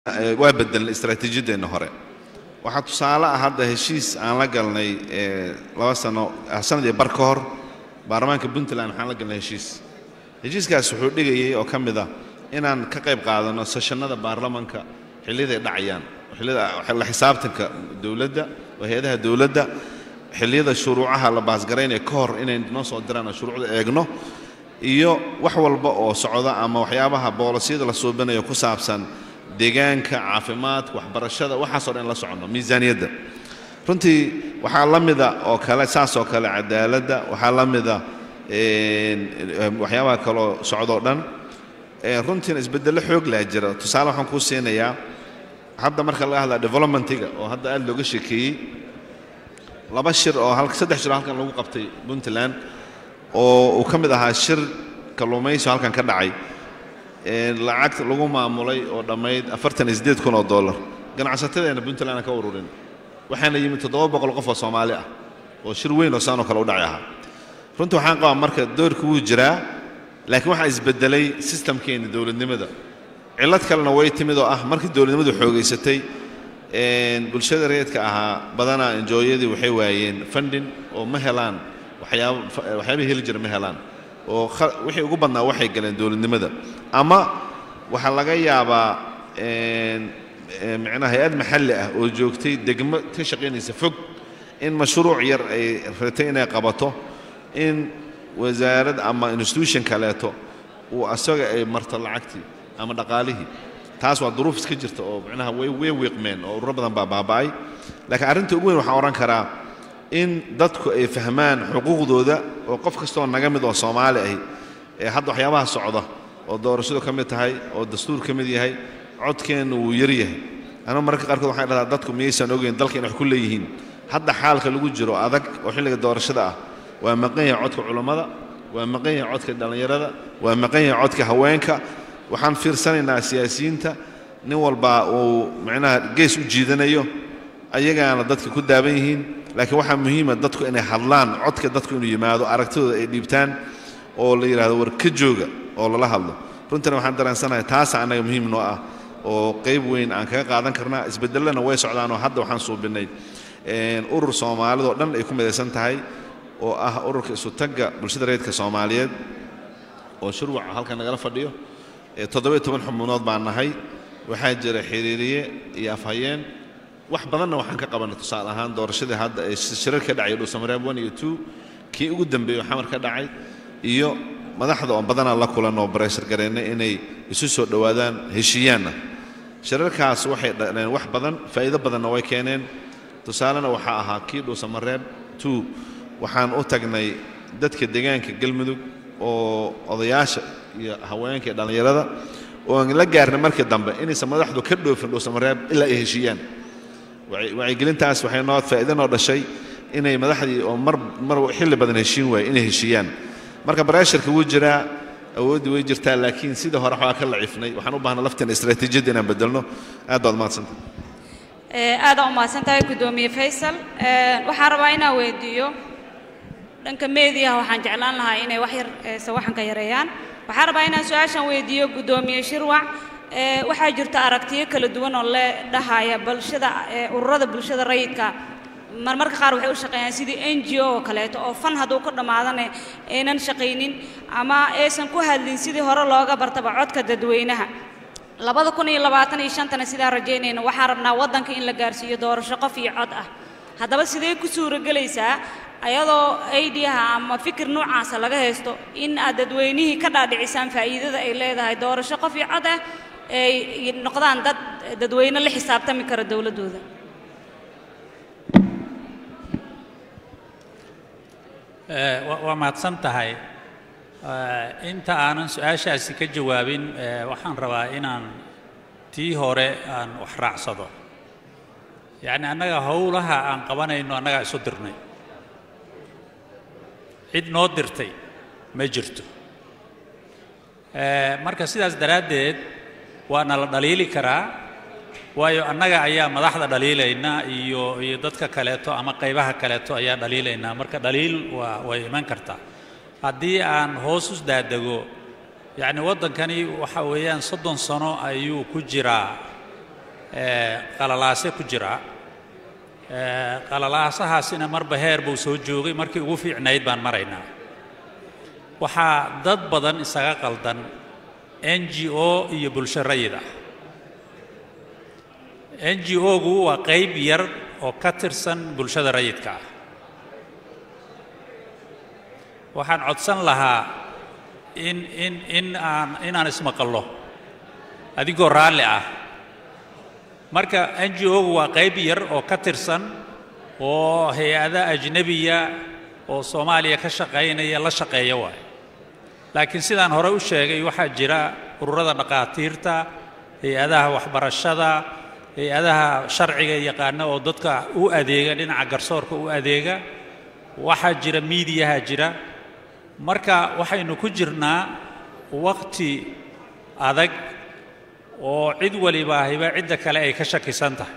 waa bedelnay istaraatiijiyadeenna hore waxaa tusaale ah hadda heshiis aan la galnay laba sano sanad iyo bar ka hor baarlamaanka puntland waxaan la galnay heshiis heshiiskaas wuxuu dhigayay oo ka mid ah inaan ka qayb qaadanno seshanada baarlamanka xilliyaday dhacayaan xilliyada la xisaabtanka dowladda oo hay-adaha dowladda xilliyada shuruucaha la baasgaraynaya ka hor inay noo soo diraan oo shuruucda eegno iyo wax walba oo socda ama waxyaabaha boolisiyada la suubinayo ku saabsan deegaanka caafimaadka waxbarashada waxaasoo dhan la soconno miisaaniyadda runtii waxaa la mida oo kale saas oo kale cadaaladda waxaa la mida waxyaabaha kaloo socdoo dhan runtiina isbeddello xoog laa jira tusaale waxaan kuu siinayaa hadda marka laga hadlaa developmentiga oo hadda aad looga sheekeeyey laba shir oo saddex shir oo halkan lagu qabtay puntland oo uu ka mid ahaa shir kalluumaysi oo halkan ka dhacay lacag lagu maamulay oo dhammayd afartan iyo siddeed kun oo dollar ganacsatadeena puntland aan ka ururin waxaana yimid toddoba boqol qof oo soomaali ah oo shir weyn oo saanoo kale u dhaci ahaa runtii waxaan qabaa marka doorka wuu jiraa laakiin waxaa isbeddelay sistamkeenna dowladnimada cillad kalena way timid oo ah markii dowladnimadu xoogaysatay bulshada reedka ahaa badanaa enjooyadii waxay waayeen funding oo ma helaan waxyaaba waxyaabihii heli jira ma helaan oo wixii ugu badnaa waxay galeen dowladnimada ama waxaa laga yaabaa micnaha hay-ad maxalli ah oo joogtay degmo ka shaqaynaysa fog in mashruuc yar ay ratay inay qabato in wasaarad ama institution kaleeto uu asaga ay marto lacagtii ama dhaqaalihii taas waa duruuf iska jirta oo micnaha way way wiiqmeen oo ururo badan baa baaba'ay laakiin arrinta ugu weyn waxaan odhan karaa in dadku ay fahmaan xuquuqdooda oo qof kastoo naga mid oo soomaali ahi ee hadda waxyaabaha socda oo doorashadu ka mid tahay oo dastuur ka mid yahay codkeennu wuu yar yahay anuu mararka qaarkood waxaan dhahdaa dadku miyaysan ogeyn dalka in wax ku leeyihiin hadda xaalka lagu jiro adag oo xilliga doorashada ah waa maqan yahay codka culammada waa maqan yahay codka dhallinyarada waa maqan yahay codka haweenka waxaan fiirsanaynaa siyaasiyiinta nin walbaa uu micnaha gees u jiidanayo ayagaana dadka ku daaban yihiin laakiin waxaa muhiima dadku inay hadlaan codka dadku inuu yimaado aragtidooda ay dhiibtaan oo la yidhahdo war ka jooga oo lala hadlo runtina waxaan dareensanahay taasa annaga muhiim noo ah oo qayb weyn aan kaga qaadan karnaa isbedelena way socdaanoo hadda waxaan suubinnay urur soomaalidoo dhan ay ku midaysan tahay oo ah ururka isutagga bulshada reedka soomaaliyeed oo shurwaca halkan nagala fadhiyo toddobiyo toban xubnuunood baan nahay waxaa jira xiriiriye iyo afhayeen wax badanna waxaan ka qabanay tusaale ahaan doorashadii hadda ee shirar ka dhacay dhuusamareeb one iyo two kii ugu dambeeyey xamar ka dhacay iyo madaxda oo badanaa la kulan oo bareshar gareennay inay isu soo dhowaadaan heshiiyaanna shirarkaas waxay dhaleen wax badan faa'iido badanna way keeneen tusaalena waxaa ahaa kii dhuusamareeb two waxaan u tagnay dadka deegaanka galmudug oo odayaasha iyo haweenka iyo dhallinyarada oo aan la gaarnay markii dambe inaysan madaxdu ka dhoofin dhuusamareeb ilaa ay heshiiyaan wacyigelintaas waxay noo faa'iido noo dhashay inay madaxdii oo mar mar xilli badan heshiin waaye inay heshiiyaan marka bareesharka wuu jiraa awooddii way jirtaa laakiin sida hore waxaa ka lacifnay waxaan u baahnaa lafteena istaraatiijiyadda inaan bedelno aad baad umahadsanta aadaan u mahadsan tahay guddoomiye faysal waxaan rabaa inaan weydiiyo dhanka meediyaha waxaan jeclaan lahaa inay wax yar sawaxanka yareeyaan waxaan rabaa inaan su-aashan weydiiyo guddoomiye shirwac waxaa jirta aragtiyo kala duwan oo le dhahaya bulshada ururada bulshada rayidka marmarka qaar waxay u shaqeeyaan sidii n g o oo kaleeto oo fan hadduu ka dhammaadane aynan shaqaynin ama aysan ku hadlin sidii hore looga bartaba codka dadweynaha labada kun iyo labaatan iyo shantana sidaan rajaynayna waxaan rabnaa waddanka in la gaarsiiyo doorasho qof iyo cod ah haddaba sidee ku suuragelaysaa ayadoo aidiyaha ama fikir noocaasa laga haysto in aad dadweynihii ka dhaadhicisaan faa'iidada ay leedahay doorasho qof iyo cod ah ay noqdaan dad dadweyne la xisaabtami kara dowladdooda waa mahadsan tahay inta aanan su-aashaasi ka jawaabin waxaan rabaa inaan tii hore aan wax raacsado yacni annaga howlaha aan qabanayno annagaa isu dirnay cid noo dirtay ma jirto marka sidaas daraaddeed waana la dhaliili karaa waayo annaga ayaa madaxda dhaliilayna iyo iyo dadka kaleeto ama qaybaha kaleeto ayaa dhaliilaynaa marka dhaliil waa way iman kartaa haddii aan hoos u daadego yacni waddankani waxa weeyaan soddon sano ayuu ku jiraa qalalaase ku jira qalalaasahaasina marba heer buu soo joogay markii ugu fiicnayd baan maraynaa waxaa dad badan isaga qaldan n g o iyo bulsho rayid ah n g o-gu waa qayb yar oo ka tirsan bulshada rayidka ah waxaan codsan lahaa in in in aan inaan ismaqallo adigoo raalli ah marka n g o-gu waa qayb yar oo ka tirsan oo hay-ada ajnebiya oo soomaaliya ka shaqaynaya la shaqeeya waayo laakiin sidaan hore u sheegay waxaa jira ururada dhaqaatiirta hay-adaha waxbarashada hay-adaha sharciga yaqaana oo dadka u adeega dhinaca garsoorka u adeega waxaa jira miidiyaha jira marka waxaynu ku jirnaa waqti adag oo cid walibaahiba cidda kale ay ka shakisan tahay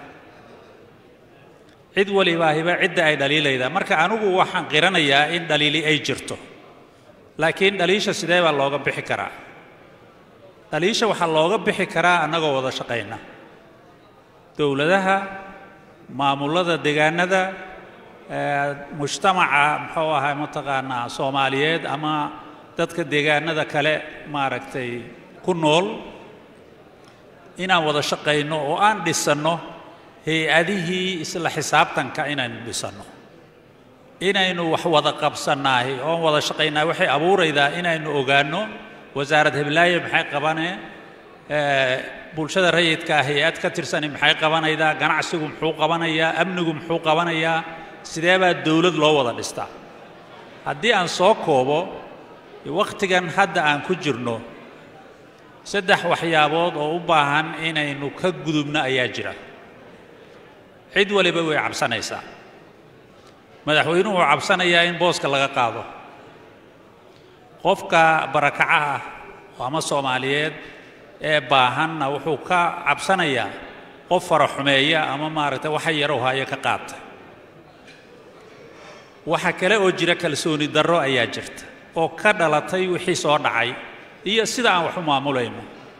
cid walibaahiba cidda ay dhaliilaydaa marka anigu waxaan qiranayaa in dhaliili ay jirto laakiin dhaliisha sidee baa looga bixi karaa dhaliisha waxaa looga bixi karaa annagoo wada shaqayna dowladaha maamullada deegaanada mujtamaca muxuu ahay mataqaanaa soomaaliyeed ama dadka deegaanada kale maaragtay ku nool inaan wada shaqayno oo aan dhisanno hay-adihii isla xisaabtanka inaynu dhisanno inaynu wax wada qabsannaahi oon wada shaqaynaa waxay abuuraydaa inaynu ogaanno wasaarad heblaaye maxay qabanee bulshada rayidkaa hay-ad ka tirsani maxay qabanaydaa ganacsigu muxuu qabanayaa amnigu muxuu qabanayaa sidee baa dowlad loo wada dhistaa haddii aan soo koobo wakhtigan hadda aan ku jirno saddex waxyaabood oo u baahan inaynu ka gudubno ayaa jira cid waliba way cabsanaysaa madaxweynuhu wuxuu cabsanayaa in booska laga qaado qofka barakaca ah ama soomaaliyeed ee baahanna wuxuu ka cabsanayaa qof fara xumeeya ama maaragtay waxa yarow haayo ka qaata waxa kale oo jira kalsooni darro ayaa jirta oo ka dhalatay wixii soo dhacay iyo sida aan wax u maamulayno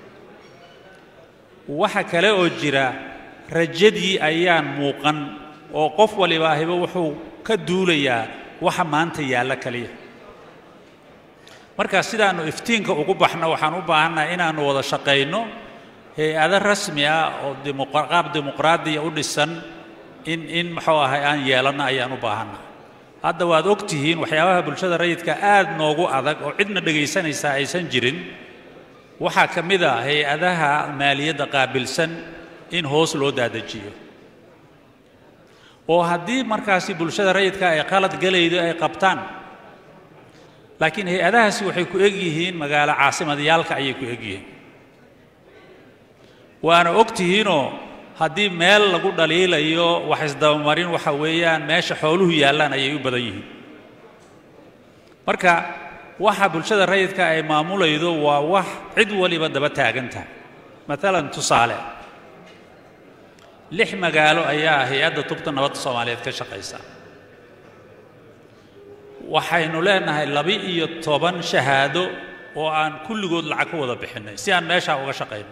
waxa kale oo jira rajadii ayaan muuqan oo qof walibaahiba wuxuu ka duulayaa waxa maanta yaalla kaliya marka sidaannu iftiinka ugu baxno waxaan u baahannahay inaannu wada shaqayno hay-ado rasmi ah oo qaab dimuqraadiya u dhisan in in muxuu ahay aan yeelanno ayaan u baahannahay hadda waad og tihiin waxyaabaha bulshada rayidka aad noogu adag oo cidna dhegaysanaysaa aysan jirin waxaa ka mid a hay-adaha maaliyadda qaabilsan in hoos loo daadajiyo oo haddii markaasi bulshada rayidka ay qalad galaydo ay qabtaan laakiin hay-adahaasi waxay ku eg yihiin magaalo caasimadyaalka ayay ku eg yihiin waana og tihiinoo haddii meel lagu dhaliilayo wax isdabamarin waxa weeyaan meesha xooluhu yaallaan ayay u badan yihiin marka waxa bulshada rayidka ay maamulaydo waa wax cid waliba daba taagan tahay maalan tusaale lix magaalo ayaa hay-adda tubta nabadda soomaaliyeed ka shaqaysa waxaynu leenahay laba-iyo toban shahaado oo aan kulligood lacag ku wada bixinnay si aan meeshaa uga shaqayno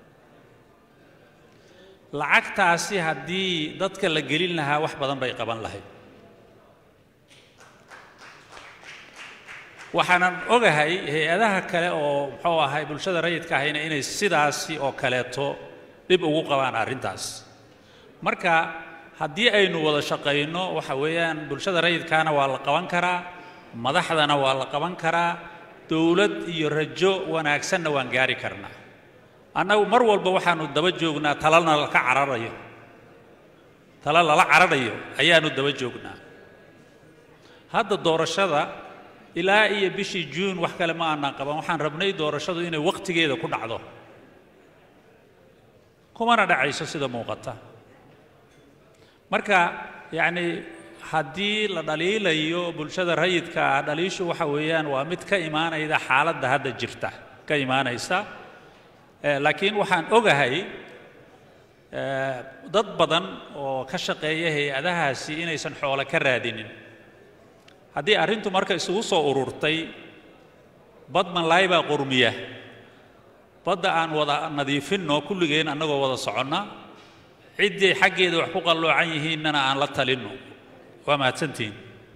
lacagtaasi haddii dadka la gelin lahaa wax badan bay qaban lahayd waxaanan ogahay hay-adaha kale oo muxuu ahay bulshada rayidka ahayna inay sidaasi oo kaleeto dhib ugu qabaan arrintaas marka haddii aynu wada shaqayno waxa weeyaan bulshada rayidkaana waa la qaban karaa madaxdana waa la qaban karaa dowlad iyo rajo wanaagsanna waan gaari karnaa annagu mar walba waxaannu daba joognaa talana laka cararayo tala lala cararayo ayaannu daba joognaa hadda doorashada ilaa iyo bishii juun wax kale ma aanaan qaban waxaan rabnay doorashadu inay wakhtigeeda ku dhacdo kumana dhacayso sida muuqata marka yacni haddii la dhaliilayo bulshada rayidka ah dhaliishu waxa weeyaan waa mid ka imaanayda xaaladda hadda jirta ka imaanaysa laakiin waxaan ogahay dad badan oo ka shaqeeya hay-adahaasi inaysan xoolo ka raadinin haddii arrintu marka isugu soo ururtay bad manlaay baa qurmiya badda aan wada nadiifinno kulligeen annagoo wada soconna ciddii xaggeeda wax ku qalloocan yihiinnana aan la talinno waa mahadsantihiin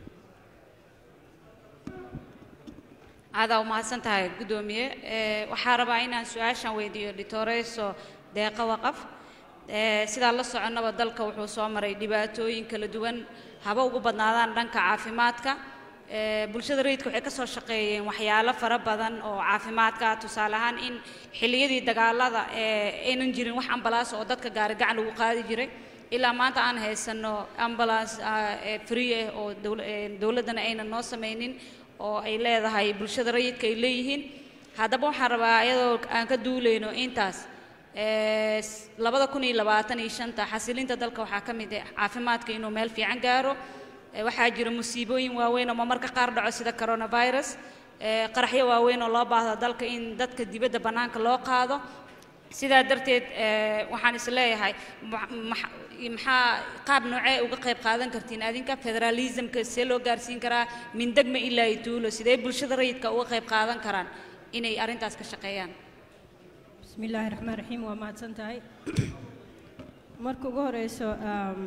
aadaa umahadsan tahay guddoomiye Ee, waxaa rabaa inaan su-aashan weydiiyo dhitooreyso deeqa waqaf Ee, sidaa la soconnaba dalka wuxuu soo maray dhibaatooyin kala duwan haba ugu badnaadaan dhanka caafimaadka Ee, bulshada rayidka waxay ka soo shaqeeyeen waxyaalo fara badan oo caafimaadka ah. tusaale ahaan in xilliyadii dagaalada ee aynan jirin wax ambalaas oo dadka gaari gacan lagu qaadi jiray ilaa maanta aan haysanno ambulance ah, ee free ah oo dowl- ee, dowladdana aynan noo samaynin oo ay leedahay bulshada rayidka ay leeyihiin haddaba waxaan rabaa iyadoo aan ka duulayno intaas ee, s- labada kun iyo labaatan iyo shanta xasilinta dalka waxaa ka mid ah caafimaadka inuu meel fiican gaaro Ee, waxaa jira musiibooyin waaweyn oo marmarka qaar dhaco sida coronavirus ee, qaraxyo waaweyn oo loo baahdo dalka in dadka dibadda bannaanka loo qaado sidaa darteed ee, waxaan is leeyahay ma- max- maxaa qaab noocee uga qayb qaadan kartiin adinka federalismka see loo gaarsiin karaa min degma ilaa iyo tuulo sidee bulshada rayidka uga qayb qaadan karaan inay arrintaas ka shaqeeyaan بسم الله الرحمن الرحيم وما تنتهي marka ugu horeyso um,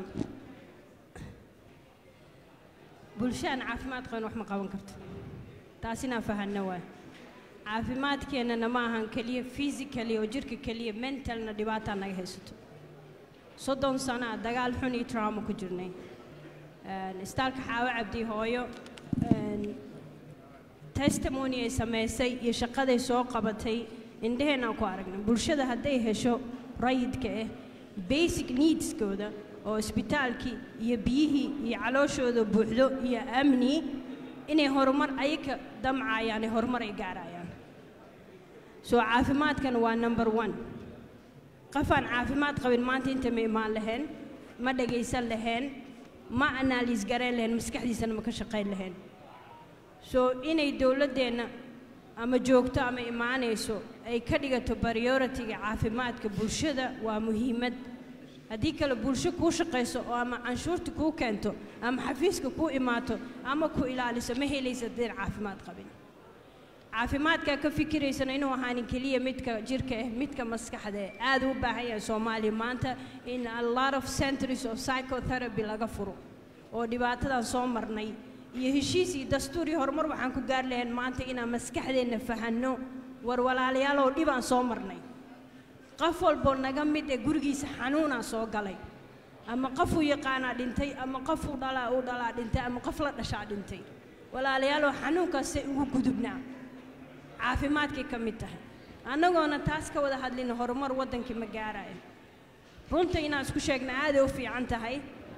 bulsho aan caafimaad qabin wax ma qaban karto taas inaan fahanno waay caafimaadkeennana ma ahan keliya physically oo jirka keliya mentalna dhibaataa naga haysato soddon sano ah dagaal xun iyo trauma ku jirnay Een, istaalka xaawo cabdi hooyo een, testimony ay samaysay iyo shaqaday soo qabatay indhaheenaan ku aragnay bulshada hadday hesho rayidka ah basic needskooda oo isbitaalkii iyo biyihii iyo calooshooda buuxdo iyo amni inay horumar ayaga damcayaan ee horumar ay gaarayaan soo caafimaadkan waa number one qofaan caafimaad qabin maanta inta ma imaan lahayn ma dhagaysan lahayn ma analyse garayn lahayn maskaxdiisana ma ka shaqayn lahayn soo inay dowladdeenna ama joogto ama imaanayso ay ka dhigato prioritiga caafimaadka bulshada waa muhiimad haddii kale bulsho kuu shaqayso oo ama canshuurta kuu keento ama xafiiska kuu imaato ama ku ilaaliso ma helaysa haddayn caafimaad qabin caafimaadkaa ka fikiraysana inuu ahaanin keliya midka jirka ah midka maskaxda ah aad u baahan yahay soomaaliya maanta in a lot of centers of psychotherapy laga furo oo dhibaatadan soo marnay iyo heshiis iyo dastuur iyo horumar waxaan ku gaar lahayn maanta inaan maskaxdeenna fahanno war walaalayaal oo dhibaan soo marnay qof walboo naga mid ee gurigiisa xanuunaa soo galay ama qofuu yaqaanaa dhintay ama qofuu dhalaa uu dhalaa dhintay ama qof la dhashaa dhintay walaalayaaloo xanuunkaasay ugu gudubnaa caafimaadkay ka mid tahay annagoona taas ka wada hadlina horumar waddankii ma gaaraayo runta inaan isku sheegna aaday u fiican tahay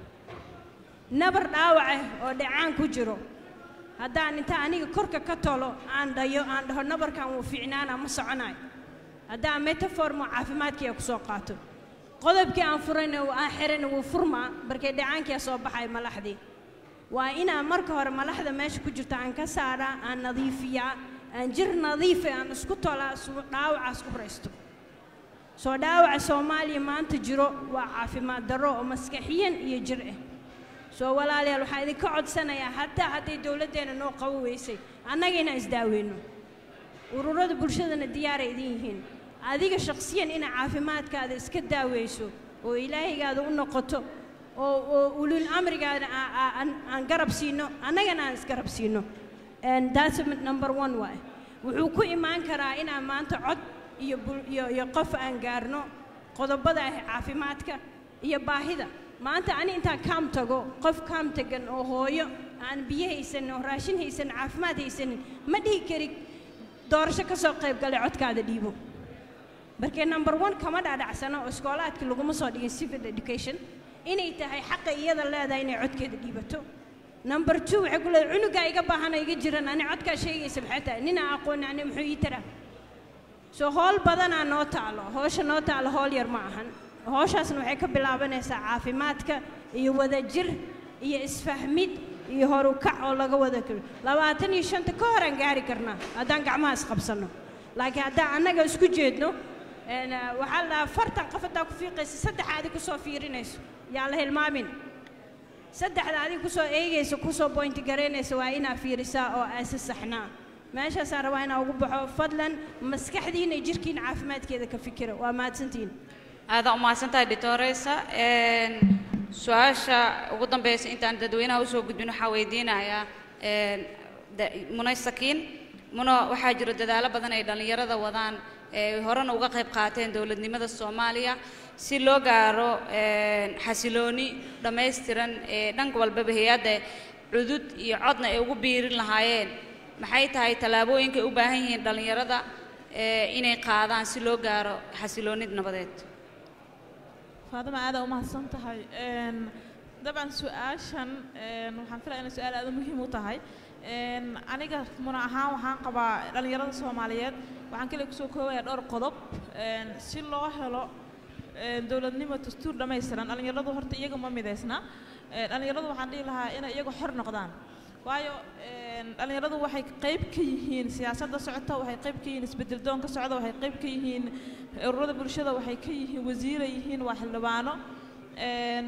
nabar dhaawace oo dhacaan ku jiro haddaan inta aniga korka ka tolo aan dhayo aan dhaho nabarkan wuu fiicnaana ma soconayo haddaan metaformo caafimaadkiia ku soo qaato qodobkii aan furayna aan xirayna wuu furmaa markay dhacaankia soo baxay malaxdii waa inaan marka hore malaxda meesha ku jirta aan ka saaraa aan nadiifiyaa aan jir nadiifa aan isku tolaa su dhaawacaas ku raysto soo dhaawaca soomaaliya maanta jiro waa caafimaad darro oo maskaxiyan iyo jir ah soo walaalayaal waxaan idinka codsanayaa hataa hadday dowladdeena noo qabo weysay annaga inaan isdaaweyno ururada bulshadana diyaaray idin yihiin adiga shakhsiyan inaa caafimaadkaada iska daaweyso oo ilaahaygaada u noqoto oo oo ulul amrigaada aa- aa- aan aan garab siino annagana aan isgarab siino And that's number one waay wuxuu ku imaan karaa inaan maanta cod iyo bul- iyo iyo qof aan gaarno qodobada ah caafimaadka iyo baahida maanta ani intaan kaam tago qof kaam tagan oo hooyo aan biyo haysanin oo raashin haysanin caafimaad haysanin ma dhihi kari doorasho ka soo qayb galay codkaada dhiibo markee number one kama dhaadhacsano oo iskoolaadkii laguma soo dhigin civil education inay tahay xaqa iyada leedahay inay codkeeda dhiibato number two waxay ku leedahay cunugaa iga baahana iga jiran ani codkaa sheegaysa maxay tahay ninaa aqooni ani muxuu ii taraa soo howl badanaa noo taalo howsha noo taalo howl yar ma ahan howshaasna waxay ka bilaabanaysaa caafimaadka iyo wadajir iyo isfahmid iyo horukac oo laga wada karo labaatan iyo shanta ka horaan gaari karnaa haddaan gacmaha isqabsanno laakiin haddaan annaga isku jeedno een, ah, waxaa la dhahaa fartan qof haddaa ku fiiqaysa saddexaadi kusoo fiirinayso yaa la hilmaamin saddexda adiga kusoo eegaysa kusoo boynti garaynaysa waa inaa fiirisaa oo aasa saxnaa meeshaasaan rabaa inaa ugu baxo fadlan maskaxdiina iyo jirkiina caafimaadkeeda ka fikira waa mahadsantihiin aadaa umahadsantahay doctoresa su-aasha ugu dambeysa intaan dadweynaha usoo gudbin waxaa weydiinayaa een, da- munay sakiin muno waxaa jiro dadaalo badan ay dhallinyarada wadaan ee horena uga qayb qaateen dowladnimada soomaaliya si loo gaaro een, xasilooni dhammaystiran ee dhan walbaba hay-adda cudud iyo codna ay ugu biirin lahaayeen maxay tahay tallaabooyinka ay u baahan yihiin dhallinyarada ee inay qaadaan si loo gaaro xasiloonid nabadeed faadima aada umahadsan tahay Een, dabcan su-aashan een, waxaan filaya inay su-aal aada muhiim u tahay Een, aniga muna ahaan waxaan qabaa dhallinyarada soomaaliyeed waxaan kale kusoo koobayaa dhowr qodob Een, si loo helo een, dowladnimo dastuur dhammaystiran dhallinyaradu horta iyaga ma midaysna Een, dhallinyaradu waxaan dhihi lahaa inay iyaga xor noqdaan waayo een, dhallinyaradu waxay qayb ka yihiin siyaasadda socota waxay qayb ka yihiin isbedel doonka socda waxay qayb ka yihiin ururada bulshada waxay ka yihiin wasiiray yihiin waa xildhibaano Een,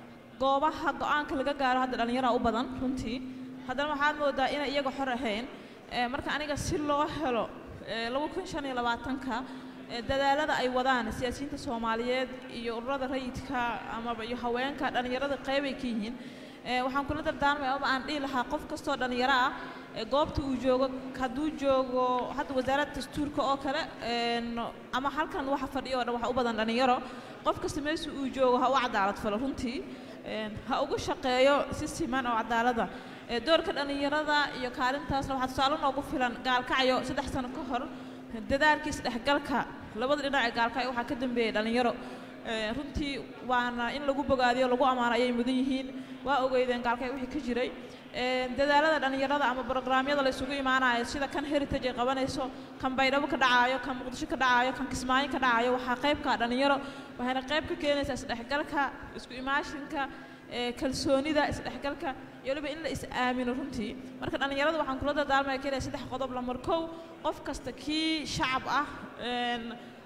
goobaha go-aanka laga gaaro hadda dhallinyara u badan runtii haddana waxaad moodaa inay iyaga xor ahayn Ee, marka aniga si loo helo ee, laba kun shan iyo labaatanka ee, dadaalada ay wadaan siyaasiyiinta soomaaliyeed iyo ururada rayidka amaba iyo haweenka dhallinyarada qeybay ka yihiin Ee, waxaan kula dardaarmaya ama aan dhihi lahaa qof kastoo dhallinyaro ah ee goobta uu joogo hadduu joogo hadda wasaaradda dastuurka oo kale een, ama halkan waxa fadhiyo oo dhan waxa u badan dhallinyaro qof kasta meesha uu joogo ha u cadaalad falo runtii Een, ha ugu shaqeeyo si siman oo cadaalada Ee, doorka dhallinyarada iyo kaalintaasna waxaa tusaale noogu filan gaalkacyo saddex sano ka hor dadaalkii isdhexgalka labada dhinac ee gaalkacyo waxaa ka dambeeyey dhallinyaro Ee, runtii waana in lagu bogaadiyo lagu ammaano ayay mudan yihiin waa ogeydeen gaalkacyo wixii ka jiray Ee, dadaalada dhallinyarada ama brograamyada la isugu imaanayo sida kan heritage ay qabanayso kan baydhabo ka dhacaayo kan muqdisho ka dhacaayo kan kismaayo ka dhacaayo waxaa qayb ka ah dhallinyaro waxayna qayb ka keenaysaa isdhexgalka isku imaashinka ee, kalsoonida isdhexgalka iyo waliba in la is-aamino runtii marka dhallinyarada waxaan kula dardaarmaya keliya saddex qodob lamar kow qof kasta kii shacab ah een,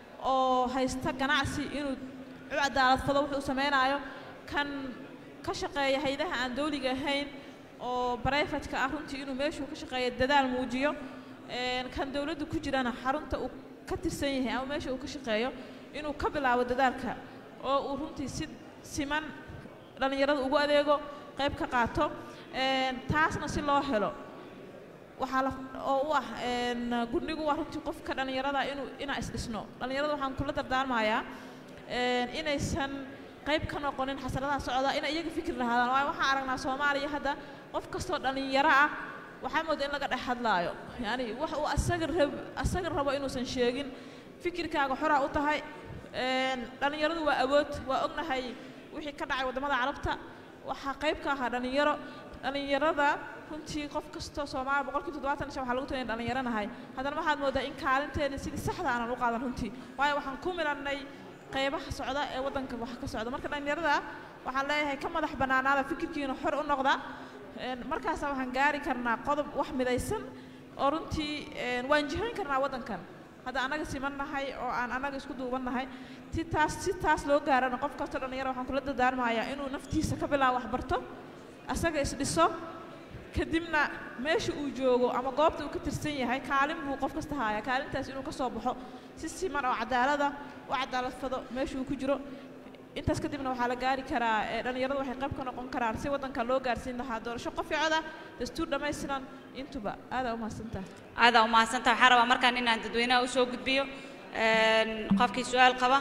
oo haysta ganacsi inuu u cadaalad fado wuxuu samaynayo kan ka shaqeeya haydaha aan dawliga ahayn oo barayfatka ah runtii inuu meeshuu ka shaqeeya dadaal muujiyo Een, kan dawladda ku jirana xarunta uu ka tirsan yahay ama meesha uu ka shaqeeyo inuu ka bilaabo dadaalka oo uu runtii si siman dhallinyarada ugu adeego qayb ka qaato Een, taasna si loo helo waxaa la oo u ah een, gudnigu waa runtii qofka dhallinyarada inuu inaa isdhisno dhallinyarada waxaan kula dardaarmayaa een, inaysan qayb ka noqonin xasaradaha socda inay iyaga fikir lahaadaan waayo waxaan aragnaa soomaaliya hadda qof kastoo dhallinyaro ah waxaa mooda in laga dhex hadlaayo yani wax uu asaga rab asaga rabo inuusan sheegin fikirkaaga xoraa u tahay Een, dhallinyaradu waa awood waa ognahay wixii ka dhacay waddamada carabta waxaa qayb ka ahaa dhallinyaro dhallinyarada runtii qof kastoo soomaaliya boqolkiiba toddobaatan iyo shan waxaa lagu taliyay dhallinyaro nahay haddana waxaad moodaa in kaalinteena sidii saxda aanan u qaadan runtii waayo waxaan ku milannay qaybaha socda ee waddanka wax ka socda marka dhallinyarada waxaan leeyahay ka madax bannaanaada fikirkiina xor u noqda Een, markaasaa waxaan gaari karnaa qodob wax midaysan oo runtii een, waan jihayn karnaa waddankan hadda annaga siman nahay oo aan annaga isku duuban nahay si taas si taas loo gaarana qof kastoo dhallinyaro waxaan kula dardaarmayaa inuu naftiisa ka bilaabo wax barto asaga isdhiso kadibna meesha uu joogo ama goobta uu ka tirsan yahay kaalin buu qof kasta haaya kaalintaas inuu ka soo baxo si siman oo cadaalada u cadaalad fado meesha uu ku jiro intaas kadibna waxaa la gaari karaa ee dhallinyaradu waxay qayb ka noqon karaan si waddanka loo gaarsiin lahaa doorasho qof iyo cod ah dastuur dhammaystiran intuba aadaa u mahadsantaha aadaa umahadsantaha waxaa rabaa markaan inaan dadweynaha usoo gudbiyo Een, qofkii su-aal qaba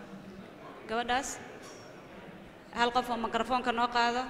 gabadhaas hal qof oo mikrofoonka noo qaado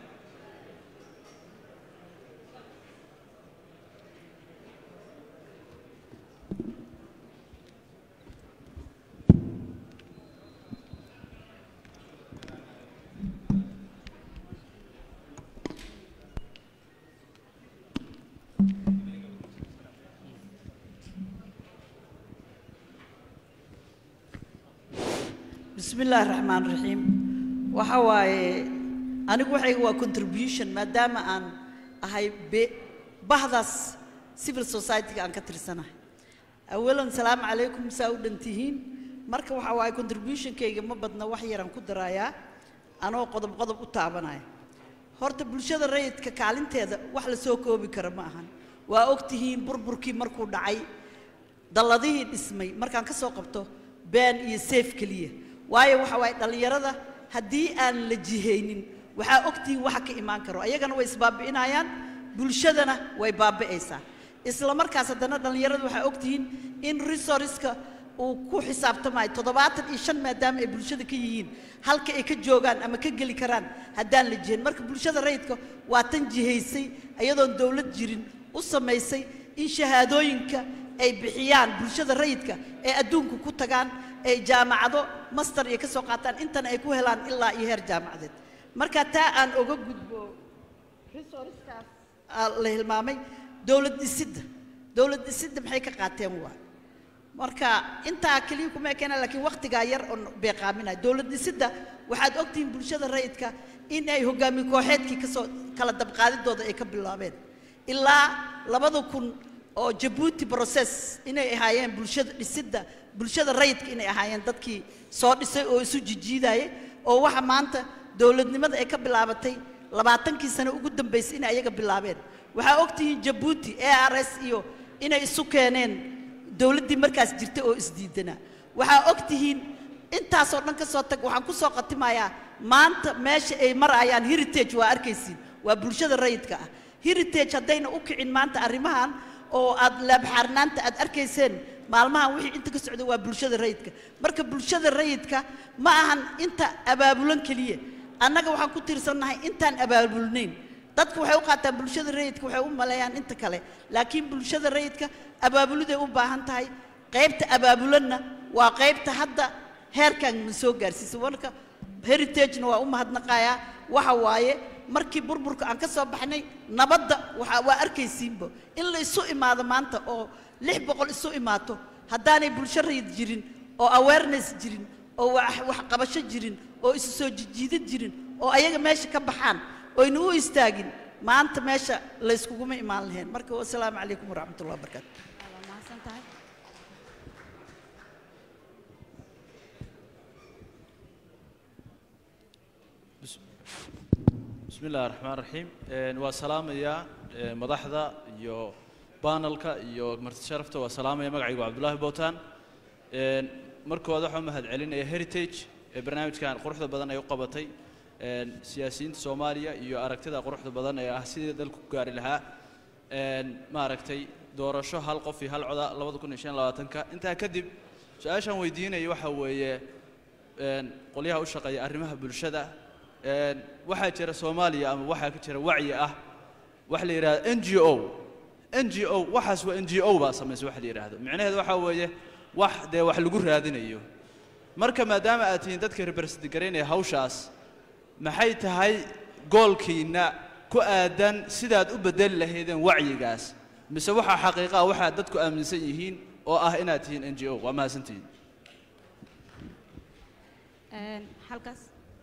بسم الله الرحمن الرحيم وحواي أنا وحي هو contribution ما دام أن هاي ب بحث civil society أن كتر سنة أولا السلام عليكم سعود انتهين مركب وحواي contribution كي ما بدنا وحي ران كدرايا أنا قدم قدم أتعبنا horta bulshada rayidka kaalinteeda wax la soo koobi kara ma ahan waa ogtihiin burburkii markuu dhacay dalladihii dhismay markaan ka soo qabto been iyo seef keliya waayo waxa waaye dhallinyarada haddii aan la jihaynin waxaa ogtihiin waxa ka imaan karo ayagana way isbaabi'inayaan bulshadana way baabi'aysaa isla markaas haddana dhallinyarada waxaa ogtihiin in resourceska uu ku xisaabtamayo toddobaatan iyo shan maadaama ay bulshada ka yihiin halka ay ka joogaan ama ka geli karaan haddaan la jihayn marka bulshada rayidka waa tan jihaysay iyadoon dowlad jirin u samaysay in shahaadooyinka ay bixiyaan bulshada rayidka ee adduunka ku tagaan ay jaamacado master iyo ka soo qaataan intana ay ku helaan ilaa iyo heer jaamacadeed marka taa aan oga gudbo resourceskaas aa la hilmaamay dowlad dhisidda dowlad dhisidda maxay ka qaateen waa marka intaa keliya kuma ekeena laakiin wakhtigaa yar oo beeqaaminaya dowlad dhisidda waxaad ogtihiin bulshada rayidka in ay hogaamiye kooxeedkii kasoo kala dabqaadidooda ay ka bilaabeen ilaa labada kun oo jabuuti process inay ahaayeen bulshada dhisidda bulshada rayidka inay ahaayeen dadkii soo dhisay oo isu jijiidayay oo waxa maanta dowladnimada ay ka bilaabatay labaatankii sano ugu dambaysay inay ayaga bilaabeen waxaa ogtihiin jabuuti a r s iyo inay isu keeneen dowladdii markaas jirtay oo isdiidanaa waxaa ogtihiin intaasoo dhan ka soo tag waxaan ku soo khatimayaa maanta meesha ay marayaan heritage waa arkaysiin waa bulshada rayidka ah heritage haddayna u kicin maanta arrimahan oo aad laabxaarnaanta aad arkayseen maalmahan wixii inta ka socda waa bulshada rayidka marka bulshada rayidka ma ahan inta abaabulan keliya annaga waxaan ku tiirsannahay intaan abaabulnayn dadka waxay u qaataan bulshada rayidka waxay u maleeyaan inta kale laakiin bulshada rayidka abaabuliday u baahan tahay qaybta abaabulanna waa qaybta hadda heerkan na soo gaarsiisay marka heritagena waa u mahadnaqayaa waxa waaye markii burburka aan ka soo baxnay nabadda waxa waa arkaysiinba in la isu imaado maanta oo lix boqol isu imaato haddaanay bulsho rayid jirin oo awareness jirin oo wax waxqabasho jirin oo isu soo jijiidad jirin oo ayaga meesha ka baxaan oyna u istaagin maanta meesha layskuguma imaan lahayn marka wasalaamu calaykum waraxmat ullah wabarakaatu waa mahadsan tahay بسم الله الرحمن الرحيم وسلام يا مدحدا iyo panelka iyo marti sharafta waa salaamaya magacaygu cabdullaahi bowtaan markooda waxaan mahad celinaya heritage ee barnaamijkan quruxda badan ay u qabatay siyaasiyiinta soomaaliya iyo aragtida quruxda badan ee ah sidii dalku ku gaari lahaa maaragtay doorasho hal qof iyo hal coda labada kun iyo shan iyo labaatanka intaa kadib su-aashaan weydiinaya waxa weeye qolyaha u shaqeeya arrimaha bulshada waxaa jira soomaaliya ama waxaa ka jira wacyi ah waxa la yidhahda n g o n g o waxaas waa n g o baa samaysa waxa la yidhaahdo micnaheedu waxaa weeye wax dee wax lagu raadinayo marka maadaama aad tihiin dadka represent garaynaya hawshaas maxay tahay goolkiinna ku aadan sidaad u bedeli lahaydeen wacyigaas mise waxaa xaqiiqa ah waxaad dadku aaminsan yihiin oo ah inaad tihiin n g o waa mahadsantihiin Een, halkaas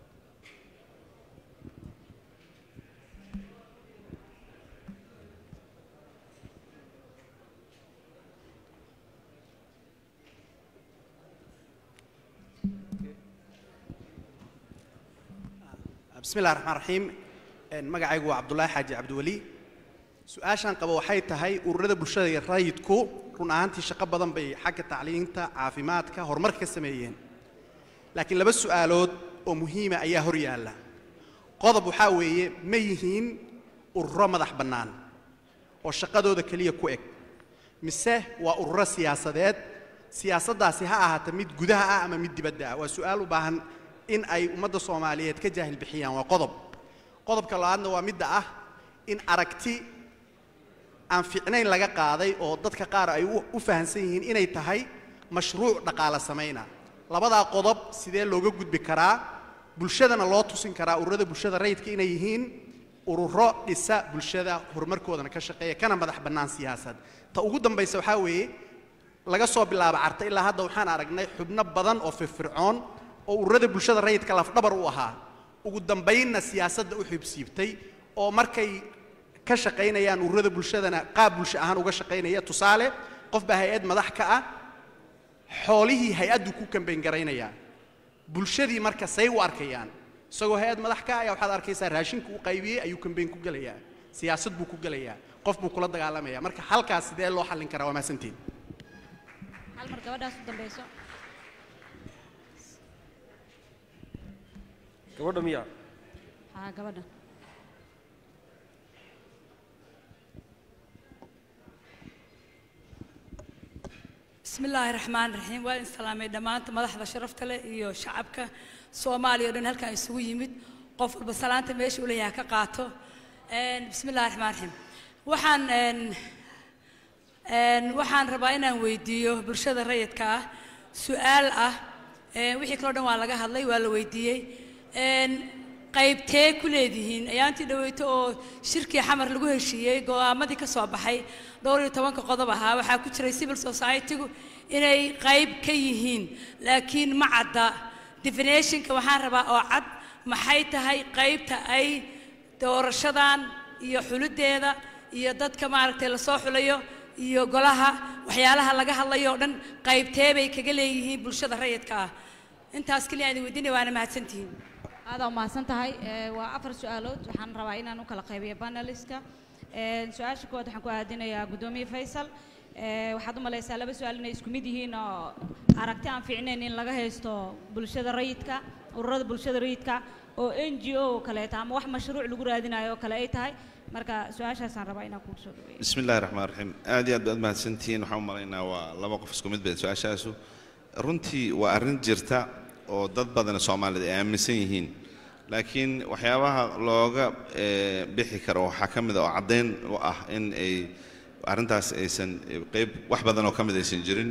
بسم الله الرحمن الرحيم magacaygu waa cabdulaahi xaaji cabdiweli su-aashaan qabo waxay tahay ururada bulshada iyo rayidku run ahaantii shaqo badan bay xagga tacliinta caafimaadka horumarka ka sameeyeen laakiin laba su'aalood oo muhiima ayaa hor yaalla qodob waxaa weeye ma yihiin ururo madax bannaan oo shaqadooda keliya ku eg mise waa ururo siyaasadeed siyaasaddaasi ha ahaata mid gudaha ah ama mid dibadda ah waa su'aal u baahan in ay ummadda soomaaliyeed ka jaahil bixiyaan waa qodob qodobka labaadna waa midda ah in aragti aan fiicnayn laga qaaday oo dadka qaar ay u u fahamsan yihiin inay tahay mashruuc dhaqaale samayna labadaa qodob sidee looga gudbi karaa bulshadana loo tusin karaa ururada bulshada rayidka inay yihiin ururo dhisa bulshada horumarkoodana ka shaqeeya kana madax bannaan siyaasad ta ugu dambaysa waxaa weeye laga soo bilaabo carta ilaa hadda waxaan aragnay xubno badan oo firfircoon oo ururada bulshada rayidka lafdhabar u ahaa ugu dambaynna siyaasadda u xibsiibtay oo markay ka shaqaynayaan ururada bulshadana qaab bulsho ahaan uga shaqaynaya tusaale qof baa hay-ad madax ka ah xoolihii hay-addu ku kambayn garaynayaa bulshadii marka say u arkayaan isagoo hay-ad madax ka ah ayaa waxaad arkaysaa raashinku u qaybiyey ayuu kambayn ku gelayaa siyaasad buu ku gelayaa qof buu kula dagaalamaya marka halkaas sidee loo xallin karaa waa mahadsantiin hal mar gabadhaas u dambayso gabadha miya haa gabadha بسم الله الرحمن الرحيم وإن سلامي دمانت مدحضة شرفت له إيو شعبك سومالي ودن هلكا يسوي يمد قفل بسلامة ماشي وليها كقاطو إن بسم الله الرحمن الرحيم وحان إن إن وحان رباينا ويديو برشاد الريد كا سؤال أه إن وحي كلودن والاغا هادلي والا ويديي إن qaybtee ku leedihiin ayaantii dhaweyto oo shirkii xamar lagu heshiiyey go'aamadii ka soo baxay dhowr iyo tobanka qodob ahaa waxaa ku jiray civil society-gu inay qayb ka yihiin laakiin ma cadda definitionka waxaan rabaa oo cad maxay tahay qaybta ay doorashadan iyo xuliddeeda iyo dadka maaragtay lasoo xulayo iyo golaha waxyaalaha laga hadlayo oo dhan qaybtee bay kaga leeyihiin bulshada rayidka ah intaas keliya aan idin weydiinaya waana mahadsantihiin aada u mahadsan tahay Ee, waa afar su-aalood waxaan rabaa inaan u kala qaybiyo paneliska Ee, su-aasha koowaad waxaan ku aadinayaa guddoomiye faysal Ee, waxaad u malaysaa laba su-aal inay isku mid yihiin oo aragti aan fiicnayn in laga haysto bulshada rayidka ururada bulshada rayidka oo n g o oo kaleeta ama wax mashruuc lagu raadinayo oo kale ay tahay marka su-aashaasaan rabaa inaan kugu soo dhaweeyo بسم الله الرحمن الرحيم aad iyo aad baad mahadsantihiin waxaan u malaynaa waa laba qof isku mid bay su-aashaasu runtii waa arrin jirta oo dad badan soomaalida ay aaminsan yihiin laakiin waxyaabaha looga eh, bixi karo waxaa ka mid a oo caddayn u ah in ay arrintaas aysan eh, qayb wax badan oo ka mid aysan jirin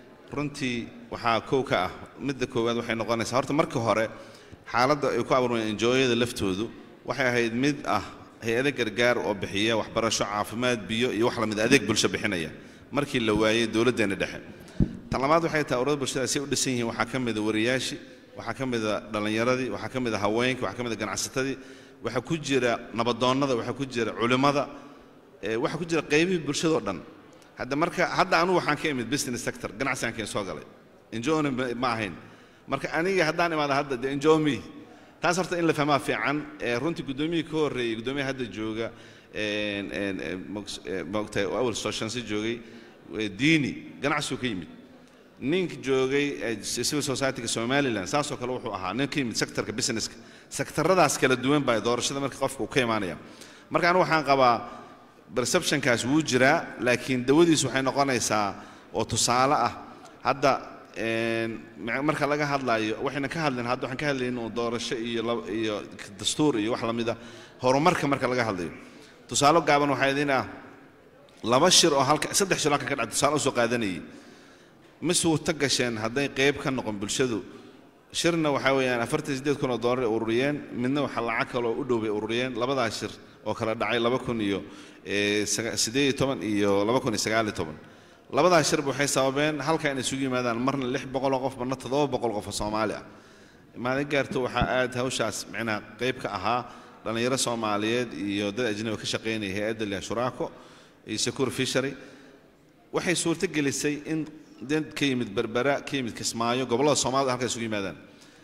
runtii waxaa kow ka ah midda koowaad waxay noqonaysaa horta marka hore xaaladda ay ku abuurmayaan enjooyada laftoodu waxay ahayd mid ah hay-ado gargaar oo bixiya waxbarasho caafimaad biyo iyo wax lamid adeeg bulsho bixinaya markii la waayey dowladdeena dhexe tan labaad waxay tahay ururada bulshada si u dhisan yihiin waxaa ka mid a wariyaashii waxaa ka mid a dhallinyaradii waxaa ka mid a haweenkii waxaa ka mid a ganacsatadii waxaa ku jira nabadoonnada waxaa ku jira culimmada ee, waxaa ku jira qaybihii bulshadoo dhan hadda marka hadda anugu waxaan ka imid business sector ganacsigaan keen soo galay enjoona ma ahayn marka aniga haddaan imaada hadda de enjoy me taas horta in la fahmaa fiican ee, runtii guddoomiyihii ka horreeyey guddoomiyaha hadda jooga een, een, een, mogs- ee, maogtahay oo awal sooshansi joogay ee, diini ganacsigu ka yimid ninka joogay ee civil society-ga somaliland saasoo kale wuxuu ahaa nin ka yimid sectorka businesska sektaradaas kala duwan baa doorashada marka qofka uu ka imaanaya marka anigu waxaan qabaa perceptionkaas wuu jiraa laakiin dawadiisu waxay noqonaysaa oo tusaale ah hadda een, ma- marka laga hadlayo waxayna ka hadlayn hadda waxaan ka hadlaynin oo doorasho iyo lab- iyo dastuur iyo wax lamid ah horumarka marka laga hadlayo tusaale gaaban waxaa idin ah laba shir oo halka saddex shir oo halkan ka dhacay tusaale usoo qaadanayay ma suurto gasheen hadday qayb ka noqon bulshadu shirna waxaa weeyaan afartan sideed kun oo doolar ay ururiyeen midna waxaa lacag kaloo u dhow bay ururiyeen labadaas shir oo kala dhacay laba kun iyo eh, saga- siddeed iyo toban iyo laba kun iyo sagaal iyo toban labadaas shirba waxay sababeen halka inay isugu yimaadaan marna lix boqol oo qof marna toddoba boqol qof oo soomaali ah maalin gaarto waxaa aad hawshaas micnaha qayb ka ahaa dhallinyaro soomaaliyeed iyo dad ajnabi ka shaqaynaya hay-adda liha shuraako iyo secure fishery waxay suurto gelisay in dad ka yimid berbera ka yimid kismaayo gobollada soomaalida halka isugu yimaadaan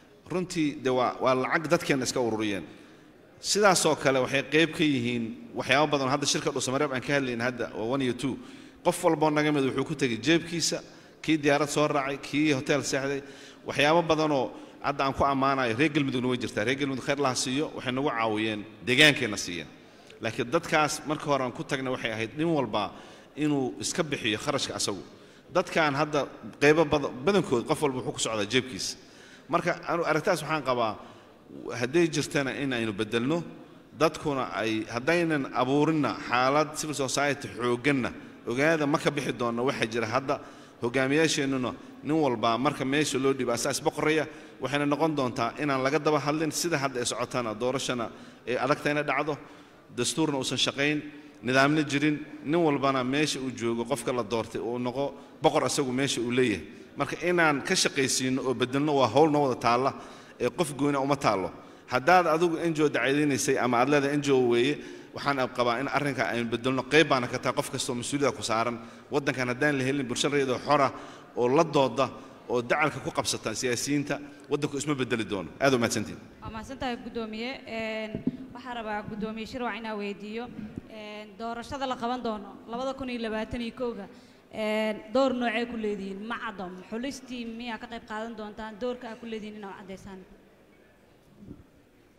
runtii de waa waa lacag dadkeena iska ururiyeen sidaasoo kale waxay qayb ka yihiin waxyaabo badan oo hadda shirka dhusamareeb aan ka hadlayn hadda oo one iyo two qof walboo naga mid wuxuu ku tegay jeebkiisa kii diyaarad soo raacay kii hotel seexday waxyaabo badanoo hadda aan ku ammaanayo reer galmudugna way jirtaa reer galmudug khayr laha siiyo waxay nagu caawiyeen deegaankeenna siiyeen laakiin dadkaas marka hore aan ku tagna waxay ahayd nin walba inuu iska bixiyo kharashka asagu dadkan hadda qaybo bada- badankood qof walba wuxuu ku socdaa jeebkiisa marka anu aragtaas waxaan qabaa hadday jirtana in aynu bedelno dadkuna ay haddaynan abuurinna xaalad civil society xoogganna ogaada ma ka bixi doonna waxaa jira hadda hogaamiyaasheennuna nin walbaa marka meesha loo dhiiba asaas boqoraya waxayna noqon doontaa inaan laga daba hadlin sida hadda ay socotana doorashana ay adagta inay dhacdo dastuurna uusan shaqayn nidaamna jirin nin walbana meesha uu joogo qofka la doortay uu noqo boqor asagu meesha uu leeyahay marka inaan ka shaqaysiino oo bedelno waa howl noo wada taalla ee qof goyna uma taallo haddaad adigu enjo dacayadinaysay ama aad leedahay enjo weeye waxaan qabaa in arrinka aynu bedelno qayb baana ka tahay qof kastoo mas-uuliyada ku saaran waddankan haddaan la helin bulsho rayidoo xora oo la dooda oo dacalka ku qabsata siyaasiyiinta waddanku isma bedeli doono aad u mahadsantiin waa mahadsantahay guddoomiye Een, waxaan rabaa guddoomiye shirwac inaa weydiiyo een, doorashada la qaban doono labada kun iyo labaatan iyo kowga een, door noocee ku leedihiin ma cadom xulistii miyaa ka qayb qaadan doontaan doorka aa ku leedihiin inaa caddaysaan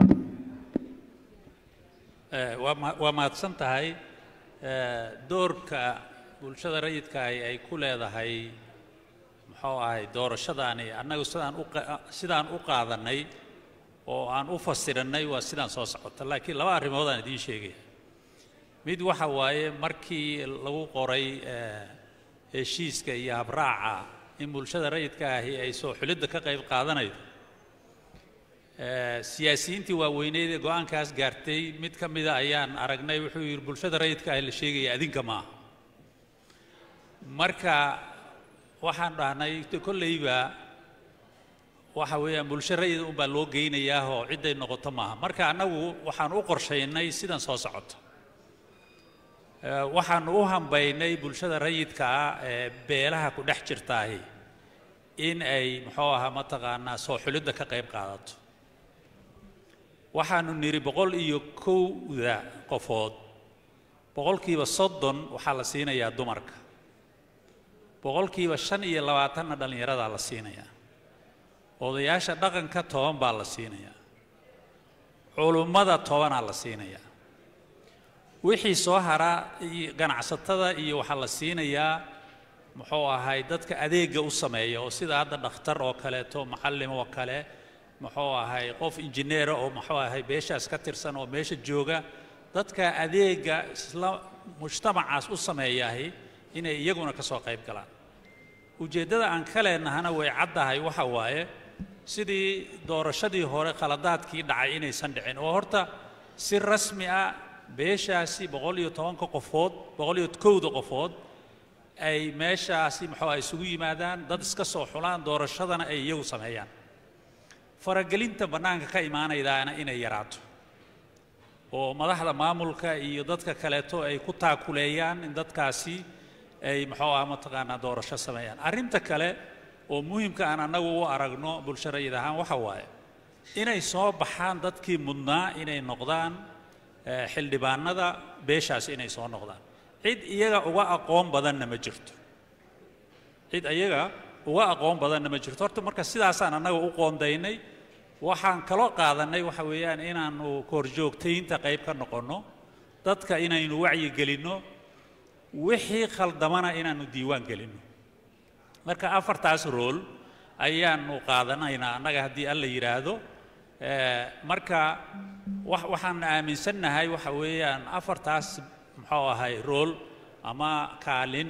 Eh, waa ma- waa mahadsan tahay Eh, doorka bulshada rayidka ahi ay ku leedahay muxuu ahay doorashadaani annagu sidaan u qa- sidaan u qaadanay oo aan u fasiranay waa sidaan soo socota laakiin laba arrimood aan idiin sheegaya mid waxa waaye markii lagu qoray eh, heshiiska iyo habraaca in bulshada rayidka ahi ay soo xulidda ka qayb qaadanaydo Eh, siyaasiyiintii waaweyneed ee go-aankaas gaartay mid ka mida ayaan aragnay wuxuu yidhi bulshada rayidka ah la sheegaya adinka maaha marka waxaan dhahnay de kolleyba waxa weeyaan bulsho rayid unbaa loo geynayaa oo cidday noqoto maaha marka annagu waxaan u qorshaynay sidan soo socota Eh, waxaan u hambaynay bulshada rayidka ah ee beelaha ku dhex jirtaahi in ay muxuu ahaa mataqaanaa soo xulidda ka qayb qaadato waxaanu nidhi boqol iyo kowda qofood boqolkiiba soddon waxaa la siinayaa dumarka boqolkiiba shan iyo labaatanna dhallinyaradaa la siinayaa odayaasha dhaqanka toban baa la siinayaa culummada tobanaa la siinayaa wixii soo haraa iyo ganacsatada iyo waxaa la siinayaa muxuu ahay dadka adeegga u sameeya oo sida hadda dhakhtar oo kaleeto macallim oo kale muxuu ahay qof injineera oo muxuu ahay beeshaas ka tirsan oo meesha jooga dadka adeegga isla mujtamacaas u sameeyahi inay iyaguna ka soo qayb galaan ujeeddada aan ka leennahana way caddahay waxa waaye sidii doorashadii hore khaladaadkii dhacay inaysan dhicin oo horta si rasmi ah beeshaasi boqol iyo tobanka qofood boqol iyo kowda qofood ay meeshaasi muxuu ah isugu yimaadaan dad iska soo xulaan doorashadana ay iyagu sameeyaan faragelinta bannaanka ka imaanaydaana inay yaraato oo madaxda maamulka iyo dadka kaleeto ay ku taakuleeyaan in dadkaasi ay muxuu ah mataqaanaa doorasho sameeyaan arrinta kale oo muhimka aan annagu u aragno bulsho rayid ahaan waxa waaye inay soo baxaan dadkii mudnaa inay noqdaan eh, xildhibaanada beeshaas inay soo noqdaan cid iyaga uga aqoon badanna ma jirto cid iyaga uga aqoon badanna ma jirto horta marka sidaasaan annaga u qoondaynay waxaan kaloo qaadannay waxa weeyaan inaannu korjoogtaynta qayb ka noqonno dadka inaynu wacyi gelinno wixii khaldamana inaannu diiwaan gelinno marka afartaas rool ayaannu qaadanaynaa annaga haddii alla yidhaahdo Eh, marka wax waxaan aaminsannahay waxa weeyaan afartaas muxuu ahay rool ama kaalin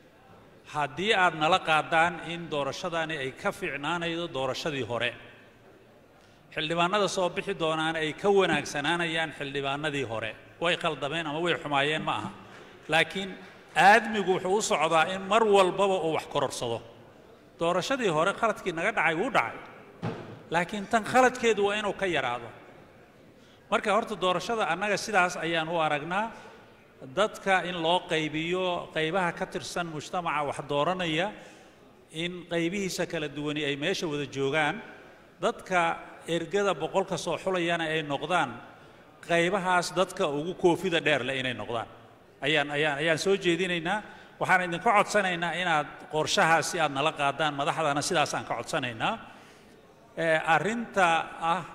haddii aad nala qaadaan in doorashadani ay ka fiicnaanaydo doorashadii hore xildhibaanada soo bixi doonaan ay ka wanaagsanaanayaan xildhibaanadii hore way khaldameen ama way xumaayeen ma aha laakiin aadmigu wuxuu u socdaa in mar walbaba uu wax kororsado doorashadii hore khaladkii naga dhacay wuu dhacay laakiin tan khaladkeedu waa inuu ka yaraado marka horta doorashada annaga sidaas ayaan u aragnaa dadka in loo qaybiyo qaybaha ka tirsan mujtamaca wax dooranaya in qaybihiisa kala duwani ay meesha wada joogaan dadka ergada boqolka soo xulayana ay noqdaan qaybahaas dadka ugu koofida dheer leh inay noqdaan ayaan ayaan ayaan soo jeedinaynaa waxaan idinka codsanaynaa inaad qorshahaasi aad nala qaadaan madaxdana sidaasaan ka codsanaynaa Eh, arrinta ah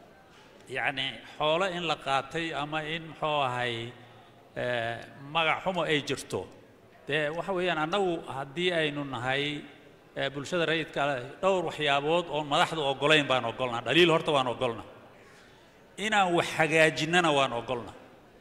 yacni xoolo in la qaatay ama in muxuu ahay eh, magac xumo ay jirto dee waxa weeyaan annagu haddii aynu nahay eh, bulshada rayidka ah, dhowr waxyaabood oon madaxdu oggolayn baan oggolnaa dhaliil horta waan oggolnaa inaan wax hagaajinnana waan oggolnaa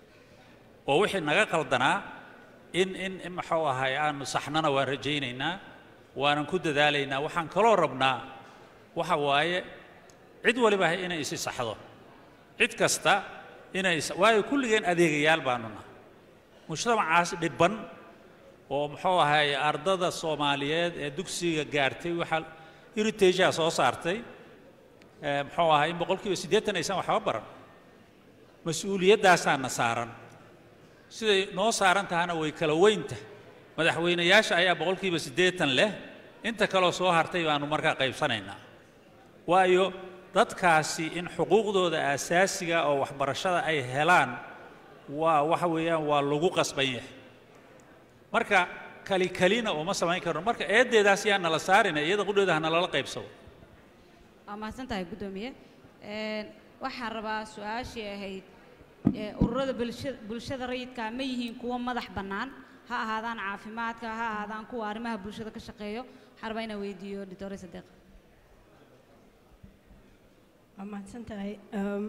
oo wixii naga qaldanaa in in in muxuu ahay aanu saxnana waan rajaynaynaa waanan ku dadaalaynaa waxaan kaloo rabnaa waxa waaye cid waliba inay isi saxdo cid kasta inay is- waayo kulligeen adeegayaal baanu nahay mujtamacaas dhibban oo muxuu ahay ardada soomaaliyeed ee dugsiga gaartay waxaa heritage-a soo saartay eh, muxuu ahay in boqolkiiba siddeetan aysan waxba baran mas-uuliyadaasaana saaran siday noo saaran tahana way kala weynta madaxweynayaasha ayaa boqolkiiba siddeetan leh inta kaloo soo hartay baanu markaa qaybsanaynaa waayo dadkaasi in xuquuqdooda aasaasiga oo waxbarashada ay helaan waa waxa weeyaan waa lagu qasban yahay marka kali kalina uma samayn karno marka eeddeedaas yaa nala saarina iyada qudheeda ha nalala qaybsado waa mahadsan tahay guddoomiye Een, waxaan rabaa su-aashii ahayd ee, ururada bulshada bulshada rayidka ma yihiin kuwo madax bannaan ha ahaadaan caafimaadka ha ahaadaan kuwa arrimaha bulshada ka shaqeeyo waxaan rabaa inaan weydiiyo doctor sadeeq waa mahadsan tahay Um,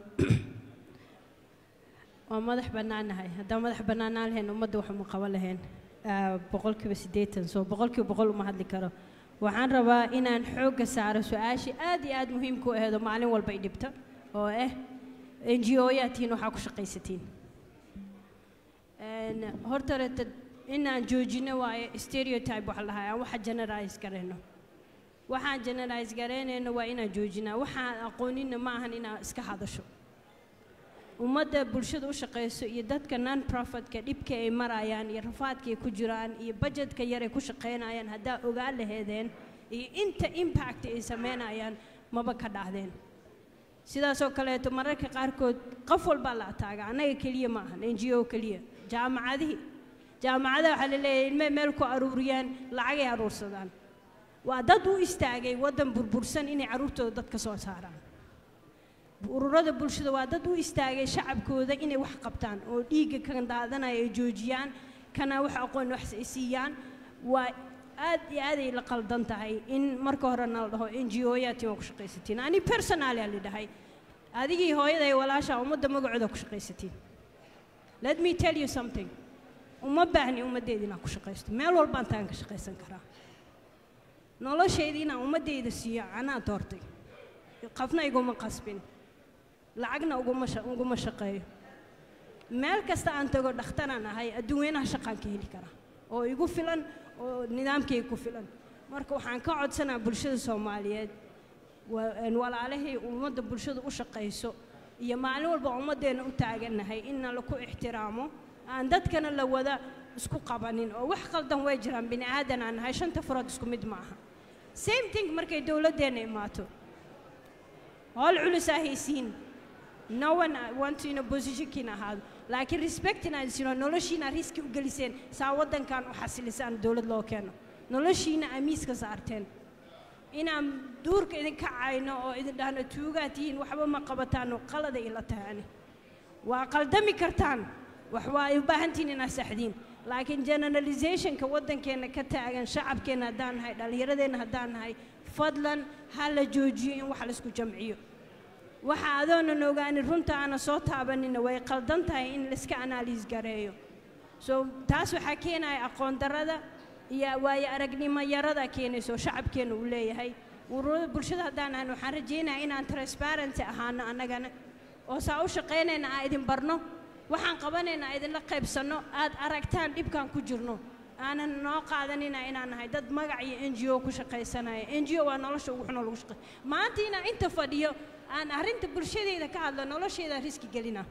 waa madax bannaanahay haddaan madax bannaanaan lahayn ummadda wax uma qaban lahayn Ah, boqolkiiba siddeetan soo boqolkiiba boqol uma hadli karo waxaan rabaa inaan xoogga saaro su-aashii aad iyo aad muhiimka u aheedo maalin walba i dhibta oo ah n g o yaa tihiin waxaa ku shaqaysatiin Een, horta reta inaan joojino waaye stereotype waxa la dhahaa aan waxa generalize garayno waxaan generalize garaynayno waa inaan joojinaa waxaan aqoonina ma ahan inaan iska hadasho ummadda bulshada u shaqayso iyo dadka non profitka dhibka ay marayaan iyo rafaadka ay ku jiraan iyo budgetka yar ay ku shaqaynayaan haddaa ogaa laheedeen iyo inta impact ay samaynayaan maba ka dhahdeen sidaasoo kaleeto mararka qaarkood qof walbaa la ataaga annaga keliya ma ahan n g o keliya jaamacadihii jaamacadaha waxaa la leeyahay ilmay meel ku aruuriyaan lacagay aruursadaan waa dad u istaagay waddan burbursan inay carruurtooda dad ka soo saaraan ururada bulshada waa dad u istaagay shacabkooda inay wax qabtaan oo dhiigga kan daadanaya ay joojiyaan kana wax aqoon wax ay siiyaan waa aad iyo aad ay la qaldan tahay in marka hore na la dhaho n g o yaati waa ku shaqaysatiin ani personalia la dhahay adigii hooyada iyo walaasha ummadda magacooda ku shaqaysatiin let me tell you something uma baahni ummaddeeda inaan ku shaqaysto meel walbaan taan ka shaqaysan karaa noloshayda inaan ummaddayda siiyo anaa doortay qafna iguma qasbin lacagna uguma sha- uguma shaqeeyo meel kasta aan tago dhakhtaraan ahay adduunyanaha shaqaan ka heli karaa oo igu filan oo nidaamkayga ku filan marka waxaan ka codsanaa bulshada soomaaliyeed wa- een walaalahay ummadda bulshada u shaqayso iyo maalin walba ummaddeena u taagannahay inna laku ixtiraamo aan dadkana la wada isku qabanin oo wax qaldan way jiraan bini aadan aan nahay shanta farood isku mid ma aha same thing markay dowladdeenna imaato howl culus aa haysiin no one wants in a positionkiina ahaado laakiin respect inaad sino noloshiina riski u geliseen saa waddankan u xasilisaan dowlad loo keeno noloshiina amiiska saarteen inaan duurka idinka cayno oo idin dhahno tuugaa tihiin waxba ma qabataano qalada ila tahani waa qaldami kartaan wax waa ay u baahan tihiin inaad saxdiin laakiin generalizationka waddankeenna ka taagan shacabkeenna haddaan nahay dhallinyaradeenna haddaan nahay fadlan ha la joojiyo in wax laisku jamciyo waxa adoonan ogaanin runta aana soo taabanina way qaldan tahay in laiska analyse gareeyo so taas waxaa keenaya aqoon darrada iyo waayo aragnimo yarada keenayso shacabkeenna uu leeyahay ururada bulshada haddaan ahan waxaan rajaynayaa inaan transparency ahaano annagana oo saa u shaqaynayna aan idin barno waxaan qabanayna aan idinla qaybsanno aad aragtaan dhibkaan ku jirno aanan noo qaadanina inaan nahay dad magac iyo n g o ku shaqaysanaya n g o waa nolosha ugu xunoo lagu shaqay maanta inaan inta fadhiyo aan arrinta bulshadeyda ka hadlo nolosheeda riski gelina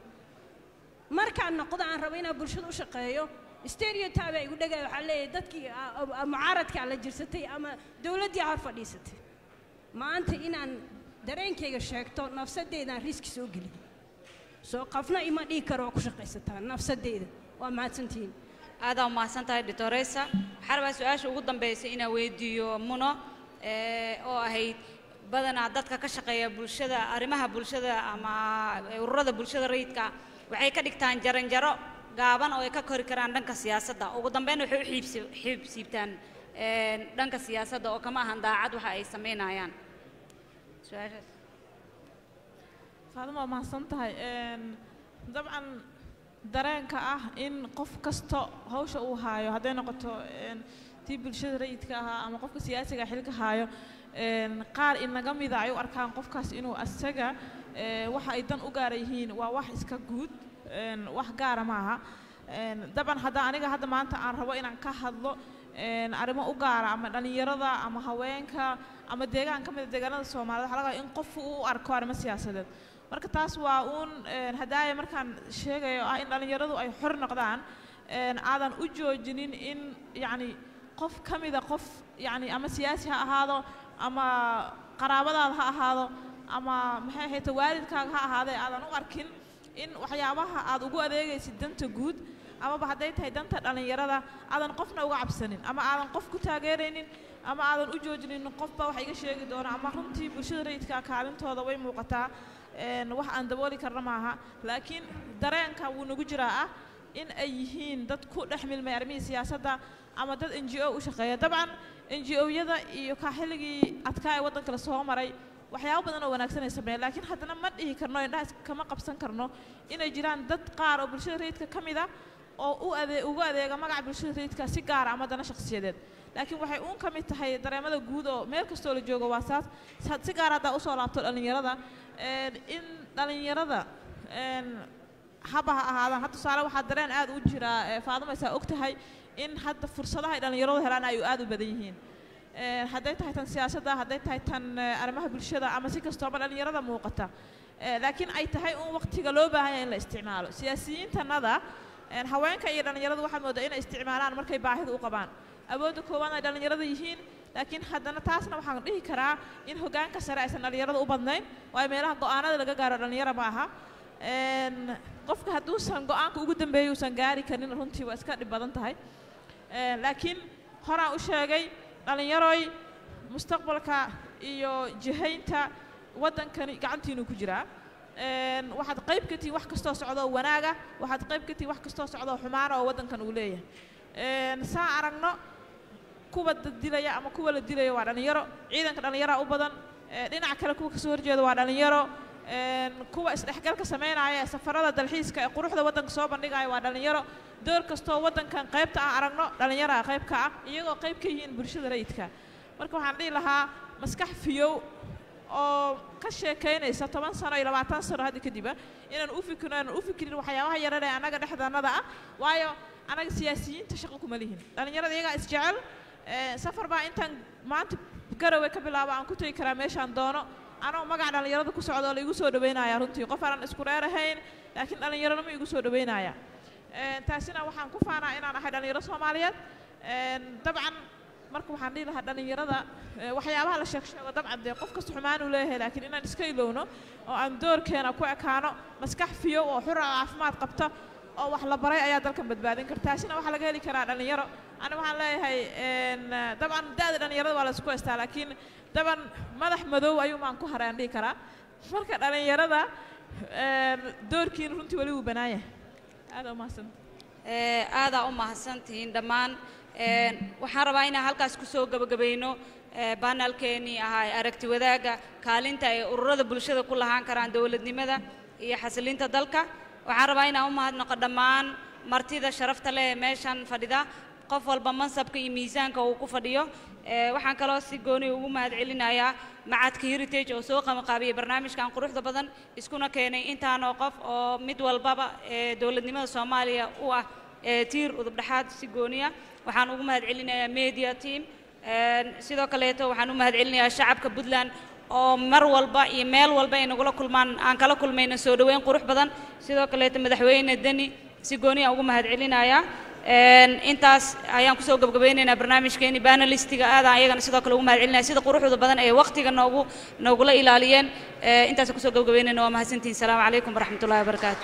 markaan noqdo aan rabo inaan bulshada u shaqeeyo stereotype igu dhagaya waxaa leeyahay dadkii a- a- mucaaradkaa la jirsatay ama dowladdii hor fadhiisatay maanta inaan dareenkayga sheegto nafsadeydaan riski soo gelin soo qafna ima dhihi karo waa ku shaqaysataa nafsadeyda waa mahadsantihiin aadaa umahadsan tahay doctoresa waxaa rabaa su-aasha ugu dambaysa inaan weydiiyo muno ee, oo ahayd badanaa dadka ka shaqeeya bulshada arrimaha bulshada ama ururada bulshada rayidka waxay ka dhigtaan jaranjaro gaaban oo ay ka kori karaan dhanka siyaasadda ugu dambeyn waxay u xiibsi xiibsiibtaan een, dhanka siyaasadda oo kama ahan daacad waxa ay samaynayaan su-aashaas faadima waa mahadsan tahay Een, dabcan dareenka ah in qof kasto hawsha uu haayo hadday noqoto een, tii bulshada rayidka ahaa ama qofka siyaasiga xilka haayo een, qaar inaga mida ay u arkaan qofkaas inuu asaga ee, waxa ay dan u gaara yihiin waa wax iska guud een, wax gaara maaha Een, dabcan hadda aniga hadda maanta aan rabo inaan ka hadlo een, arrimo u gaara ama dhallinyarada ama haweenka ama deegaan ka mida deegaanada soomaaliyed waxaa laga yaabaa in qof uu u arko arrimo siyaasadeed marka taas waa uun een, hadaaya markaan sheegayo ah in dhallinyaradu ay xor noqdaan een, aadan u joojinin in yacni qof ka mida qof yacni ama siyaasi ha ahaado ama qaraabadaada ha ahaado ama maxay ahayd waalidkaaga ha ahaadee aadan u arkin in waxyaabaha aad ugu adeegaysid danta guud amaba hadday tahay danta dhallinyarada aadan qofna uga cabsanin ama aadan qof ku taageeraynin ama aadan u joojinin qofba wax iga sheegi doona ama runtii bulshada rayidka kaalintooda way muuqataa een, wax aan dabooli karna maaha laakiin dareenka wuu nagu jiraa ah in ay yihiin dad ku dhex milmay arrimihii siyaasadda ama dad n g o u shaqeeya dabcan n g o-yada iyo ka xilligii adkaa ee waddanka la soo maray waxyaabo badan oo wanaagsan ay sameeyeen laakiin haddana ma dhihi karno indhahaas kama qabsan karno inay jiraan dad qaar oo bulshada rayidka ka mid a oo u adee ugu adeega magaca bulshada rayidka si gaara ama dana shakhsiyadeed laakiin waxay uun ka mid tahay dareemada guud oo meel kastoo la joogo waa saas sa- si gaar haddaa usoo laabto dhallinyarada een, in dhallinyarada een, haba ha ahaadaan hadda tusaale waxaa dareen aad u jiraa ee faadumaysaa og tahay in hadda fursadaha ay dhallinyaradu helaan ay aad u badan yihiin Ee, hadday tahay tan siyaasadda hadday tahay tan eh, arrimaha bulshada ama si kastooba dhallinyarada muuqata Ee, laakiin ay tahay un waqtiga loo baahan yahay in la isticmaalo siyaasiyiintanada een, haweenka iyo dhallinyaradu waxaa moodaa inay isticmaalaan markay baahida u qabaan awoodda koowaad ay dhallinyarada yihiin laakiin haddana taasna waxaan dhihi karaa in hoggaanka sare aysan dhallinyarada u badnayn waayo meelaha go'aanada laga gaaro dhallinyara ma aha Een, qofka hadduusan go'aanka ugu dambeeya uusan gaari karin runtii waa iska dhib badan tahay Een, laakiin horaan u sheegay dhallinyaroy mustaqbalka iyo jihaynta waddankani gacantiinuu ku jiraa Een, waxaad qayb ka tihiin wax kastoo socda oo wanaaga waxaad qayb ka tihiin wax kastoo socda oo xumaana oo waddankan uu leeyahay Een, saa aragno kuwa dad dilaya ama kuwa la dilayo waa dhallinyaro ciidanka dhallinyaraa u badan ee, dhinaca kale kuwa kasoo horjeeda waa dhallinyaro een, kuwa isdhexgalka samaynaya ee safarada dalxiiska ee quruxda waddanka soo bandhigaya waa dhallinyaro door kastoo waddankan qaybta aan aragno dhallinyaraa qayb ka ah iyagoo qayb ka yihiin bulshada rayidka marka waxaan dhihi lahaa maskax fiyow oo ka sheekaynaysa toban sano iyo labaatan sano hadda kadiba inaan u fikirno inaan u fikirin waxyaabaha yarar ee annaga dhexdanada ah waayo annaga siyaasiyiinta shaqo kuma lihin dhallinyarada iyagaa isjecel Ee, safar baa intaan maanta garowe ka bilaabo aan ku tegi karaa meeshaan doono anoo magaca dhallinyarada ku socda oo la igu soo dhaweynaya runtii qof aanan isku reer ahayn laakiin dhallinyarada ma igu soo dhaweynaya Ee, taasina waxaan ku faanaa inaan ahay dhallinyaro soomaaliyeed Een, dabcan marka waxaan dhihi lahaa dhallinyarada ee, waxyaabaha la sheeg sheego dabcan dee qof kasta xumaan uu leeyahay laakiin inaan iska ilowno oo aan doorkeena ku ekaano maskax fiyo oo xura oo caafimaad qabta oo wax la baray ayaa dalkan badbaadin karta taasina waxaa laga heli karaa dhallinyaro ani waxaan leeyahay een, dabcan da'da dhallinyarada waa la isku haystaa laakiin daban madax madow ayuu maan ku haray aan dhihi karaa marka dhallinyarada een, doorkiina runtii weli wuu bannaan yahay aada umahadsan Ee, aadaa u mahadsantihiin dhammaan Een, waxaan rabaa inaan halkaas kusoo gabagabayno ee, banalkeenii ahaa ee aragti wadaagga kaalinta ay ururada bulshada ku lahaan karaan dowladnimada iyo xasilinta dalka waxaan rabaa inaan u mahadnaqo dhammaan martida sharafta leh ee meeshan fadhida qof walba mansabka iyo miisaanka uu ku fadhiyo Ee, waxaan kaloo si gooni ugu mahadcelinayaa macadka heritage oo soo qabanqaabiyey barnaamijkan quruxda badan iskuna keenay intaanoo qof oo mid walbaba ee dowladnimada soomaaliya u ah ee tiir udubdhexaad si gooniya waxaan ugu mahadcelinayaa media team Een, sidoo kaleeto waxaan u mahadcelinayaa shacabka puntland oo mar walba iyo meel walba ay nagula kulmaan aan kala kulmayna soo dhoweyn qurux badan sidoo kaleeto madaxweyne deni si gooni aan ugu mahadcelinayaa Een, intaas ayaan kusoo gabgabaynaynaa barnaamijkeeni banalistiga aadaan ayagana sidoo kale ugu mahadcelinaya sida quruxda badan ee waqtiga noogu noogula ilaaliyeen Ee, intaas kusoo gabgabaynayna waa mahadsantihiin salaamu calaykum waraxmatullahi wabarakaatu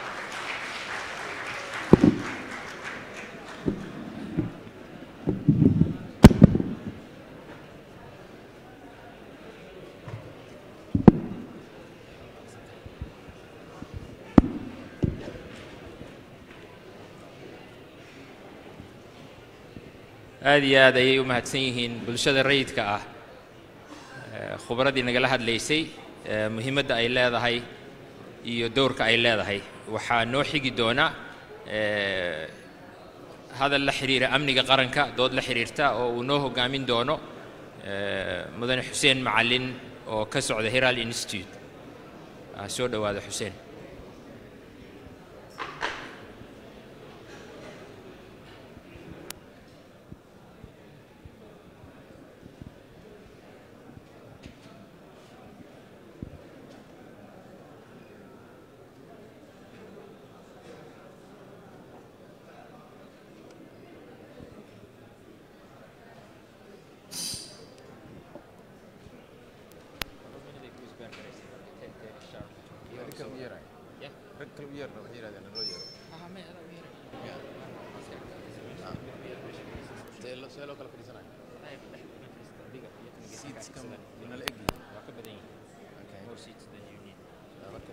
aad iyo aad ayay u mahadsan yihiin bulshada rayidka ah ee khubradii nagala hadlaysay ee muhiimadda ay leedahay iyo dowrka ay leedahay waxaa noo xigi doona ee, hadal la xiriira amniga qaranka dood la xiriirta oo uu noo hoggaamin doono ee, mudane xuseen macallin oo ka socda herald institute Ah, soo dhowaada xuseen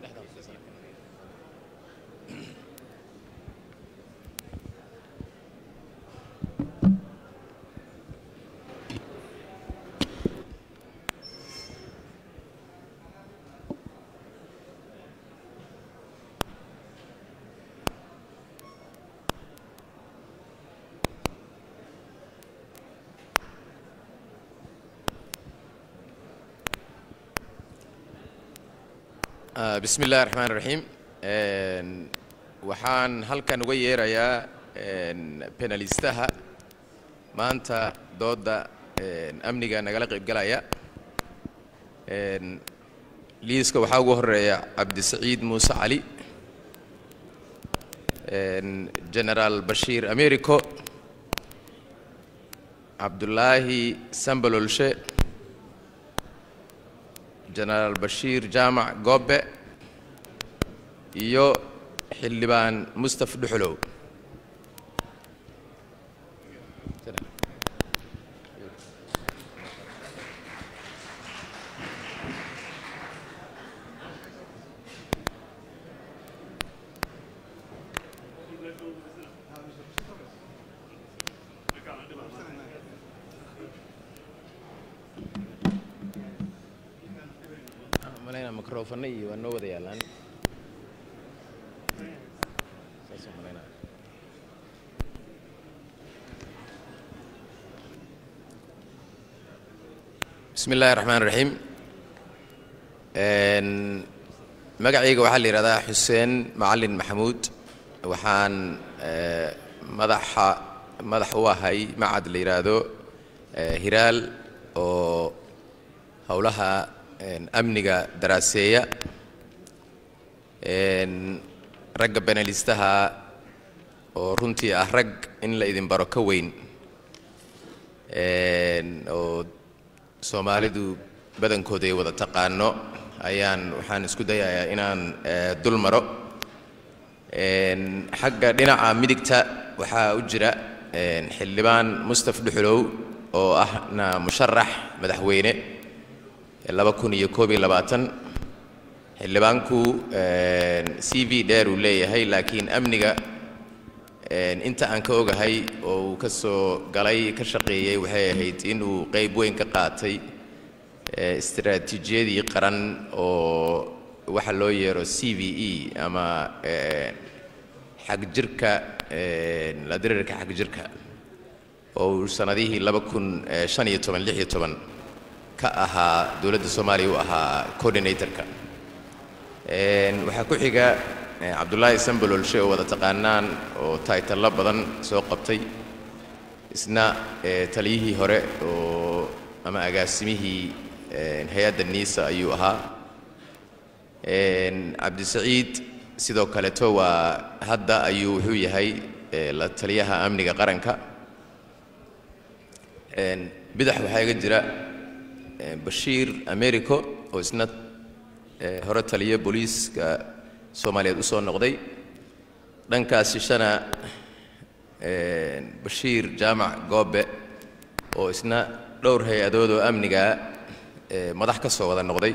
Ah, bismi illaahi raxmaan raxiim Een, waxaan halkan uga yeerayaa een, penalistaha maanta dooda een, amniga nagala qaybgalaya Een, liiska waxaa ugu horeeya cabdisaciid muuse cali Een, generaal bashiir americo cabdulaahi sambalolshe genaraal bashiir jaamac goobe iyo xildhibaan mustaf dhuxulow malayna microphone iyo waa noo wada yaalaan saasaan malaynaya. bismi illaahi raxmaan raxiim Een, magacayga waxaa la yidhahdaa xuseen macalin maxamuud waxaan eh, madaxa madax u ahay macad la yidhaahdo eh, hiraal oo howlaha een, amniga daraaseeya Een, ragga benalistaha oo runtii ah rag in la idin baro ka weyn Een, oo soomaalidu badankooda ay wada taqaano ayaan waxaan isku dayayaa inaan eh, dul maro Een, xagga dhinaca midigta waxaa u jira een, xildhibaan mustaf dhuxulow oo ahna musharax madaxweyne laba kun iyo koob iyo labaatan xildhibaanku een, c v dheer uu leeyahay laakiin amniga een, inta aan ka ogahay oo uu ka soo galay ka shaqeeyey waxay ahayd inuu qayb weyn ka qaatay eh, istiraatiijiyadii qaran oo waxa loo yeero c v e ama een, xagjirka een, la diriirka xagjirka oo uu sanadihii laba kun eh, shan iyo toban lix iyo toban ka ahaa dowladda soomaaliya u ahaa coordinatorka Een, waxaa ku xiga eh, cabdulaahi sambalolshe oo wada taqaanaan oo taytalo badan soo qabtay isna eh, taliyihii hore oo ama agaasimihii eh, hay-adda niisa ayuu ahaa Een, cabdisaciid sidoo kaleto waa hadda ayuu wuxuu yahay eh, la taliyaha amniga qaranka Een, bidax waxaa iga jira eh, bashiir americo oo isna eh, hore taliya booliiska soomaaliyeed u soo noqday dhankaas shishana eh, bashiir jaamac goobe oo isna dhowr hay-adood oo amniga eh, madax ka soo wada noqday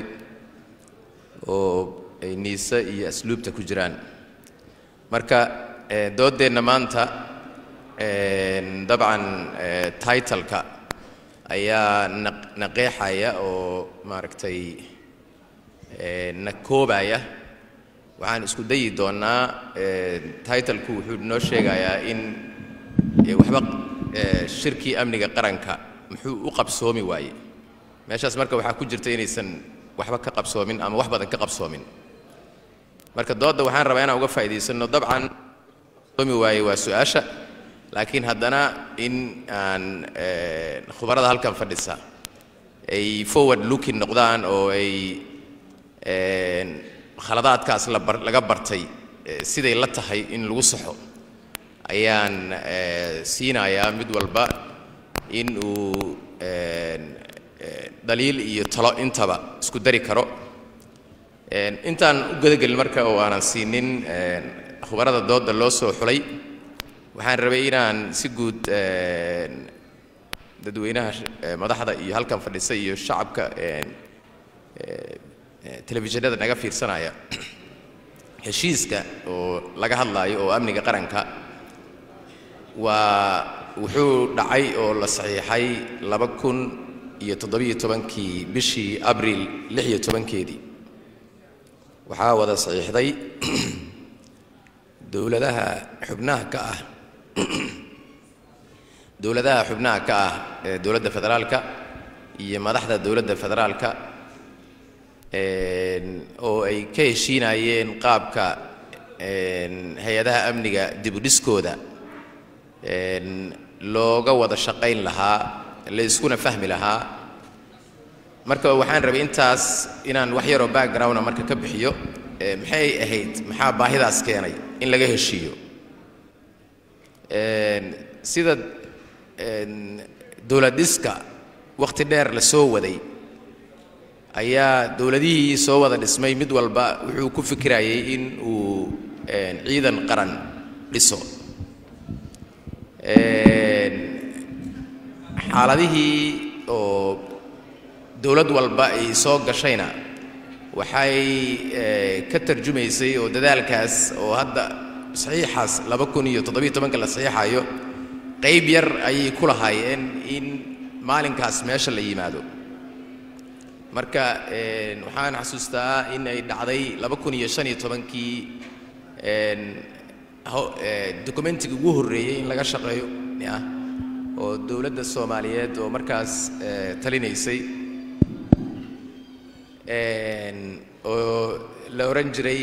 oo ay niise iyo asluubta ku jiraan marka eh, dooddeenna maanta een, dabcan eh, titleka ayaa na- na qeexaya oo maaragtay eh, na koobaya waxaan isku dayi doonnaa eh, titleku wuxuu noo sheegayaa in eh, waxba eh, shirkii amniga qaranka muxuu u qabsoomi waaye meeshaas marka waxaa ku jirta inaysan waxba ka qabsoomin ama wax badan ka qabsoomin marka doodda waxaan rabaa inaan uga faa'iidaysanno dabcan qabsoomi waaye waa su-aasha laakiin haddana in aan eh, khubarada halkan fadhisa ay forward looking noqdaan oo ay een, khaladaadkaas la bar- laga bartay eh, siday la tahay in lagu saxo ayaan eh, siinayaa mid walba in uu een, eh, dhaliil iyo talo intaba isku dari karo Een, intaan u gudagelin marka oo aanan siinin een, khubarada dooda loo soo xulay waxaan rabay inaan si guud een, dadweynaha sh- eh, madaxda iyo halkan fadhisa iyo shacabka een, eh, eh, telefishinada naga fiirsanaya heshiiska oo laga hadlaayo oo amniga qaranka waa wuxuu dhacay oo la saxiixay laba kun iyo toddobiyo tobankii bishii abriil lix iyo tobankeedii waxaa wada saxiixday dowladaha xubnaha ka ah dowladaha xubnaha ka ah ee dowladda federaalka iyo madaxda dowladda federaalka oo ay ka heshiinayeen qaabka hay-adaha amniga dibudhiskooda looga wada shaqayn lahaa la iskuna fahmi lahaa marka waxaan rabay intaas inaan wax yaroo backgrounda marka ka bixiyo maxay ahayd maxaa baahidaas keenay in laga heshiiyo sida dowladdhiska wakhti dheer la soo waday ayaa dowladihii soo wada dhismay mid walba wuxuu ku fikirayay in uu ciidan qaran dhiso xaaladihii oo dowlad walba ay soo gashayna waxay ka tarjumaysay oo dadaalkaas oo hadda saxiixaas laba kun iyo toddobiyo tobanka la saxiixayo qayb yar ayay ku lahaayeen in maalinkaas meesha la yimaado marka waxaan xasuustaa in ay dhacday laba kun iyo shan iyo tobankii documentigii ugu horreeyey in laga shaqeeyo ah oo dowladda soomaaliyeed oo markaas talinaysay oo la odhan jiray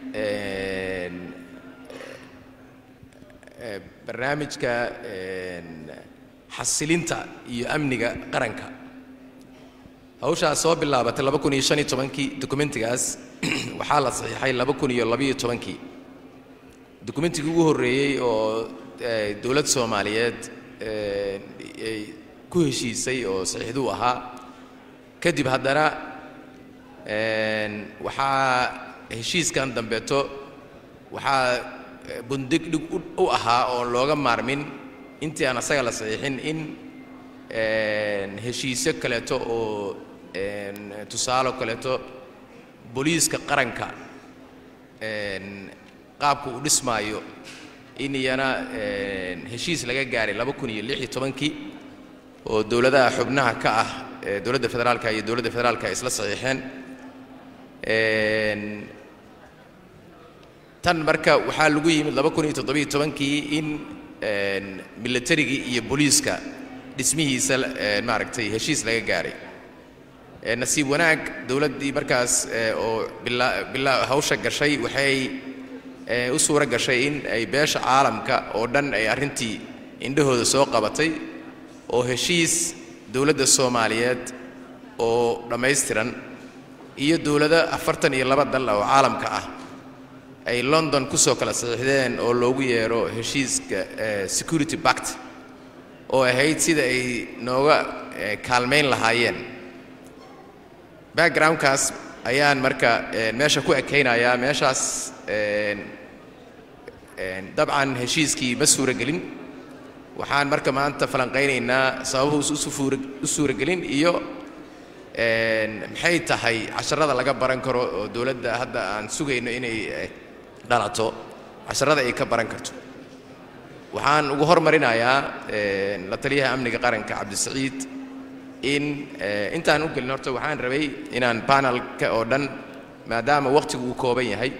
barnaamijka xasilinta iyo amniga qaranka hawshaas soo bilaabatay laba kun iyo shan iyo tobankii dokumentigaas waxaa la saxiixay laba kun iyo labiyo tobankii dokumentigii ugu horreeyey oo dowlad soomaaliyeed ay ku heshiisay oo saxiixduu ahaa kadib haddana waxaa heshiiskan dambeeto waxaa bundig dhig u ahaa oo looga maarmin intii aan asaga la saxiixin in heshiisyo kaleeto oo tusaalo kaleeto booliiska qaranka qaabka uu dhismaayo in iyana heshiis laga gaaray laba kun iyo lix iyo tobankii oo dowladaha xubnaha ka ah ee dowladda federaalka iyo dowladda federaalka ay isla saxiixeen tan marka waxaa lagu yimid laba kun iyo toddobiyo tobankii in milatarigii iyo booliiska dhismihiisa maaragtay heshiis laga gaaray nasiib wanaag dowladdii markaas oo bilaa bilaa hawsha gashay waxay u suuro gashay in ay beesha caalamka oo dhan ay arrintii indhahooda soo qabatay oo heshiis dowladda soomaaliyeed oo dhammaystiran iyo dowlado afartan iyo laba dal oo caalamka ah ay london ku soo kala saxiixdeen oo loogu yeero heshiiska security bact oo ahayd sida ay nooga kaalmayn lahaayeen backgroundkaas ayaan marka meesha ku ekaynayaa meeshaas dabcan heshiiskii ma suuragelin waxaan marka maanta falanqaynaynaa sababuhu u suuragelin iyo maxay tahay casharada laga baran karo oo dowladda hadda aan sugayno inay dhalato casharada ay ka baran karto waxaan ugu hormarinayaa la taliyaha amniga qaranka cabdisaciid in intaan u gelin horta waxaan rabay inaan panelka oo dhan maadaama wakhtigu uu kooban yahay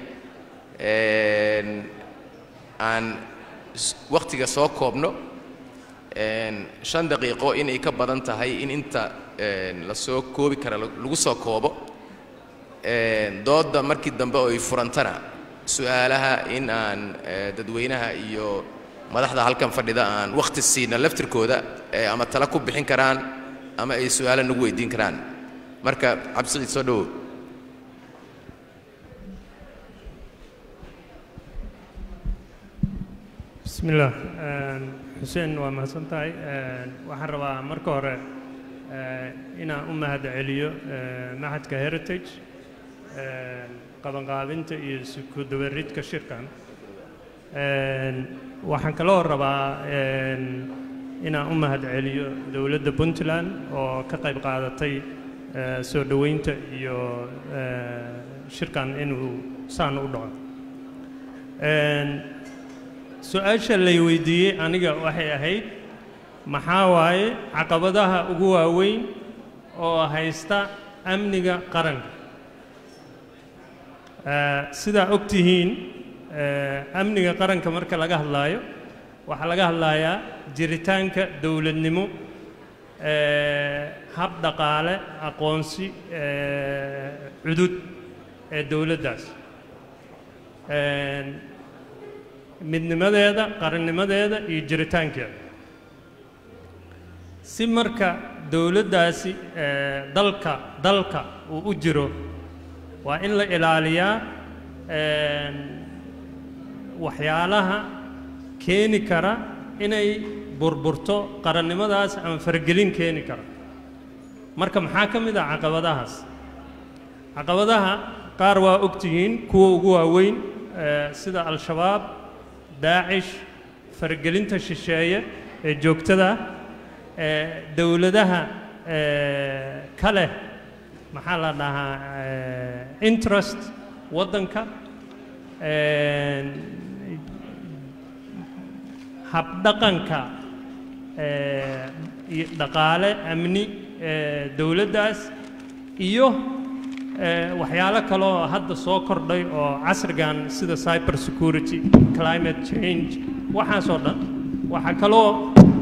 aan wakhtiga soo koobno shan daqiiqo inay ka badan tahay in inta la soo koobi kara lagu soo koobo doodda markii dambe oo ay furantana su'aalaha in aan dadweynaha iyo madaxda halkan fadhida aan wakhti siina laftirkooda ama tala ku bixin karaan ama ay su'aalo nagu weydiin karaan marka cabdisiciid soo dhowow bismillaah xuseen waa mahadsan tahay waxaan rabaa marka hore inaan u mahad celiyo maxadka heritage qabanqaabinta iyo isku dabaridka shirkan waxaan kaloo rabaa inaan u mahad celiyo dowladda puntland oo ka qayb qaadatay soo dhoweynta iyo shirkan inuu saan u dhaco Een, su-aasha lay weydiiyey aniga waxay ahayd maxaa waaye caqabadaha ugu waaweyn oo haysta amniga qaranka Eh, sidaa og tihiin eh, amniga qaranka marka laga hadlaayo waxaa laga hadlayaa jiritaanka dowladnimo eh, hab dhaqaale aqoonsi eh, cudud ee dowladdaas Een, midnimadeeda qarannimadeeda iyo jiritaankeeda si marka dowladdaasi eh, dalka dalka uu u jiro waa in la ilaaliyaa een, waxyaalaha keeni kara inay burburto qarannimadaas ama faragelin keeni kara marka maxaa ka mid ah caqabadahaas caqabadaha qaar waa ogtihiin kuwa ugu waaweyn eh, sida al-shabaab daacish faragelinta shisheeye ee joogtada ah eh, dowladaha eh, ka leh maxaa la dhahaa eh, interest waddanka een, habdhaqanka eh, iyo dhaqaale amni eh, dowladdaas iyo eh, waxyaalo kaloo hadda soo kordhay oo casrigan sida cyber security climate change waxaasoo dhan waxaa kaloo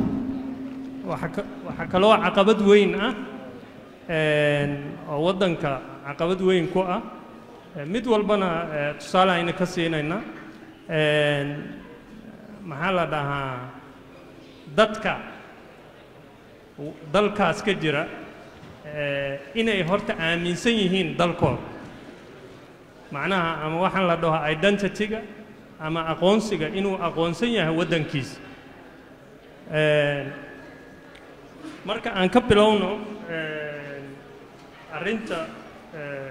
waxaa ka- waxaa kaloo caqabad weyn ah een, oo waddanka caqabad weyn ku ah Eh, mid walbana eh, tusaale ayna ka siinayna een, maxaa la dhahaa dadka w- dalkaas ka jira eh, inay horta aaminsan yihiin dalkooda macnaha ama waxaan la dhaho identity-ga ama aqoonsiga inuu aqoonsan yahay waddankiisa Een, marka aan ka bilowno een, arrinta eh,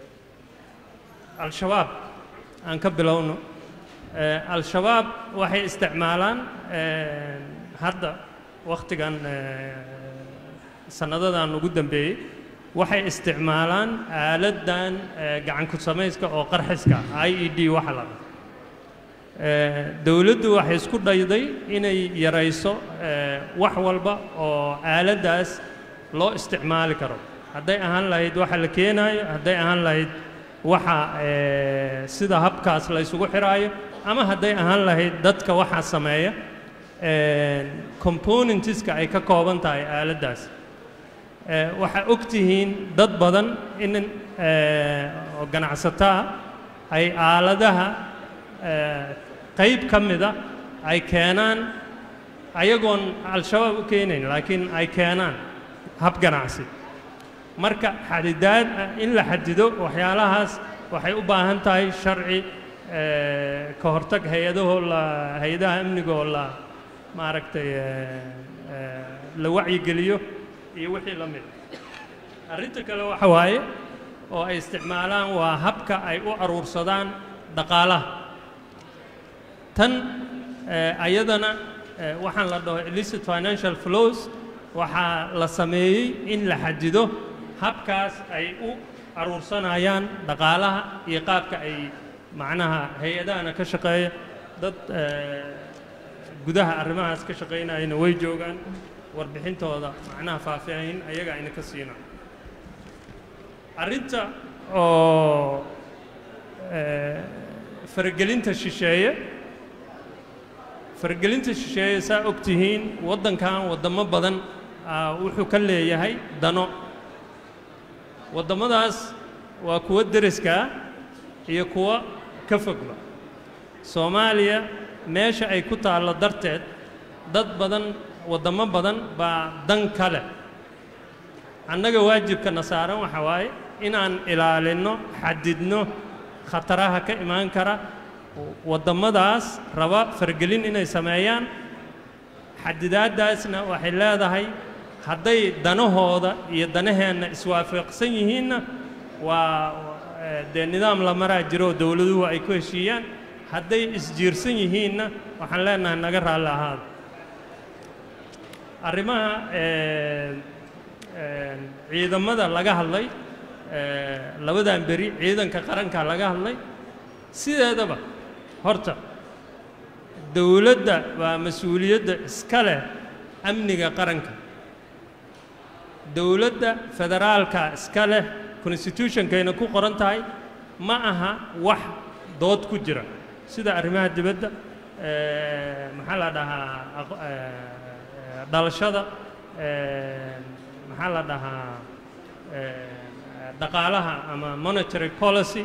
al-shabaab aan ka bilowno Eh, al-shabaab waxay isticmaalaan eh, hadda wakhtigan eh, sannadadan ugu dambeeyey waxay isticmaalaan aaladdan eh, gacan ku samayska oo qarxiska i e d waxa la dhaho Eh, dowladdu waxay isku dhayday inay yarayso eh, wax walba oo aaladdaas loo isticmaali karo hadday ahaan lahayd waxa la keenaayo hadday ahaan lahayd waxa eh, sida habkaas la isugu xiraayo ama hadday ahaan lahayd dadka waxaa sameeya eh, componentska ay ka kooban tahay aaladdaas Eh, waxaa og tihiin dad badan in eh, oo ganacsataa ay aaladaha eh, qayb ka mida ay keenaan ayagoon al-shabaab u keenayn laakiin ay keenaan hab ganacsi marka xadidaad ah in la xadido waxyaalahaas waxay u baahan tahay sharci eh, ka hortag hay-adahoo la hay-adaha amnigoo la maaragtay eh, eh, la wacyigeliyo iyo wixii la mid arrinta kale waxa waaye oo ay isticmaalaan waa habka ay u aruursadaan dhaqaalaha tan eh, ayadana eh, waxaan la dhaho illicit financial flows waxaa la sameeyey in la xadido habkaas ay u aruursanayaan dhaqaalaha iyo qaabka ay macnaha hay-adahana ka shaqeeya dad eh, gudaha arrimahaas ka shaqaynayana way joogaan warbixintooda macnaha faahfaahin ayaga ayna ka siinaan arrinta oo eh, faragelinta shisheeye faragelinta shisheeye saa og tihiin waddankan waddamo badan ah, wuxuu ka leeyahay dano waddamadaas waa kuwa deriska ah iyo kuwa ka fogba soomaaliya meesha ay ku taallo darteed dad badan waddamo badan baa dan ka leh annaga waajibkana saaran waxa waaye inaan ilaalinno xadidno khataraha ka imaan kara waddamadaas raba fargelin inay sameeyaan xadidaaddaasna waxay leedahay hadday danahooda iyo danaheenna iswaafaqsan yihiinna waa eh, dee nidaam la maraa jiro oo dowladuhu ay ku heshiiyaan hadday isjiirsan yihiinna waxaan leenahay naga raalli ahaada arrimaha eh, eh, ciidamada laga hadlay eh, labadan beri ciidanka qaranka laga hadlay sideedaba horta dowladda waa mas-uuliyadda iska leh amniga qaranka dowladda federaalka iska leh constitutionkayna ku qoran tahay ma aha wax dood ku jira sida arrimaha dibadda eh, maxaa la dhahaa aqo- eh, dhalashada eh, maxaa la dhahaa eh, dhaqaalaha ama monetary policy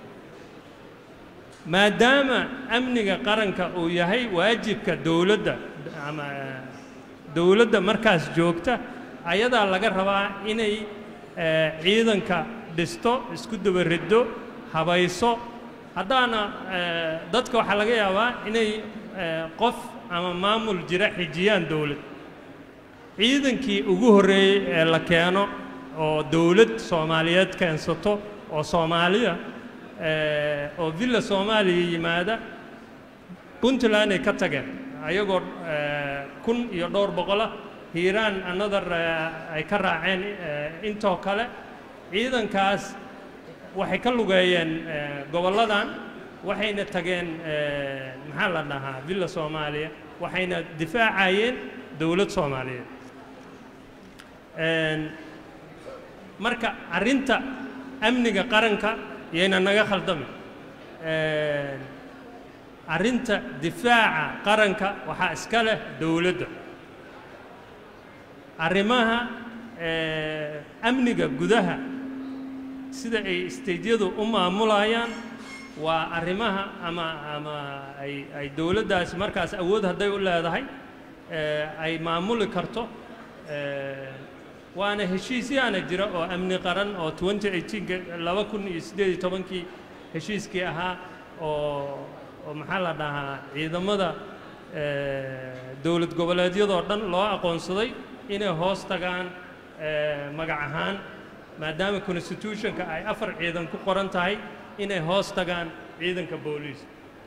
maadaama amniga qaranka uu yahay waajibka dowladda ama eh, dowladda markaas joogta ayadaa laga rabaa inay eh, ciidanka dhisto isku dabariddo habayso haddaana eh, dadka waxaa laga yaabaa inay eh, qof ama maamul jira xijiyaan dowlad ciidankii ugu horreeyey ee la keeno oo dowlad soomaaliyeed keensato oo soomaaliya eh, oo villa soomaaliya yimaada puntland ay ka tageen ayagoo eh, kun iyo dhowr boqolah hiiraan another eh, ay ka raaceen eh, intoo kale ciidankaas waxay ka lugeeyeen eh, gobolladan waxayna tageen eh, maxaa la dhahaa villa soomaaliya waxayna difaacayeen dowlad soomaaliyeed Een, marka arrinta amniga qaranka yayna naga khaldamin Een, arrinta difaaca qaranka waxaa iska leh dowladda arrimaha eh, amniga gudaha sida ay isteydyadu u maamulayaan waa arrimaha ama ama ay ay dowladdaasi markaas awood hadday u leedahay eh, ay maamuli karto eh, waana heshiisyaana jira oo amni qaran oo 2018 laba kun iyo siddeed iyo tobankii heshiiskii ahaa oo oo maxaa la dhahaa ciidamada eh, dowlad goboleedyadoo dhan loo aqoonsaday inay hoos tagaan eh, magac ahaan maadaama constitutionka ay afar ciidan ku qoran tahay inay hoos tagaan ciidanka booliiska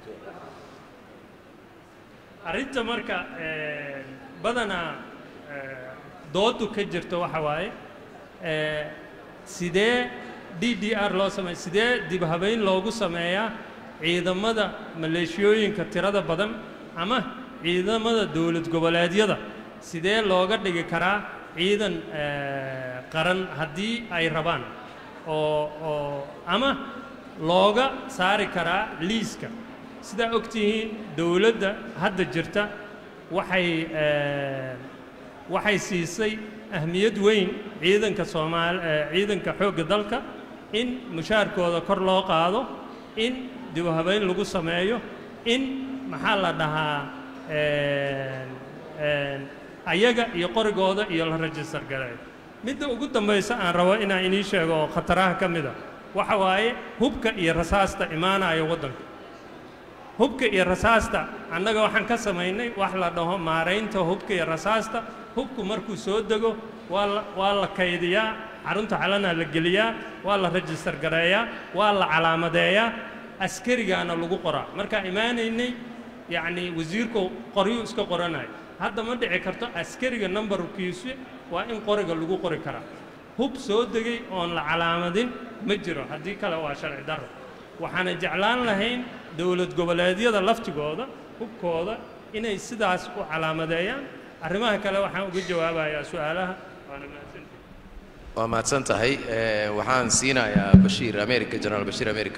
arrinta marka eh, badanaa eh, doodu ka jirto waxa waaye eh, sidee d d r loo sameeya sidee dib habayn loogu sameeyaa ciidamada maleeshiyooyinka tirada badan ama ciidamada dowlad goboleedyada sidee looga dhigi karaa ciidan eh, qaran haddii ay rabaan oo oo ama looga saari karaa liiska sidaa og tihiin dowladda hadda jirta waxay eh, waxay siisay ahmiyad weyn ciidanka soomaal eh, ciidanka xoogga dalka in mushaarkooda kor loo qaado in dib u habayn lagu sameeyo in maxaa la dhahaa een, een, ayaga iyo qorigooda iyo la rajistar gareeyo midda ugu dambaysa aan rabo inaan inii sheego oo khataraha ka mid a waxa waaye hubka iyo rasaasta imaanaya waddanka hubka iyo rasaasta annaga waxaan ka samaynay wax la dhaho maaraynta hubka iyo rasaasta hubku markuu soo dego waa la waa la kaydiyaa xarunta calanaa la geliyaa waa la rajistar gareeyaa waa la calaamadeeyaa askarigaana lagu qoraa markaa imaanaynay yacni wasiirku qoryuu iska qoranayo hadda ma dhici karto askariga nambarkiisu waa in qoriga lagu qori karaa hub soo degay oon la calaamadin ma jiro haddii kale waa sharci darro waxaana jeclaan lahayn dowlad goboleedyada laftigooda hubkooda inay sidaas u calaamadeeyaan arrimaha kale waxaan uga jawaabayaa su-aalaha waana mahadsantihin waa mahadsan tahay Eh, waxaan siinayaa bashiir america generaal bashiir america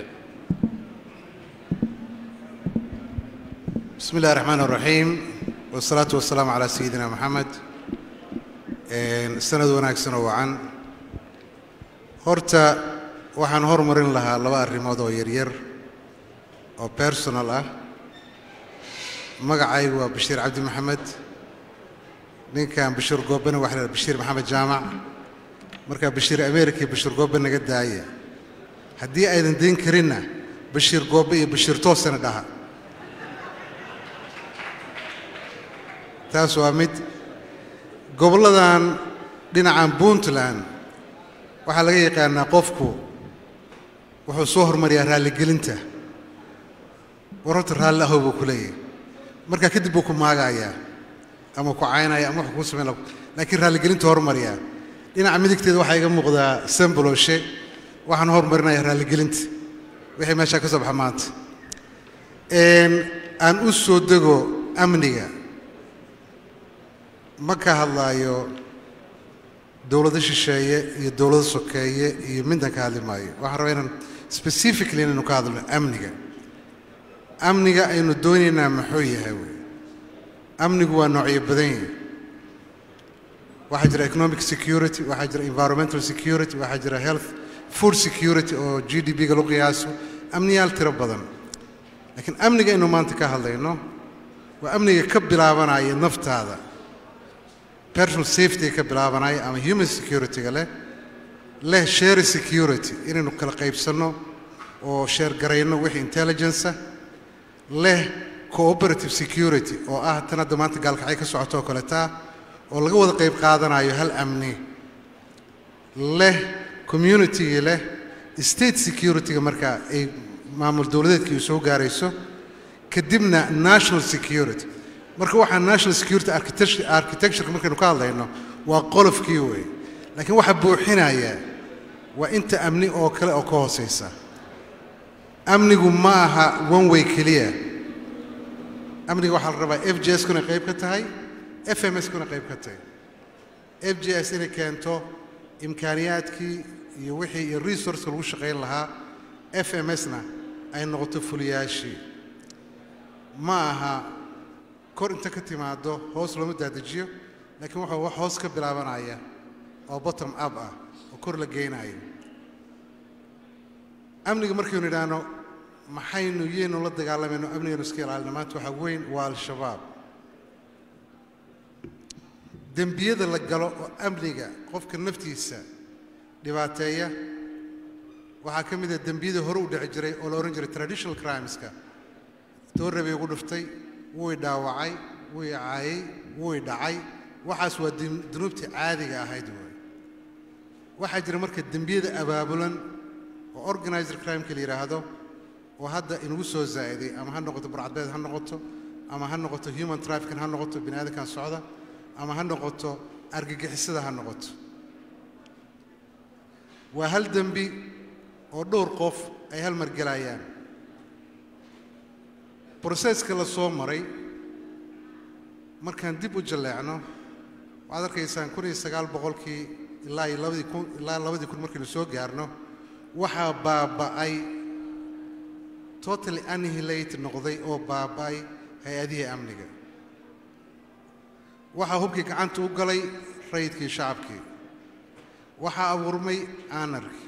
بسم الله الرحمن الرحيم والصلاة والسلام على سيدنا محمد سند wanaagsan oo wacan horta waxaan hormarin lahaa laba arrimood oo yaryar oo personal ah magacaygu waa bashiir cabdi maxamed ninkan bashiir goobena waxa la bashiir maxamed jaamac marka bashiir america iyo bashiir goobe naga daaya haddii aydan dayn karinna bashiir goobe iyo bashiir toosana dhaha taas waa mid gobolladan dhinacan puntland waxaa laga yaqaanaa qofku wuxuu soo hormariyaa raalligelinta war horta raalli ahow buu ku leeyahay markaa kadib buu ku maagayaa ama ku caynaya ama wuxuu kuu samayn lahaa laakiin raalligelinta hormariyaa dhinaca midigteeda waxaa iga muuqdaa samboloshe waxaan hormarinayaa raalligelinta wixii meeshaa ka soo baxa maanta Een, aan u soo dego amniga ma ka hadlaayo dowlado shisheeye iyo dowlado sokeeye iyo midna ka hadli maayo waxaan rabaa inaan specifically inaynu ka hadlno amniga amniga aynu doonaynaa muxuu yahay wey amnigu waa noocyo badan yahay waxaa jira economic security waxaa jira environmental security waxaa jira health food security oo g d p-ga lagu qiyaaso amniyaal tiro badan laakiin amniga aynu maanta ka hadlayno waa amniga ka bilaabanaya naftaada personal safety ka bilaabanaya ama human security-ga leh leh share security inaynu kala qaybsanno oo sheer garayno wixii intelligence ah leh cooperative security oo ah tan hadda maanta gaalkacay ka socoto oo kaleeta oo laga wada qayb qaadanayo hal amni leh community leh state security-ga marka ay maamul dowladeedkii u soo gaarayso kadibna national security marka waxaa national security architecture architecture markaynu ka hadlayno waa qolofkii wey laakiin waxaa buuxinaya waa inta amni oo kale oo ka hooseysa amnigu ma aha one way keliya amniga waxaa la rabaa f j s kuna qayb ka tahay f m s kuna qayb ka tahay f j s inay keento imkaaniyaadkii iyo wixii iyo resourceka lagu shaqayn lahaa f m s-na ay noqoto fuliyaashii ma aha kor inta ka timaado hoos looma daadajiyo laakiin wuxuu wax hoos ka bilaabanaya oo bottom up ah oo kor la geynayo amniga markaynu idhaahno maxaynu yeynu la dagaalamayno amnigaynu iska ilaalina maanta waxaa weyn waa al-shabaab dembiyada la galo oo amniga qofka naftiisa dhibaateeya waxaa ka mid ah dembiyada hore u dhici jiray oo la odhan jiray traditional crimeska doorre bay ugu dhuftay wuu i dhaawacay wuu i caayay wuu i dhacay waxaas waa dun- dunuubtii caadiga ahayd waay waxaa jira marka dembiyada abaabulan oo organizer crimeka la yidhaahdo oo hadda inagu soo zaa'iday ama ha noqoto burcadbeed ha noqoto ama ha noqoto human trafficking ha noqoto bini aadamkan socda ama ha noqoto argagixisada ha noqoto waa hal dembi oo dhowr qof ay hal mar gelayaan broseska la soo maray markaan dib u jalleecno waxaad arkaysaan kun iyo sagaal boqolkii ilaa iyo labadii kun ilaa labadii kun markaynu soo gaarno waxaa baaba'ay totally annihilate noqday oo baaba'ay hay-adihii amniga waxaa hubkii gacanta u galay rayidkii shacabkii waxaa abuurmay anarki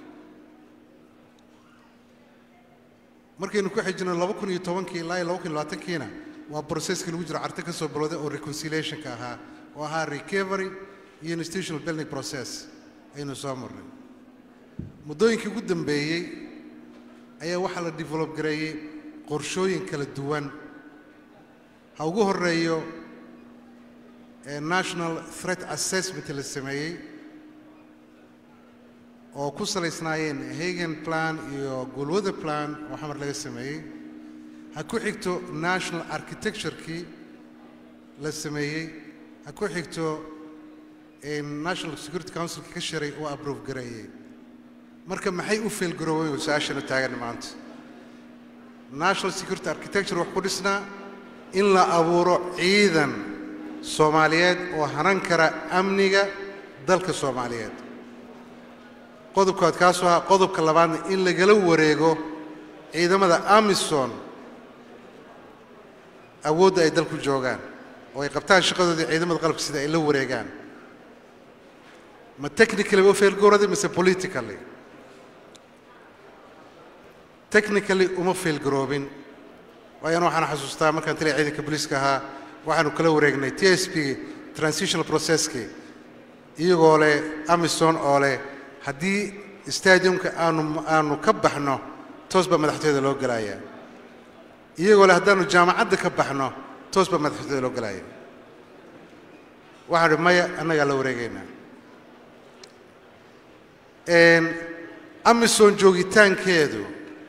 markaynu ku xijino laba kun iyo tobankii ilaa iyo laba kun iyo labaatankiina waa brocesskii lagu jiro carte ka soo bilowday oo reconciliationka ahaa oo ahaa recovery iyo institutional building process aynu soo marnay muddooyinkii ugu dambeeyey ayaa waxaa la develop gareeyey qorshooyin kala duwan ha ugu horeeyo ee national threat assessment la sameeyey oo ku salaysnaayeen hagen plan iyo gulwada plan oo xamar laga sameeyey ha ku xigto national architecturekii la sameeyey ha ku xigto national security councilka ka shiray oo approve gareeyey marka maxay u feelgaroobay su-aashanu taagan maanta national security architecture wax ku dhisnaa in la abuuro ciidan soomaaliyeed oo hanan kara amniga dalka soomaaliyeed qodobkaad kaasoo ahaa qodobka labaadna in lagala wareego ciidamada amison awoodda ay dalku joogaan oo ay qabtaan shaqadoodii ciidamada qalabka sida ay la wareegaan ma technically ba u feelgowraday mise politically technically uma feelgaroobin waayana waxaan xasuustaa markaan taliya ciidanka booliiska ahaa waxaanu kala wareegnay t s p transitional processkii iyagoo leh amison oo leh haddii stadiumka aanu aanu ka baxno toos baa madaxtooyada loo gelayaa iyagoo leh haddaanu jaamacadda ka baxno toos baa madaxtooyada loo gelaya waxaan idhi maya annagaa la wareegaynaa amison joogitaankeedu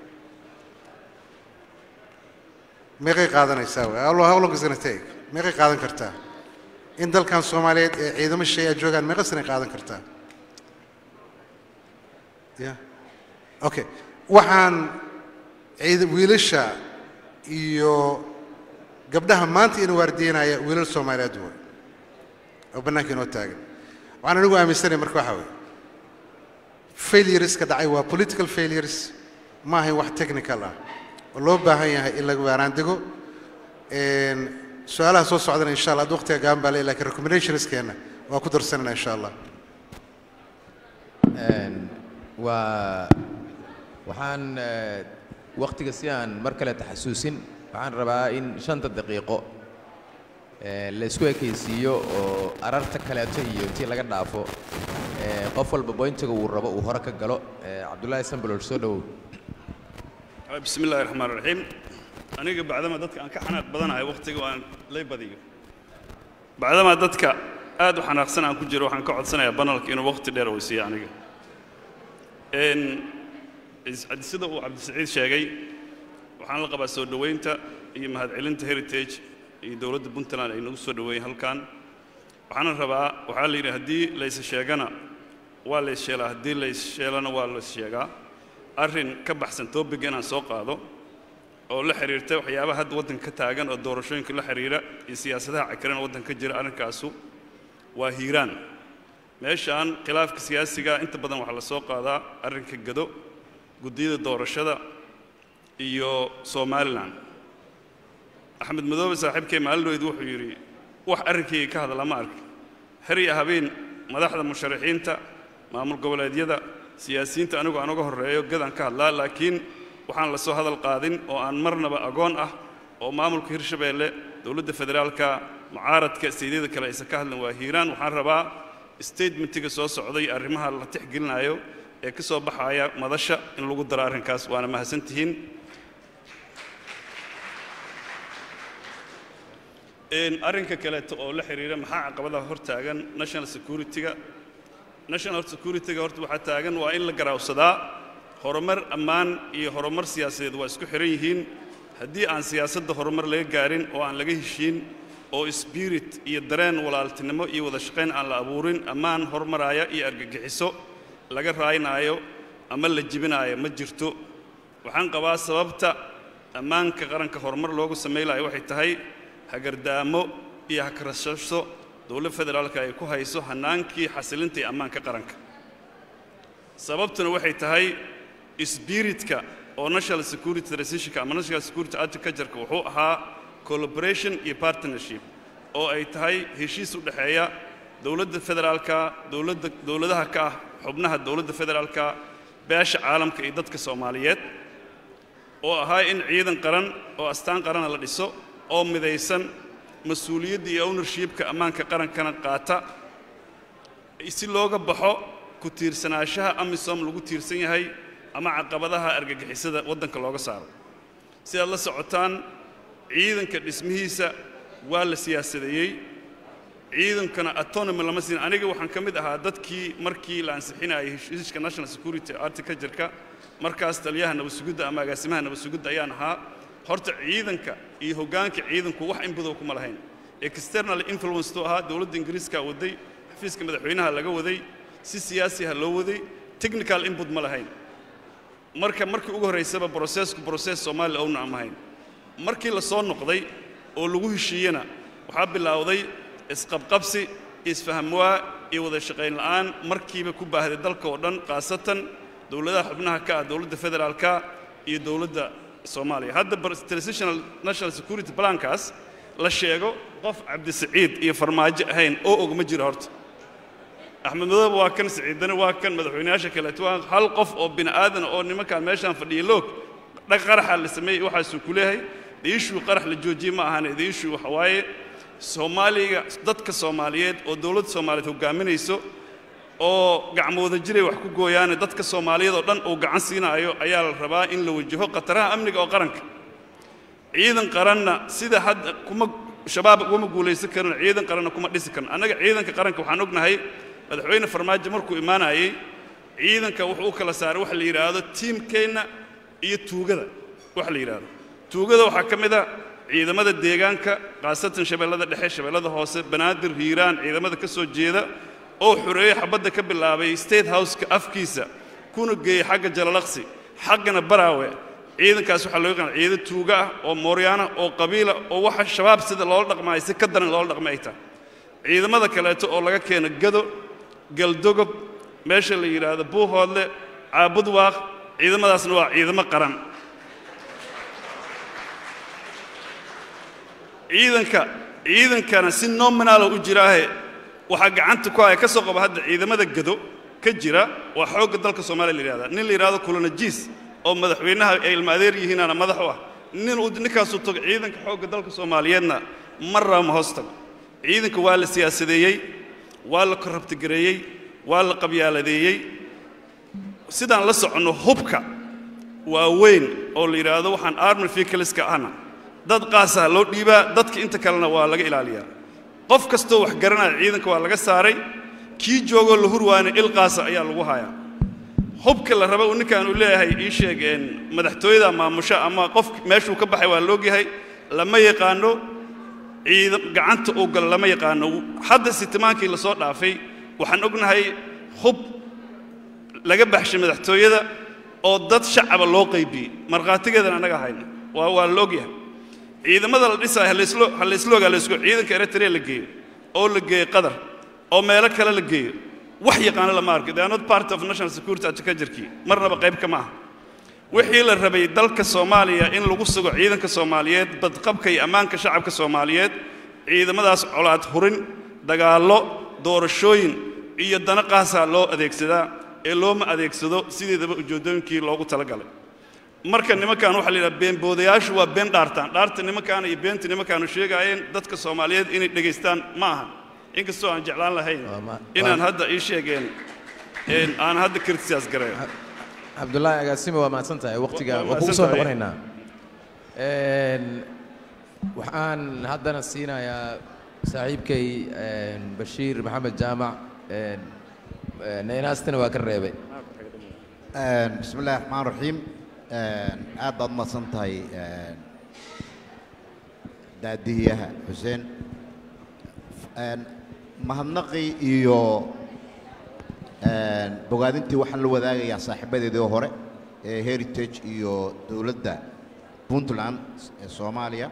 meeqay qaadanaysaa wey how long- how long is gonna take meeqay qaadan kartaa in dalkan soomaaliyeed ee ciidamo shay a joogaan meeqa sanay qaadan kartaa ya okay waxaan ciid wiilasha iyo gabdhaha maanta inuu waardiyanaya wiilal soomaaliyeed way oo bannaanka inoo taagan waxaan anigu aaminsanaya marka waxaa weeye failureska dhacay waa political failures ma ahayn wax technical ah oo loo baahan yahay in laga waaraandego su-aalaha soo socdana insha allah ad waqtiga gaaban baa le lakin recommendationskeenna waa ku darsanana insha allah waa waxaan waktiga si aan mar kale taxasuusin waxaan rabaa in shanta daqiiqo la isku ekaysiiyo oo ararta kaleeto iyo intii laga dhaafo qof walba boyntiga uu rabo uu hore ka galo cabdullaahi sambalool soo dhowow bismi illaahi raxmaan raxiim aniga bacdama dadka aan ka xanaaq badanahay wakhtiga aan lay badiyo bacdama dadka aad u xanaaqsan aan ku jiro waxaan ka codsanayaa banalka inuu wakhti dheer weysiiyo aniga sida uu cabdisaciid sheegay waxaan la qabaa soo dhoweynta iyo mahadcelinta heritage iyo dowladda puntland ay nagu soo dhoweeyeen halkan waxaana rabaa waxaa la yidhi haddii laysa sheegana waa lays sheelaa haddii lays sheelana waa lays sheegaa arrin ka baxsan topic inaan soo qaado oo la xiriirta waxyaabaha hadda waddanka ka taagan oo doorashooyinka la xiriira iyo siyaasadaha cakiran oo waddanka ka jira arrinkaasu waa hiiraan meeshaan khilaafka siyaasiga inta badan waxaa la soo qaadaa arrinka gado guddiyada doorashada iyo somalilan axmed madoobe saaxiibkay maalinoyd wuxuu yidhi wax arrinkayga ka hadla ma ark har iyo habeen madaxda musharaxiinta maamul goboleedyada siyaasiyiinta anigu aan uga horreeyo gadaan ka hadlaa laakiin waxaan la soo hadal qaadin oo aan marnaba agoon ah oo maamulka hirshabeelle dowladda federaalka mucaaradka isteydyada kale aysan ka hadlin waa hiiraan waxaan rabaa statementiga soo socday arrimaha la tixgelinayo ee ka soo baxaya madasha in lagu daro arrinkaas waana mahadsantihiin arrinka kaleeto oo la xiriira maxaa caqabadaha hor taagan national security-ga national security-ga horta waxaa taagan waa in la garaawsadaa horumar ammaan iyo horumar siyaasadeed waa isku xihan yihiin haddii aan siyaasadda horumar laga gaarin oo aan laga heshiin oo spirit iyo dareen walaaltinimo iyo wada shaqayn aan la abuurin ammaan hormaraaya iyo argagixiso laga raaynaayo ama la jibinaayo ma jirto waxaan qabaa sababta ammaanka qaranka horumar loogu samaylayo waxay tahay hagardaamo iyo hakarashasho dowladda federaalka ay ku hayso hannaankii xasilinta iyo ammaanka qaranka sababtuna waxay tahay sbiritka oo national security transitionka ama national security agricultureka wuxuu ahaa collaboration iyo partnership oo ay tahay heshiis u dhexeeya dowladda federaalka dowladda dowladaha ka ah xubnaha dowladda federaalka beesha caalamka iyo dadka soomaaliyeed oo ahaa in ciidan qaran oo astaan qarana la dhiso oo midaysan mas-uuliyadda iyo ownershipka ammaanka qarankana qaata si looga baxo ku tiirsanaanshaha amisom lagu tiirsan yahay ama caqabadaha argagixisada waddanka looga saaro sidaad la socotaan ciidanka dhismihiisa waa la siyaasadeeyey ciidankana autonomy lama siin aniga waxaan ka mid ahaa dadkii markii la ansixinayay heshiiska national security articajirka markaas taliyaha nabadsugidda ama agaasimaha nabadsugidda ayaan ahaa horta ciidanka iyo hoggaanka ciidanku wax inbadow kuma lahayn external influence tuu ahaa dowladda ingiriiska waday xafiiska madaxweynaha laga waday si siyaasiha loo waday technical input ma lahayn marka markii ugu horraysaba brocessku process soomaaliya owna aan ahayn markii la soo noqday oo lagu heshiiyena waxaa bilowday isqabqabsi isfahamwaa iyo wada shaqayn la'aan markiiba ku baahday dalka oo dhan khaasatan dowladaha xubnaha ka ah dowladda federaalka iyo dowladda soomaaliya hadda transitional national security plankaas la sheego qof cabdisaciid iyo farmaajo ahayn oo og ma jiro horta axmed madoobe waa kan siciidane waa kan madaxweynayaasha kaleeto waa hal qof oo bini aadan oo nimankaan meeshaan fadhiya loog dhag qaraxa la sameeyey waxaasuu ku leeyahay diishuu qarax la joojiyey ma ahane diishuu waxa waaye soomaaliga dadka soomaaliyeed oo dowladda soomaaliyeed hoggaaminayso oo gacmooda jiray wax ku gooyaane dadka soomaaliyeed oo dhan uu gacan siinaayo ayaa la rabaa in la wajaho khataraha amniga oo qaranka ciidan qaranna sida hadda kuma shabaab uguma guulaysan karin ciidan qaranna kuma dhisi karin annaga ciidanka qaranka waxaan ognahay madaxweyne farmaajo markuu imaanayay ciidanka wuxuu u kala saaray waxa la yidhaahdo tiimkeenna iyo tuugada waxa la yidhaahdo tuugada waxaa ka mid a ciidamada deegaanka khaasatan shabeellada dhexe shabeellada hoose banaadir hiiraan ciidamada ka soo jeeda oo xoreeye xabadda ka bilaabay state houseka afkiisa kuna geeyey xagga jalalaqsi xaggana baraawe ciidankaas waxaa loo yaqaan ciidan tuuga ah oo mooryaana oo qabiila oo waxa shabaab sida loola dhaqmaayo si ka daran loola dhaqma ay tahay ciidamada kaleeto oo laga keeno gado galdogob meesha la yidhaahdo buuhoodle caabudwaaq ciidamadaasna waa ciidamo qaran ciidanka ciidankana si nominaala u jiraahe waxaa gacanta ku haya ka soo qaba hadda ciidamada gado ka jira waa xoogga dalka soomaaliya la yidhahdaa nin la yidhahdo kulanajiis oo madaxweynaha ay ilma adeer yihiinaana madax u ah nin uu ninkaasuu tago ciidanka xoogga dalka soomaaliyeedna marraba ma hoos tago ciidanka waa la siyaasadeeyey waa la korrabtigareeyey waa la qabyaaladeeyey sidaan la soconno hubka waa weyn oo la yidhaahdo waxaan army vehicleska ahna dad qaasaha loo dhiibaa dadka inta kalena waa laga ilaaliyaa qof kastoo wax garanaya ciidanka waa laga saaray kii joogoo la hurwaana il qaasa ayaa lagu hayaa hubka la raba uu ninkan uu leeyahay ii sheeg een madaxtooyada maamusha ama qof meeshuu ka baxay waa loogyahay lama yaqaano ciidan gacanta uu galo lama yaqaano hadda sitimaankii la soo dhaafay waxaan ognahay hub laga baxshay madaxtooyada oo dad shacaba loo qaybiyey markhaatigeedana annaga hayna waa waa la ogyahay ciidamada la dhisaayo halayslo halayslo halayslo ciidanka eritrea la geeyo oo la geeyo qatar oo meelo kale la geeyo wax yaqaano lama arko they are not part of national security advocaturkii marnaba qayb kama aha wixii la rabay dalka soomaaliya in lagu sugo ciidanka soomaaliyeed badqabka iyo ammaanka shacabka soomaaliyeed ciidamadaas colaad hurin dagaallo doorashooyin iyo dana qaasaa loo adeegsadaa ee looma adeegsado sideedaba ujeeddooyinkii loogu talagalay marka nimankan waxaa la yidhaha beenboodayaashu waa been dhaartaan dhaarta nimankaana iyo beenta nimankaanu sheegaayeen dadka soomaaliyeed inay dhegaystaan ma aha inkastoo aan jeclaan lahayn inaan hadda ii sheegeen een aan hadda kirtisaas gareeyo cabdullaahi agaasime waa mahadsan tahay waqtiga Waa waa kugu soo mahadsan tahay. noqonaynaa Een, waxaan haddana siinayaa saaxiibkay een, bashiir maxamed jaamac een, een, naynaastina waa ka reebay بسم الله الرحمن الرحيم aad baad umahadsan tahay daadihiyaha xuseen mahadnaqii iyo bogaadintii waxaan la wadaagayaa saaxiibadeedii hore ee heritage iyo dowladda puntland ee soomaaliya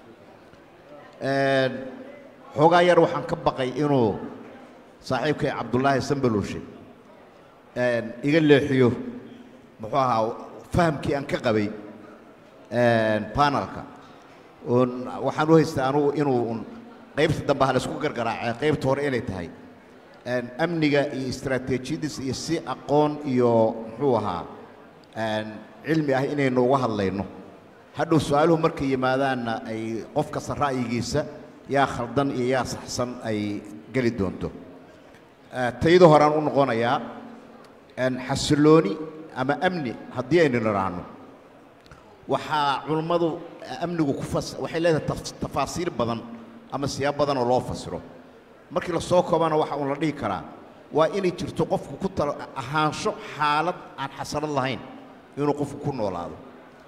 xoogaa yar waxaan ka baqay inuu saaxiibkay cabdullaahi sambaloshe iga leexiyo muxuu ahaa fahamkii aan ka qabay panelka oon waxaan u haystaa anugu inuu un qaybta dambe ha laysku gargaraacee qaybta hore inay tahay amniga iyo istaraatiijiyadiisa iyo si aqoon iyo muxuu ahaa cilmi ah inaynu uga hadlayno hadhow su-aaluhu markay yimaadaanna ay qof kasta ra'yigiisa yaa khaldan iyo yaa saxsan ay geli doonto tayada horaan u noqonayaa xasilooni ama amni haddii aynu nidhaahno waxaa culummadu amnigu ku fas waxay leedahay taf- tafaasiir badan ama siyaab badan oo loo fasiro markii la soo koobana waxa uun la dhihi karaa waa inay jirto qofku ku tala ahaansho xaalad aan xasanad lahayn inuu qofku ku noolaado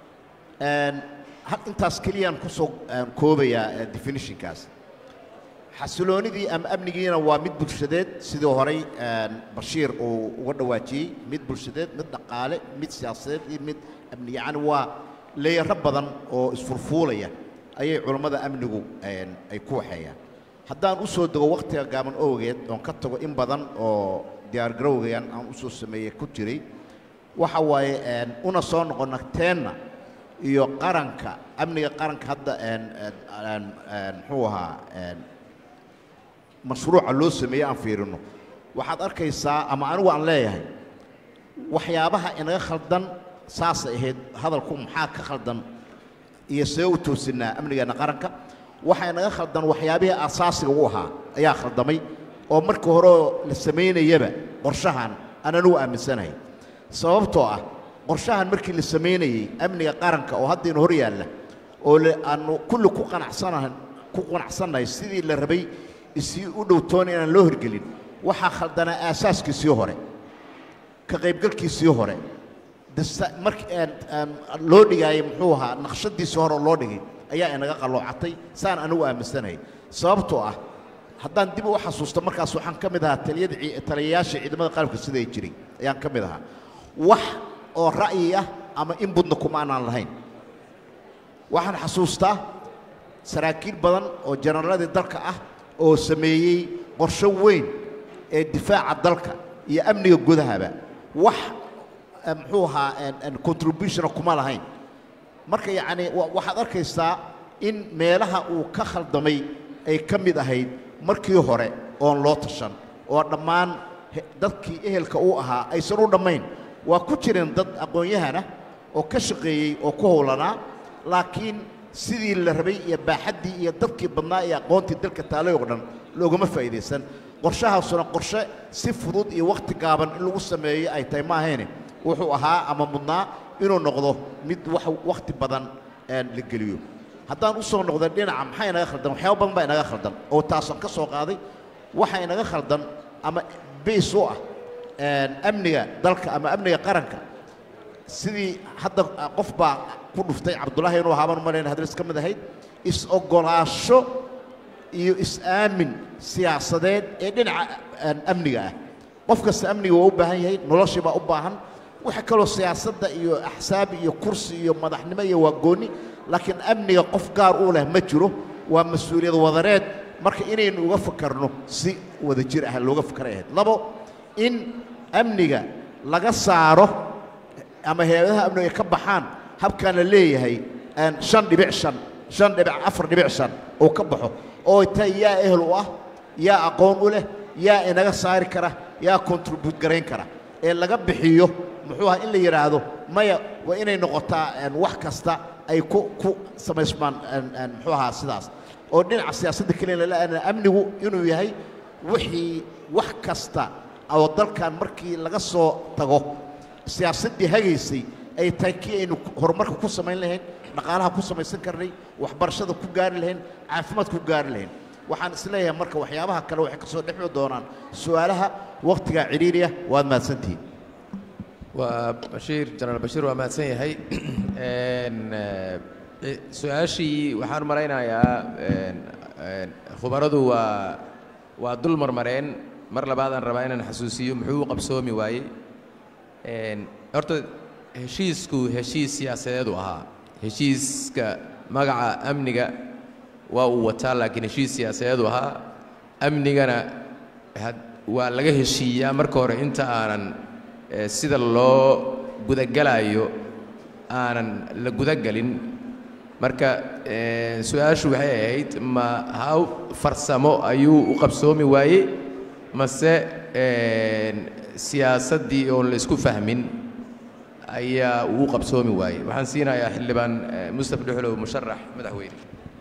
hal intaas keliyaan ku soo koobayaa definitionkaas xasiloonidii ama amnigiina waa mid bulshadeed sidii horay bashiir uu uga dhawaajiyey mid bulshadeed mid dhaqaale mid siyaasadeed iyo mid amni yacni waa leeyaro badan oo isfurfuulaya ayay culammada amnigu ay ku waxeeyaan haddaan u soo dego wakhtiga gaaban owgeed oon ka tago in badan oo diyaargarowgayan aan u soo sameeyey ku jiray waxa waaye una soo noqonna teenna iyo qaranka amniga qaranka hadda muxuu ahaa mashruuca loo sameeyey aan fiirino waxaad arkaysaa ama anigu aan leeyahay waxyaabaha inaga khaldan saasay ahayd hadalku maxaa ka khaldan iyo see u toosinaa amnigeenna qaranka waxaa inaga khaldan waxyaabihii asaasiga u ahaa ayaa khaldamay oo markii hore la samaynayaba qorshahan aan anigu aaminsanahay sababtoo ah qorshahan markii la samaynayey amniga qaranka oo hadda ina hor yaalla oo le aanu kulli ku qanacsanahan ku qanacsannahay sidii la rabay isii u dhowtoona inaan loo hirgelin waxaa khaldanaa aasaaskiisii hore ka qaybgalkiisii hore dasta- mark loo dhigaayay muxuu ahaa naqshadiisii hore oo loo dhigay ayaa inaga qalloocatay saan anigu aaminsanahay sababtoo ah haddaan dib u xasuusto markaas waxaan ka mid ahaa taliyada cii- taliyayaasha ciidamada qalabka sida ay jiray ayaan ka mid ahaa wax oo ra'yi ah ama inbudna kuma aanaan lahayn waxaan xasuustaa saraakiil badan oo jenaraaladii dalka ah oo sameeyey qorshe weyn ee difaaca dalka iyo amniga gudahaba wax eh, muxuu ahaa en- en contributiona kuma lahayn marka yacni wa- waxaad arkaysaa in meelaha uu ka khaldamay ay ka mid ahayd markii hore oon loo tashan oo dhammaan he- dadkii ehelka uu ahaa aysan u dhammayn waa ku jireen dad aqoon-yahana oo ka shaqeeyey oo ku howlanaa laakiin sidii la rabay iyo baaxaddii iyo dadkii badnaa iyo aqoontii dalka taalay oo dhan loogama faa'iidaysan qorshahaasuna qorshe si fudud iyo wakhti gaaban in lagu sameeyo ay tahay ma ahayne wuxuu ahaa ama mudnaa inuu noqdo mid wax wakhti badan een, la geliyo haddaan u soo noqday dhinaca maxaa inaga khaldan waxyaaba badan baa inaga khaldan oo taasaan ka soo qaaday waxa inaga khaldan ama bays u ah een, amniga dalka ama amniga qaranka sidii hadda ah, qof baa ku dhuftay cabdullaahi inuu ahaabaan malayna hadris ka mid ahayd is-ogolaasho iyo is-aamin siyaasadeed ee dhinaca aan amniga ah qof kasta amniga waa u baahan yahay noloshii baa u baahan waxa kaloo siyaasadda iyo axsaab iyo kursi iyo madaxnimo iyo waa gooni laakiin amniga qof gaar u leh ma jiro waa mas-uuliyad wadareed marka inaynu uga fakarno si wada jir ah looga fakaray ahayd labo in amniga laga saaro ama hay-adaha amniga ay ka baxaan habkaan la leeyahay een, shan dhibic shan shan dhibic afar dhibic shan oo ka baxo oo tahay yaa ehel u ah yaa aqoon u leh yaa inaga saari kara yaa contribute garayn kara ee laga bixiyo muxuu ahaa in la yidhaahdo maya waa inay noqotaa een, wax kasta ay ku ku samaysmaan een, een, muxuu ahaa sidaas oo dhinaca siyaasadda keliya lala amnigu inuu yahay wixii wax kasta oo dalkan markii laga soo tago siyaasaddii hagaysay ay tahay kii aynu horumarka ku samayn lahayn dhaqaalaha ku samaysan karnay waxbarashada ku gaari lahayn caafimaadka ku gaari lahayn waxaan isleeyahay marka waxyaabaha kale waxay ka soo dhexmi doonaan su'aalaha wakhtigaa cidhiiriya waad mahadsantihiin waa bashiir jenaraal bashiir waa mahadsan yahay Een, eh, su-aashii waxaan malaynayaa een, een, khubaradu waa waa dul marmareen mar labaadaan rabaa inaan xasuusiyo muxuu u qabsoomi waayey Een, horta heshiisku heshiis siyaasadeed u ahaa heshiiska magaca amniga waa uu wataa laakiin heshiis siyaasadeed u ahaa amnigana had- waa laga heshiiyaa marka hore inta aanan eh, sida loo gudagalayo aanan la gudagelin marka eh, su-aashu waxay ahayd ma haw farsamo ayuu u qabsoomi waayey mase een, siyaasaddii oon la isku fahmin ayaa uu u qabsoomi waayey waxaan siinayaa xildhibaan eh, mustaf dhuxlow musharax madaxweyne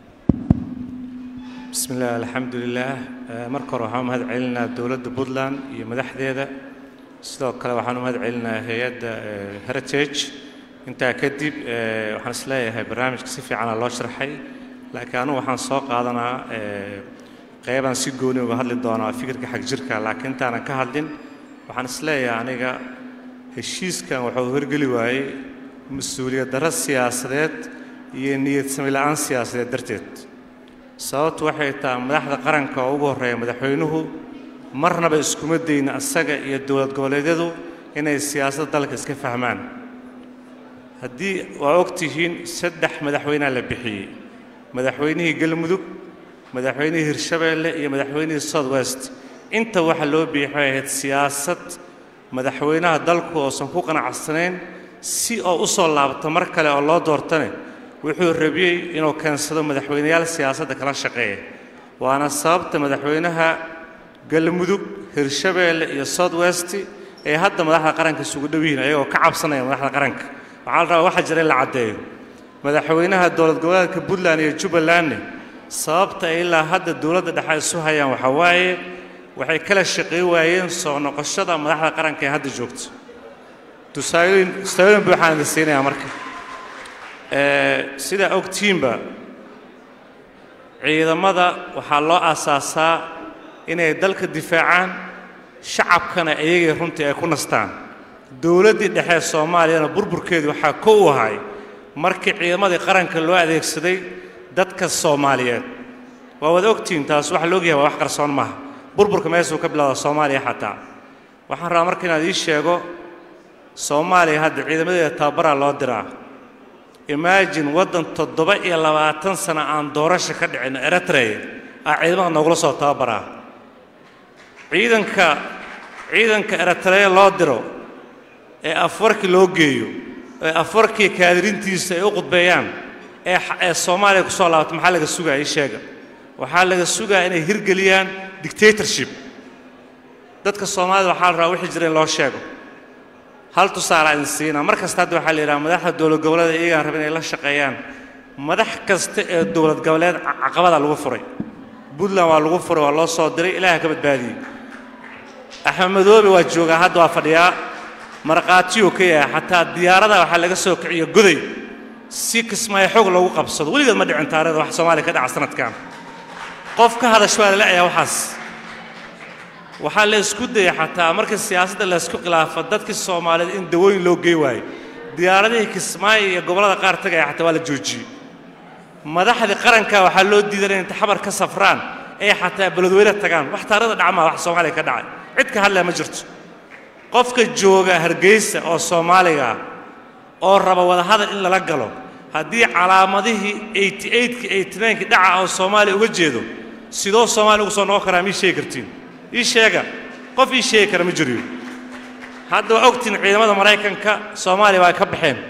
بسم الله الحمد لله آه، marka hore waxaan u mahad celinaa dowladda puntland iyo madaxdeeda sidoo kale waxaan u mahad celinaa hay-adda eh, heritage intaa kadib eh, waxaan isleeyahay barnaamijka si fiicana loo sharxay laakiin anugu waxaan soo qaadanaa eh, qeybaan si gooni uga hadli doonaa fikirka xag jirka laakiin intaanan ka hadlin waxaan isleeyahay aniga heshiiskan wuxuu horgeli waayey mas-uuliyad darro siyaasadeed iyo niyad sami la'aan siyaasadeed darteed sababtu waxay tahay madaxda qaranka oo ugu horreeya madaxweynuhu marnaba iskuma dayna asaga iyo dowlad goboleedyadu inay siyaasadda dalka iska fahmaan haddii waa og tihiin saddex madaxweynea la bixiyey madaxweynihii galmudug madaxweynihii hirshabeelle iyo madaxweynihii south west inta waxa loo bixiyay waxay ahayd siyaasad madaxweynaha dalku oosan ku qanacsanayn si oo u soo laabto mar kale oo loo doortane wuxuu rabiyey inuu keensado madaxweyneyaal siyaasadda kala shaqeeya waana sababta madaxweynaha galmudug hirshabeelle iyo south west ee hadda madaxda qaranka isugu dhow yihiin ayagoo ka cabsanaya madaxda qaranka waxaa la rabaa waxa jira in la caddeeyo madaxweynaha dowlad goboleedka puntland iyo jubbalandne sababta ay ilaa hadda dowladda dhexe isu hayaan waxaa waaye waxay kala shaqey waayeen soo noqoshada madaxda qaranka ee hadda joogta tusaalooyin tusaalooyin buu waxaan idin siinayaa marka Ee, sidaa ogtiinba ciidamada waxaa loo aasaasaa inay dalka difaacaan shacabkana iyagay runtii ay ku nastaan dowladdii dhexe ee soomaaliyana burburkeedu waxaa ko u ahay markii ciidamadii qaranka loo adeegsaday dadka soomaaliyeed waa wada ogtihiin taas waxa la ogyahay waa wax qarsoon maaha burburka meeshuu ka bilowda soomaaliya xataa waxaan rabaa marka inaad ii sheego soomaaliya hadda ciidamadeeda tababaraa loo diraa imagine waddan toddoba iyo labaatan sano aan doorasho ka dhicin eritrea aa ciidamada noogula soo tababaraa ciidanka ciidanka eritrea loo diro ee afwarki loo geeyo ee afwarkii kaadirintiisa ay u qudbeeyaan ee xa- ee soomaaliya ku soo laabato maxaa laga sugaa ii sheega waxaa laga sugaa inay hirgeliyaan dictatorship dadka soomaalida waxaa la rabaa wixii jira in loo sheego hal tusaale aan siinaa mar kasta hadda waxaa la yidhaha madaxda dowlad goboleeda iyagaan raba inay la shaqeeyaan madax kasta ee dowlad goboleed ca- caqabada lagu furay puntland waa lagu furay waa loo soo diray ilaaha ka badbaadiyey axmed madoobe waa joogaa hadda waa fadhiyaa markhaatiyuu ka yahay xataa diyaarada waxaa laga soo kiciyo goday si kismaayo xoog loogu qabsado weligeed ma dhicin taarikhda wax soomaaliya ka dhaca sanadkan qof ka hadasho waa la leeyahay waxaas waxaa la isku dayay xataa marka siyaasadda la isku khilaafo dadkii soomaaliyeed in dawooyin loo gey waayo diyaaradihii kismaayo iyo gobollada qaar tagaya xataa waa la joojiyey madaxdii qaranka waxaa loo diiday inay inta xabar ka safraan ee xataa beledweyne tagaan wax taarikhda dhacmaa wax soomaaliya ka dhacay cid ka hadlaya ma jirto qofka jooga hargeysa oo soomaaliga ah oo raba wadahadal in lala galo haddii calaamadihii 88kii 89kii dhaca oo soomaaliya uga jeedo sidoo soomaaliya ugu soo noqon karaa ma ii sheegi kartiin ii sheega qof ii sheegi kara ma jiriyo hadda waa ogtiin ciidamada maraykanka soomaaliya waa ka baxeen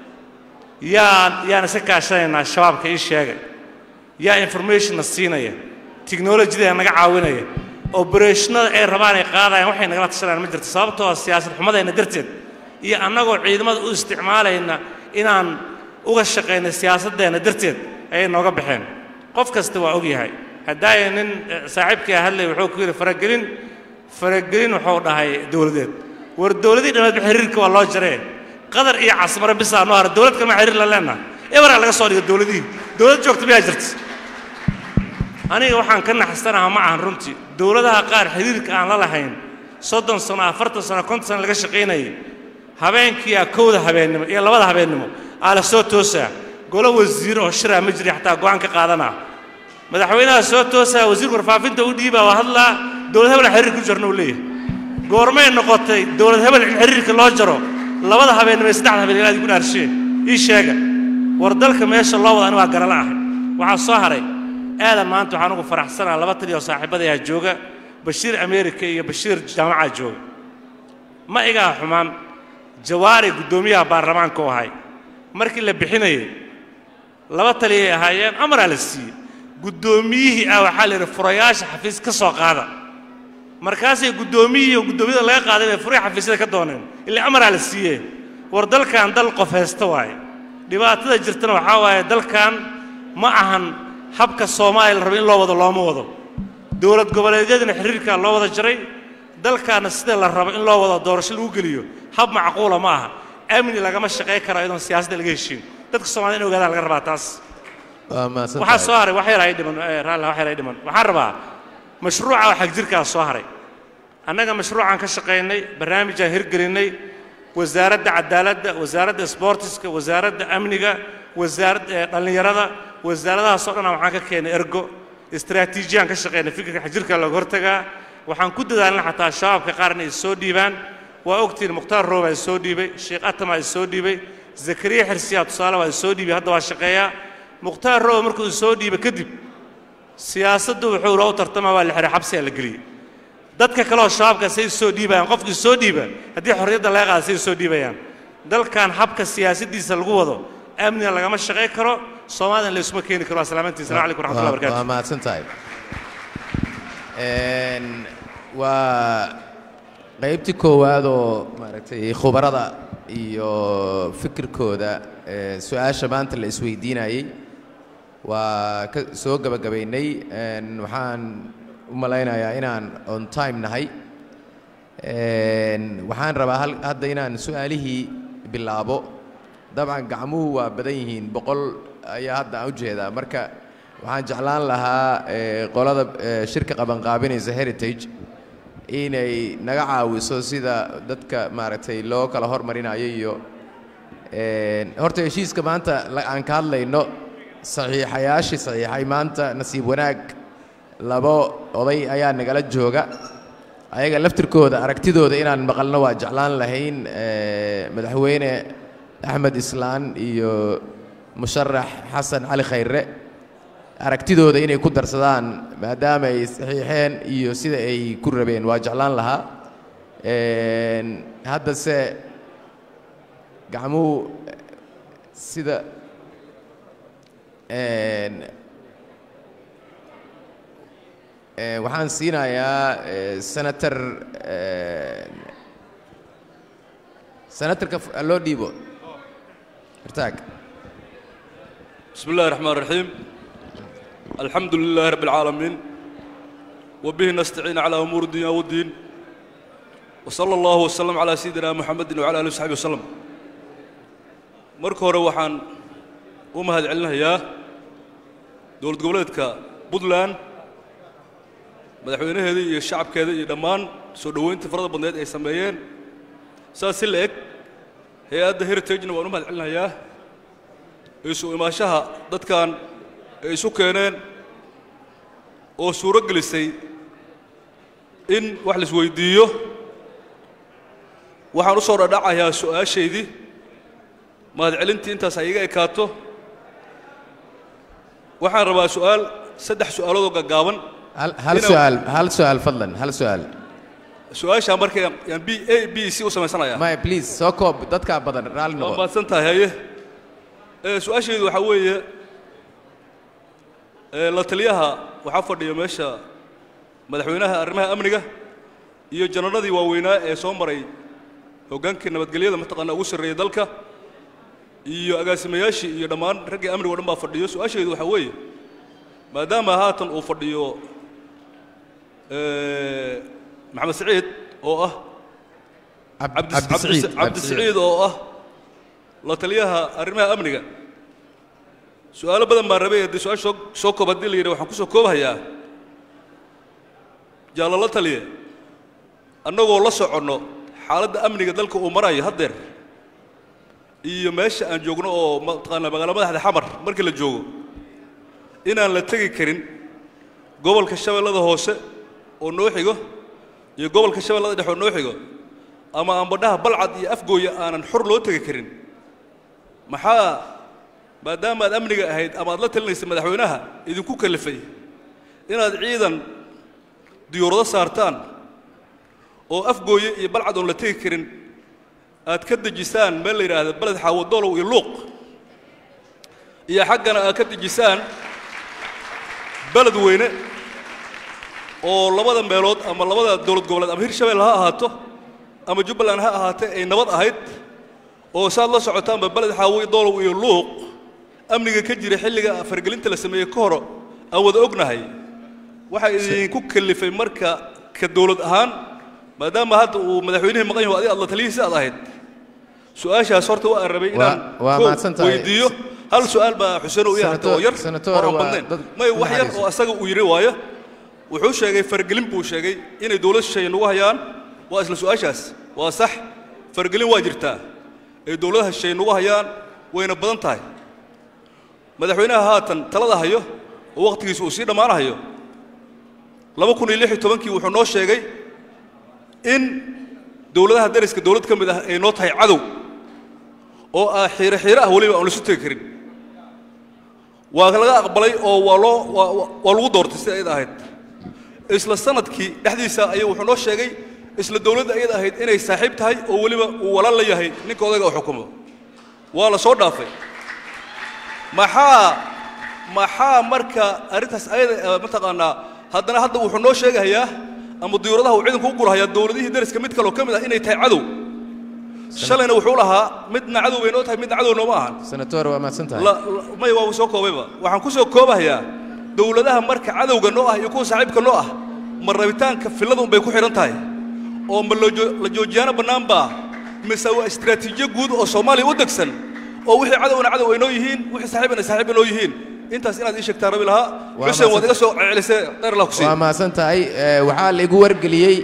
yaa yaan iska kaashanaynaa shabaabka ii sheega yaa informationna siinaya tiknolojida naga caawinaya obereshnada ay rabaan ay qaadayaan waxay nagala tashanayaan ma jirto sababtoo ah siyaasad xumadayna darteed iyo annagoo ciidamada u isticmaalayna inaan uga shaqayna siyaasaddeena darteed ayay nooga baxeen qof kasta waa og yahay haddaaya nin eh, saaxiibkii hadlay wuxuu ku yidhi faragelin faragelin wuxuu dhahay dowladeed war dowladii dhammeed xiriirka waa loo jaree qadar iyo casmare bisaa noo hara dowlad kalma xiriir la leenaha eberaa laga soo dhigo dowladihii dowlad joogta miyaa jirta aniga waxaan ka naxsanaha ma ahan runtii dowladaha qaar xiriirka aan la lahayn soddon sano afartan sano konton sano laga shaqaynayay habeenkiiyaa kowda habeennimo iyo labada habeennimo aa la soo toosaa golo wasiir oo shiraa ma jiri xataa go'aan ka qaadanaa madaxweynaha soo toosaa wasiirka warfaafinta u dhiibaa waa hadlaa dowlad hebel aan xiriir ku jarno uu leeyahay goormay noqotay dowlad hebel in xiriirka loo jaro labada habeennimo iyo saddexda habeen ilaadi ku dhaarshee ii sheega war dalka meesha loo wada ani waa garala ahay waxaa soo haray aadan maanta waxaan ugu faraxsanaa laba taliya oo saaxiibadayaa jooga bashiir ameerika iyo bashiir jaamacaa jooga ma igaa xumaan jawaari guddoomiyaha baarlamaanka u ahay markii la bixinayay laba taliyay ahaayeen amaraa la siiyey guddoomiyihii ah waxaa la yidhi furayaasha xafiis ka soo qaada markaasay guddoomiyihii oo guddoomiyada laga qaaday bay furihii xafiisyada ka dooneen ilaa amaraa la siiyee war dalkan dal qof haysta waaye dhibaatada jirtana waxaa waaye dalkan ma ahan habka soomaaliya la rabo in loo wado looma wado dowlad goboleedyadana xiriirkaa loo wada jaray dalkaana sida la rabo in loo wado doorasho lagu geliyo hab macquula ma aha amni lagama shaqay karo iyadoon siyaasadda laga heshiin dadka soomaalida in ogaadaan laga rabaa taas waa mahadsan waxaa tahay. soo haray wax yar ay dhiman eh, raalli wax yar ay dhiman waxaan rabaa mashruuca oo xagjirkaa soo haray annaga mashruucaan ka shaqaynay barnaamijaan hirgelinnay wasaaradda cadaaladda wasaaradda sboortiska wasaaradda amniga wasaaradda eh, dhallinyarada wasaaradahaasoo dhan waxaan ka keenay ergo istaraatiijiyaan ka shaqaynay fikirka xagjirka looga hortagaa waxaan ku dadaalnay xataa shabaabka qaar inay soo dhiibaan waa ogtiin mukhtaar rooba is soo dhiibay sheekh atama is soo dhiibay zakariya xirsiyaa tusaale waa is soo dhiibay hadda waa shaqeeyaa mukhtaar rooba markuu is soo dhiibay kadib siyaasaddu wuxuu loo tartamaa waa la xiray xabsigaa la geliyey dadka kaleoo shabaabka say soo dhiibayaan qofkii soo dhiiba haddii xorriyadda laga qaada say soo dhiibayaan dalkan habka siyaasaddiisa lagu wado amniga lagama shaqay karo soomaaliyana laysuma keeni karo waa salaamantiin salamu calaykum raxmatullahi waa barakaatu mahadsan tahay Een, waa qaybtii koowaad oo maaragtay khubarada iyo fikirkooda ee, su-aasha maanta la isweydiinayey waa ka soo gabagabaynay Een, waxaan u malaynayaa inaan on time nahay Een, waxaan rabaa hal- hadda inaan su-aalihii bilaabo dabcan gacmuhu waa badan yihiin boqol ayaa hadda aan u jeedaa marka waxaan jeclaan lahaa eh, qolada eh, shirka qabanqaabinaysa heritage inay naga caawiso sida dadka maaragtay loo kala hormarinayo iyo een, horta heshiiska maanta la- aan ka hadlayno saxiixayaashii saxiixay maanta nasiib wanaag labo oday ayaa nagala jooga ayaga laftirkooda aragtidooda inaan maqalno waa jeclaan lahayn eh, madaxweyne axmed islaan iyo musharax xasan cali khayre aragtidooda inay ku darsadaan maadaama ay saxiixeen iyo sida ay ku rabeen waa jeclaan lahaa Een, haddase gacmuhu sida een, ee, waxaan siinayaa ee, senator ee, senatorka f- loo dhiibo irtaag بسم الله الرحمن الرحيم الحمد لله رب العالمين وبه نستعين على أمور الدنيا والدين وصلى الله وسلم على سيدنا محمد وعلى آله وصحبه وسلم marka hore waxaan u mahad celinayaa dowlad goboleedka puntland madaxweynaheeda iyo shacabkeeda iyo dhammaan soo dhoweynta farada badneed ay sameeyeen saas si la eg hay-adda heritagena waan u mahad celinayaa isu imaashaha dadkan ay isu keeneen oo suuro gelisay in wax la isweydiiyo waxaan u soo dhadhacayaa su'aashaydii mahadcelintii intaas ay iga ekaato waxaan rabaa su'aal saddex su'aalood oo gaggaaban hal hal inaan- su'aal hal su'aal fadlan hal su'aal su-aashaa marka yaan yaan b a b c u samaysanayaa maya please soo koob dadkaa badan raalli waa noqo mahadsan tahay haye ee su-aashaydu waxaa weeye ee la taliyaha waxaa fadhiya meesha madaxweynaha arrimaha amniga iyo janarradii waaweynaa ee soo maray hoggaankii nabadgelyada mataqaana ugu sarreeya dalka iyo agaasimayaashii iyo dhammaan raggii amniga o dhan baa fadhiyo su-aashaydu waxaa weeye maadaama haatan uu fadhiyo ee, maxamed saciid oo ah cabdi Cabdi Saciid, cabdi Cabdi saciid oo ah la taliyaha arrimaha amniga su-aalo badan baan rabay haddii su-aasha soo soo koob haddii la yidhi waxaan ku soo koobhayaa jaallo la taliye annagoo la soconno xaaladda amniga dalka uu marayo haddeer iyo meesha aan joogno oo mataqaana magaala madaxda xamar markii la joogo inaan la tegi karin gobolka shabeellada hoose oo noo xigo iyo gobolka shabeellada dhexe oo noo xigo ama ambadhaha balcad iyo afgooya aanan xor loo tegi karin maxaa maadaama aad amniga ahayd ama aad la talinaysay madaxweynaha idinku kalifay inaad ciidan diyuurado saartaan oo afgooye iyo balcad oon la tegi karin aad ka dejisaan meel la yidhaahdo beled xaawadolow iyo luuq iyo xaggana aad ka dejisaan beled weyne oo labada meelood ama labada dowlad goboleed ama hirshabelle ha ahaato ama jubbaland ha ahaatee ay nabad ahayd oo saad la socotaanba beled xaawi doolow iyo luuq amniga ka jira xilliga fargelinta la sameeyey ka hor aan wada ognahay waxaa idinku kalifay marka ka dowlad ahaan maadaama hadda uu madaxweynihii maqan yaho adiga aad la taliyihiisi aad ahayd su-aashaas horta waa aan rabay inaan Waa- waa kow mahadsan tahay. weydiiyo hal su-aal baa xuseen u yaharta oo yar Senator- oo aan waa badnayn dad- may wax yar naxariis. oo asaga uu yidhi waayo wuxuu sheegay fargelin buu sheegay inay dowlad shisheeye nagu hayaan waa isla su-aashaas waa sax fargelin waa jirtaa ay dowladaha shisheeye nagu hayaan wayna badan tahay madaxweynaha haatan talada hayo oo wakhtigiisa uu sii dhammaanahayo laba kun iyo lix iyo tobankii wuxuu noo sheegay in dowladaha dariska dowlad ka mid ah ay noo tahay cadow oo ah xiiro xiiro ah weliba aan laisu tegi karin waa laga aqbalay oo waa loo waa- waa- waa lagu doortay sida ayada ahayd isla sanadkii dhexdiisa ayuu wuxuu noo sheegay isla dowladda ayada ahayd inay saaxiib tahay oo weliba uu walaal la yahay ninka odayga oo xukumo waa la soo dhaafay maxaa maxaa marka arrintaas ayada eh, mataqaanaa haddana hadda wuxuu noo sheegayaa ama diyuuradaha uu ciidanku u gulahayaa dowladihii dariska mid kaloo ka mid ah inay tahay cadow shalayna wuxuu lahaa midna cadow bay noo tahay midna cadow nooma ahan senator waa mahadsan tahay la- la- may waa soo koobayba waxaan ku soo koobahayaa dowladaha marka cadowga noo ah iyo kuwa saaxiibka noo ah ma rabitaanka fillada unbay ku xidhan tahay oo ma la joo- la joojiyaano bannaan baa mise waa istiraatiijiyo guud oo soomaaliya u degsan oo wixii cadowna cadow ay noo yihiin wixii saaxiibana saaxiib ay noo yihiin intaas inaad ii sheegtaan rabi lahaa Waa xuseen waad iga mahadsan- soo celisay khayr allah ku siiyo waa mahadsan tahay Eh, waxaa laigu wargeliyey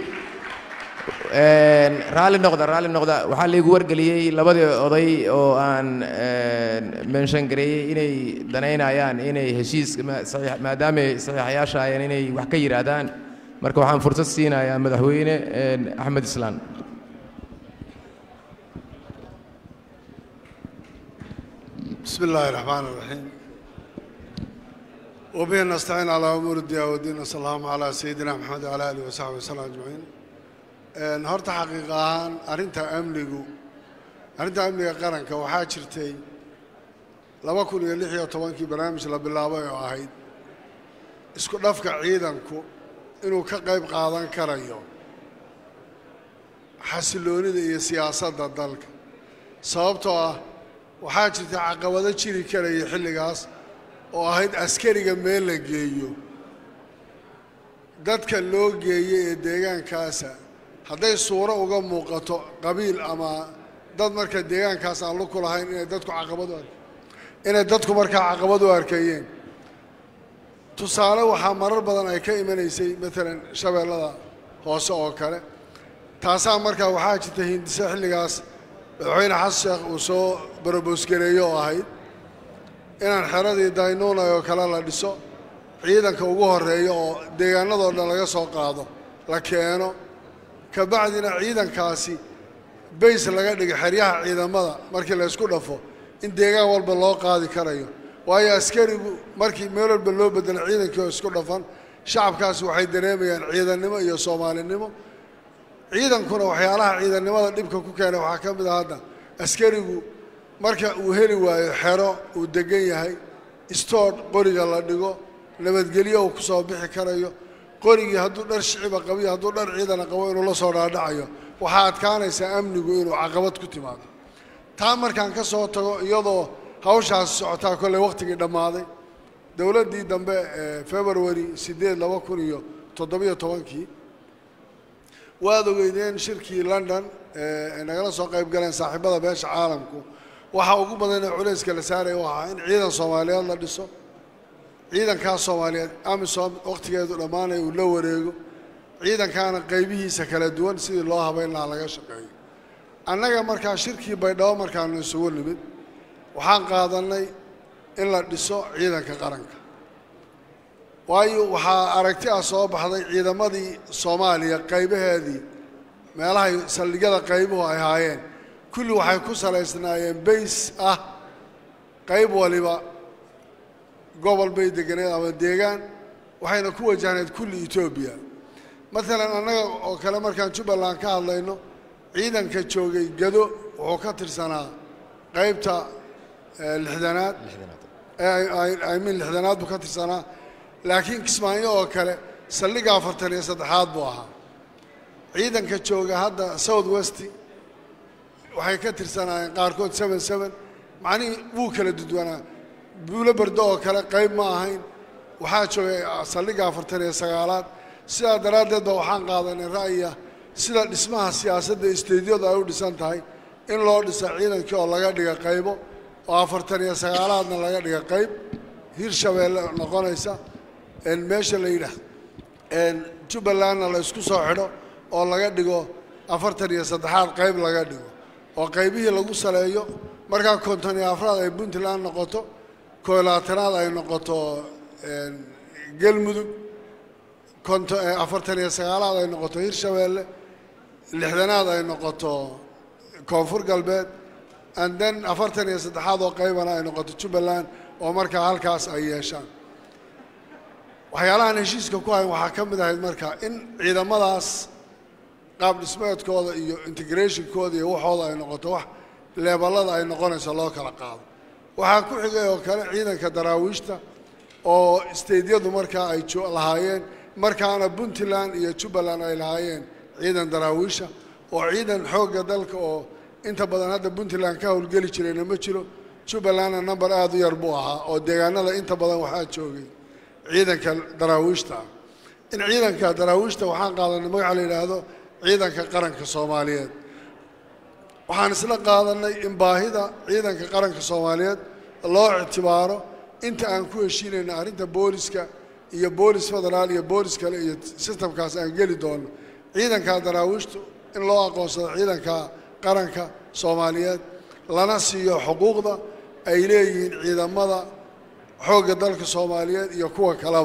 een, raalli noqda raalli noqda waxaa laigu wargeliyey labadii oday oo aan een, mention gareeyey inay danaynayaan inay heshiis ma- saxiix- maadaamay saxiixayaasha ayeen inay wax ka yidhaahdaan marka waxaan fursad siinayaa madaxweyne een, axmed islaan بسم الله الرحمن الرحيم وبه نستعين على أمور الدنيا والدين صلى الله على سيدنا محمد وعلى آله وصحبه وسلم أجمعين een horta xaqiiq ahaan arrinta amnigu arrinta amniga qaranka waxaa jirtay laba kun iyo lix iyo tobankii barnaamij la bilaabay oo ahayd isku dhafka ciidanku inuu ka qayb qaadan karayo xasiloonida iyo siyaasadda dalka sababtoo ah waxaa jirta caqabado jiri karaya xilligaas oo ahayd askariga meel la geeyo dadka loo geeyey ee deegaankaasa hadday suuro uga muuqato qabiil ama dad marka deegaankaas aan luku lahayn inay dadku caqabad u ar inay dadku markaa caqabad u arkayeen tusaale waxaa marar badan ay ka imanaysay matalan shabeellada hoose oo kale taasaa markaa waxaa jirta hindise xilligaas madaxweyne xasan sheekh uu soo barobosgareeyo oo ahayd inaan xeradii daynuunay oo kale la dhiso ciidanka ugu horreeya oo deegaanadoo dhan laga soo qaado la keeno ka bacdina ciidankaasi bays laga dhigo xeryaha ciidamada markii la ysku dhafo in deegaan walba loo qaadi karayo waayo askarigu markii meel walba loo bedelo ciidankii oo isku dhafan shacabkaasi waxay dareemayaan ciidannimo iyo soomaalinimo ciidankuna waxyaalaha ciidannimada dhibka ku keenay waxaa ka mid ah hadda askarigu marka uu heli waayo xero uu degan yahay istoodh qoriga la dhigo nabadgelyo uu ku soo bixi karayo qorigii hadduu dhar shiciba qabiyo hadduu dhar ciidana qabo inuu la soo dhaadhacayo waxaa adkaanaysaa amnigu inuu caqabad ku timaado taa markaan ka soo tago iyadoo hawshaasi socotaa kolley wakhtigii dhammaaday dowladdii dambe ee february siddeed laba kun iyo toddobiyo tobankii waad ogeydeen shirkii london ee ay nagala soo qayb galeen saaxiibada beesha caalamku waxaa ugu badan ee culayska la saaraya u ahaa in ciidan soomaaliyeed la dhiso ciidankaas soomaaliyeed amisom wakhtigeedu dhammaanaya uu la wareego ciidankaana qaybihiisa kala duwan sidii loo habayn lahaa laga shaqeeyo annaga markaa shirkii baydhabo markaanu isugu nimid waxaan qaadannay in la dhiso ciidanka qaranka waayo waxaa aragti ah soo baxday ciidamadii soomaaliya qaybaheedii meelahay saldhigyada qaybuhu ay haayeen kulli waxay ku salaysnaayeen bays ah qayb waliba gobol bay deganeed ama deegaan waxayna ku wajahnayd kulli etoobiya maalan annaga oo kale markaan jubbaland ka hadlayno ciidanka joogay gado wuxuu ka tirsanaa qaybta eh, lixdanaad min lixdanaad buu ka tirsanaa laakiin kismaayo oo kale saldhiga afartan iyo saddexaad buu ahaa ciidanka jooga hadda south west waxay ka tirsanaayeen qaarkood seven seven macnihii wuu kala dudwanaa buulo bardo oo kale qayb ma ahayn waxaa joogay saldhiga afartan iyo sagaalaad sidaa daraaddeed ba waxaan qaadanay ra'yiga sida dhismaha siyaasadda isteedyadu ay u dhisan tahay in loo dhisa ciidankii oo laga dhiga qaybo oo afartan iyo sagaalaadna laga dhiga qayb hirshabeelle noqonaysa een meesha la yidhaah een jubbalandna la isku soo xidho oo laga dhigo afartan iyo saddexaad qayb laga dhigo oo qaybihii lagu saleeyo markaa konton iyo afraad ay puntland noqoto koolaatanaad ay noqoto een galmudug konto afartan iyo sagaalaad ay noqoto hirshabeelle lixdanaad ay noqoto koonfur galbeed and then afartan iyo saddexaad oo qaybana ay noqoto jubbaland oo markaa halkaas ay yeeshaan waxyaalahan heshiiska ku hayn waxaa ka mid ahayd marka in ciidamadaas qaab dhismeedkooda iyo integrationkooda iyo waxooda ay noqoto wax leeballada ay noqonayso loo kala qaado waxaa ku xigay oo kale ciidanka daraawiishta oo isteydyadu markaa ay jo- lahaayeen markaana puntland iyo jubbaland ay lahaayeen ciidan daraawiisha oo ciidan xoogga dalka oo inta badan hadda puntland ka howlgeli jirayna ma jiro jubbalandna number aada u yar buu ahaa oo deegaanada inta badan waxaa joogay ciidanka daraawiishta ah in ciidanka daraawiishta waxaan qaadanay magaca la yidhaahdo ciidanka qaranka soomaaliyeed waxaan isla qaadanay in baahida ciidanka qaranka soomaaliyeed loo ictibaaro inta aan ku heshiinayno arrinta booliska iyo boolis federaal iyo boolis kale iyo sistamkaas aan geli doono ciidanka daraawiishtu in loo aqoonsado ciidanka qaranka soomaaliyeed lana siiyo xuquuqda ay leeyihiin ciidamada xoogga dalka soomaaliyeed iyo kuwa kaleba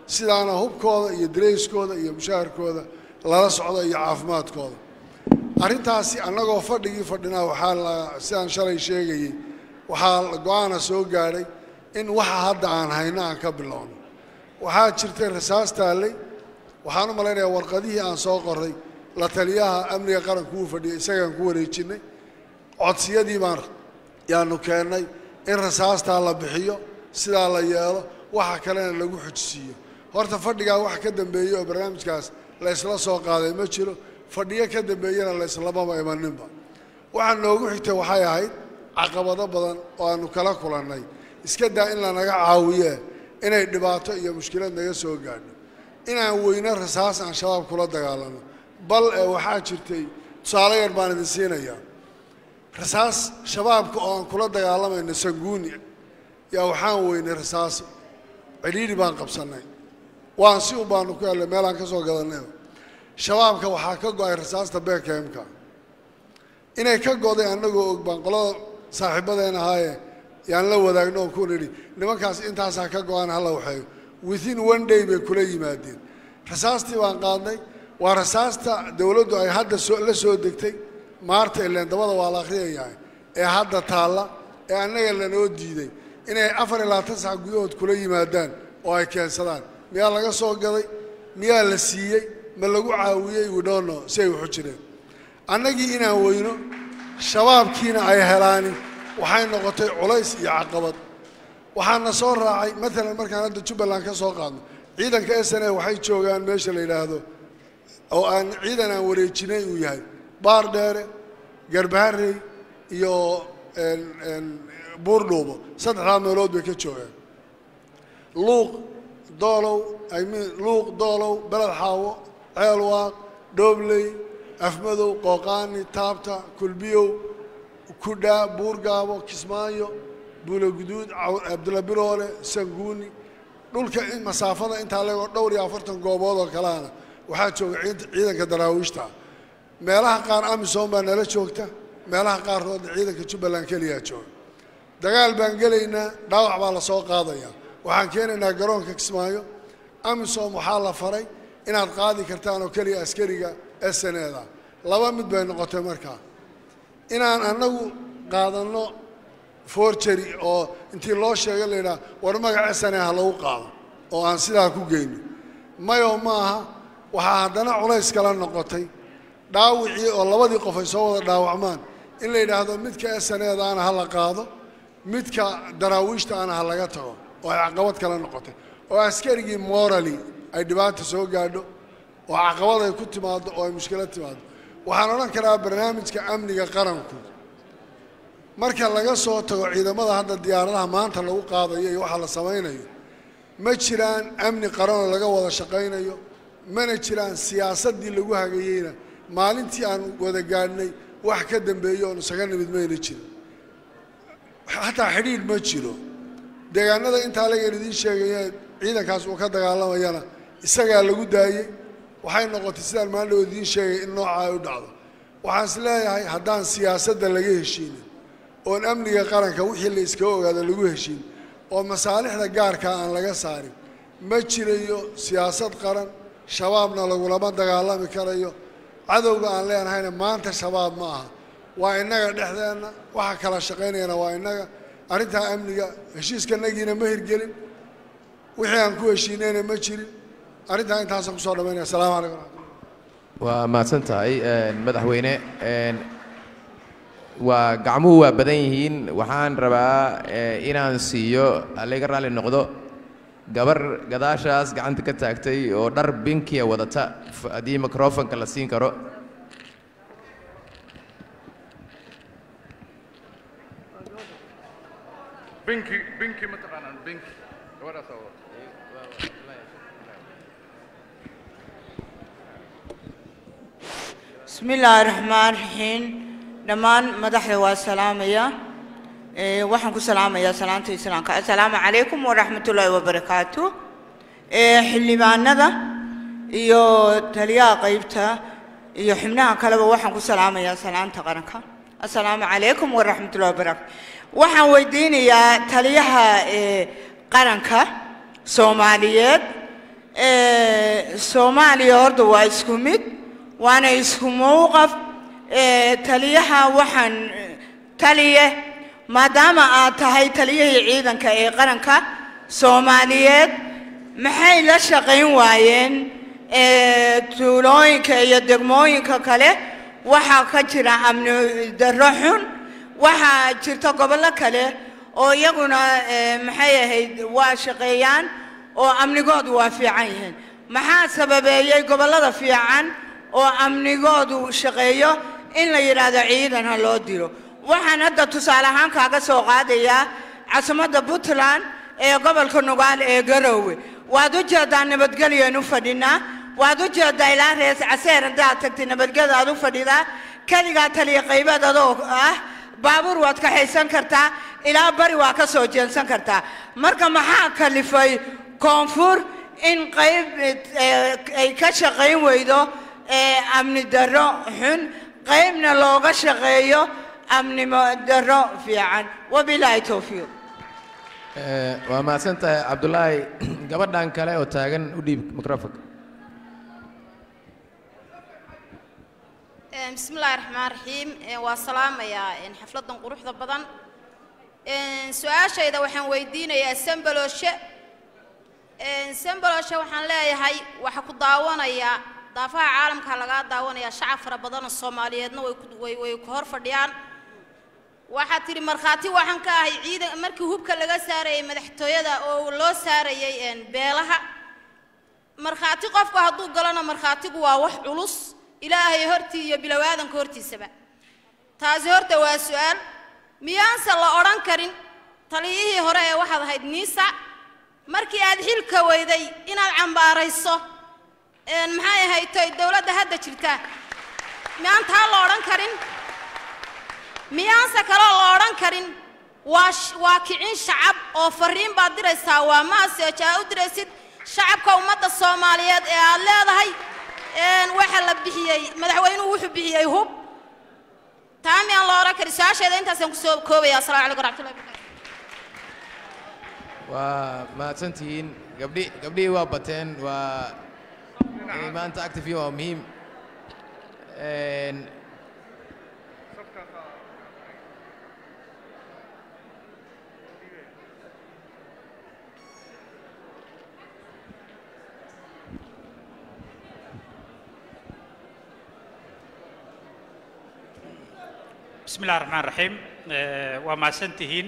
sidaana hubkooda iyo darayskooda iyo mushaharkooda lala socdo iyo caafimaadkooda arrintaasi annagoo fadhigii fadhinaa waxaa la sidaan shalay sheegayey waxaa go-aana soo gaadhay in waxa hadda aan hayno aan ka bilowno waxaa jirtay rasaas taallay waxaan u malaynayaa warqadihii aan soo qoray la taliyaha amniga qaranku uu fadhiyay isagaan ku wareejinnay codsiyadii baan yaanu keennay in rasaastaa la bixiyo sidaa la yeelo waxa kalena lagu xujisiiyo horta fadhigaa wax ka dambeeyey oo barnaamijkaas la ysla soo qaaday ma jiro fadhiyo ka dambeeyena la islamaba imaninba waxaa noogu xigtay waxay ahayd caqabado badan oo aanu kala kulannay iska daa in lanaga caawiye inay dhibaato iyo mushkilad naga soo gaadho inaan weyno rasaas aan shabaab kula dagaalano bal ee waxaa jirtay tusaale yar baan idin siinayaa rasaas shabaabka oo aan kula dagaalamayno sanguuni yaa waxaan weynay rasaas cidhiidhi baan qabsannay waan si un baanu ku hellay meelaan ka soo gadanay shabaabka waxaa ka go-ay rasaasta beekheemka inay ka goday annagoo og baan qolada saaxiibadeen ahaaye yaan la wadaagno oon ku nidhi nimankaas intaasaa ka go-aan hala waxeeyo within one day bay kula yimaadeen rasaastii baan qaadnay waa rasaasta dowladdu ay hadda soo la soo degtay maarta ileen dabada waa la akhriyayahay ee hadda taalla ee annaga lanoo diiday inay afar iyo labaatan sac gudahood kula yimaadaan oo ay keensadaan miyaa laga soo gaday miyaa la siiyey ma lagu caawiyey widhoono si ay waxu jireen annagii inaan weyno shabaabkiina ay helaani waxay noqotay culays iyo caqabad waxaana soo raacay maalan markaan hadda jubbaland ka soo qaadno ciidanka s n a waxay joogaan meesha la yidhaahdo oo aan ciidan aan wareejinay uu yahay baar dheere garbaharey iyo buurdhuubo saddexdaa meelood bay ka joogaan luuq doolow i mean luuq doolow beled xaawo ceelwaaq dhoobley afmadow qooqaani taabta kulbiyow kudhaa buurgaabo kismaayo buuloguduud cabdulla biroole sanguuni dhulka masaafada intaa legoo dhowr iyo afartan goobood oo kaleana waxaa jooga ciidanka daraawiishta meelaha qaar amisom baa nala joogta meelaha qaarkoodna ciidanka jubbaland keliyaa jooga dagaal baan gelaynaa dhaawac baa la soo qaadayaa waxaan keenaynaa garoonka kismaayo amisom waxaa la faray inaad qaadi kartaan oo keliya askariga sneda laba mid bay noqotay markaa inaan annagu qaadanno forgery oo intii loo sheegay la yidhaha war magaca sane ha lagu qaado oo aan sidaa ku geyno mayo ma aha waxaa haddana culays kala noqotay dhaawicii oo labadii qof ay soo wada dhaawacmaan in la yidhaahdo midka saneedaana ha la qaado midka daraawiishta ana ha laga tago oo ay caqabad kala noqotay oo askarigii morally ay dhibaata soo gaadho oo caqabad ay ku timaado oo ay mushkilad timaado waxaan odhan karaa barnaamijka amniga qaranku marka laga soo tago ciidamada hadda diyaaradaha maanta lagu qaadayo iyo waxa la samaynayo ma jiraan amni qaranoo laga wada shaqaynayo mana jiraan siyaasaddii lagu hagayeyna maalintii aan wada gaadhnay wax ka dambeeyo oon isaga nimid mayna jirin xataa xidhiidh ma jiro deegaanada intaa lagan idiin sheegaya ciidankaas uu ka dagaalamayana isagaa lagu daayey waxay noqotay sidaan maandhow idiin sheegay in nooca ay u dhacdo waxaan is leeyahay haddaan siyaasadda laga heshiinin oon amniga qaranka wixii la iskaga ogaado lagu heshiin oo masaalixda gaarkaa aan laga saarin ma jirayo siyaasad qaran shabaabna lagulama dagaalami karayo cadowga aan leenahayna maanta shabaab ma aha waa innaga dhexdeenna waxa kala shaqaynayana waa innaga arrintaa amniga heshiiskanagiina ma hirgelin wixii aan ku heshiinayna ma jirin arrintaa intaasaan kusoo dhamaynaya asalaamu calaykum waa mahadsan tahay madaxweyne waa gacmuhu waa badan yihiin waxaan rabaa inaan siiyo allaga raalli noqdo gabar gadaashaas gacanta ka taagtay oo dhar binkiya wadata haddii microfonka la siin karo binki binki ma taqaanaan binki gabadhaasaa wata bismi illaahi raxmaan raxiim dhammaan madaxda waa salaamaya Eh, waxaan ku salaamayaa salaanta islaamka assalaamu calaykum waraxmatullaahi wabarakaatu Eh, xildhibaanada iyo taliyaha qaybta iyo xubnaha kaleba waxaan ku salaamayaa salaanta qaranka assalaamu calaykum waraxmatullahi wabarakaatu waxaan weydiinayaa taliyaha eh, qaranka soomaaliyeed Eh, soomaaliya horta waa isku mid waana isku mowqaf Eh, taliyaha waxaan eh, taliye maadaama aad tahay taliyihii ciidanka ee qaranka soomaaliyeed maxay la shaqayn waayeen eh, tuulooyinka iyo degmooyinka kale waxaa ka jira amni darro xun waxaa jirta gobollo kale oo iyaguna eh, maxay ahayd waa shaqeeyaan oo amnigoodu waa fiican yihiin maxaa sababeeyey gobollada fiican oo amnigoodu shaqeeyo in la yidhaahdo ciidan ha loo diro waxaan hadda tusaale ahaan kaaga soo qaadayaa caasimadda puntland ee gobolka nugaal ee garoowe waad u jeedaa nabadgelyoan u fadhinaa waad u jeedaa ilaa rees caseer haddaad tagtay nabadgeda aad u fadhidaa keligaa taliya qaybeed adoo ah baabuur waad kaxaysan kartaa ilaa bari waa ka soo jeensan kartaa marka maxaa kalifay koonfur in qayb eh, ay ka shaqayn weydo eh, amni darro xun qaybna looga shaqeeyo amnimo darro fiican wabilaahi towfiiq Eh, waa mahadsan tahay cabdulaahi gabadhan kale oo taagan u dhiib microfonka Een, bismi illaahi raxmaan raxiim Een, waa salaamayaa een, xafladan quruxda badan Een, su-aashayda waxaan weydiinayaa sambaloshe Een, sambaloshe waxaan leeyahay waxa ku daawanaya daafaha caalamka lagaa daawanaya shacab fara badan oo soomaaliyeedna way ku- way way ku hor fadhiyaan waxaad tidhi markhaati waxaan ka ahay ciidan markii hubka laga saarayay madaxtooyada oo loo saarayay een, beelaha markhaati qofku hadduu galona markhaatigu waa wax culus ilaahay hortii iyo bilowaadanka hortiisaba taasi horta waa su-aal miyaanse la odhan karin taliyihii hore ee waxaad ahayd niisa markii aad xilka weyday inaad cambaarayso een, maxay ahayd toy dowladda hadda jirta miyaan taa la odhan karin miyaanse kaloo la odhan karin waa sh- waa kicin shacab oo fariin baad diraysaa waa maaseejo aa u diraysid shacabka ummadda soomaaliyeed ee aad leedahay een, waxa la bixiyey madaxweynuhu wuxuu bixiyey hub taa miyaan la odhan karin su-aasheeda intaasaan kusoo koobaya asalamu calaykum waraxmatullahi wabarakatu waa mahadsantihiin gabdhi gabdhihii waa bateen waa inay maanta active yihiin waa muhiim Een, بسم الله الرحمن الرحيم آه، waa mahadsantihiin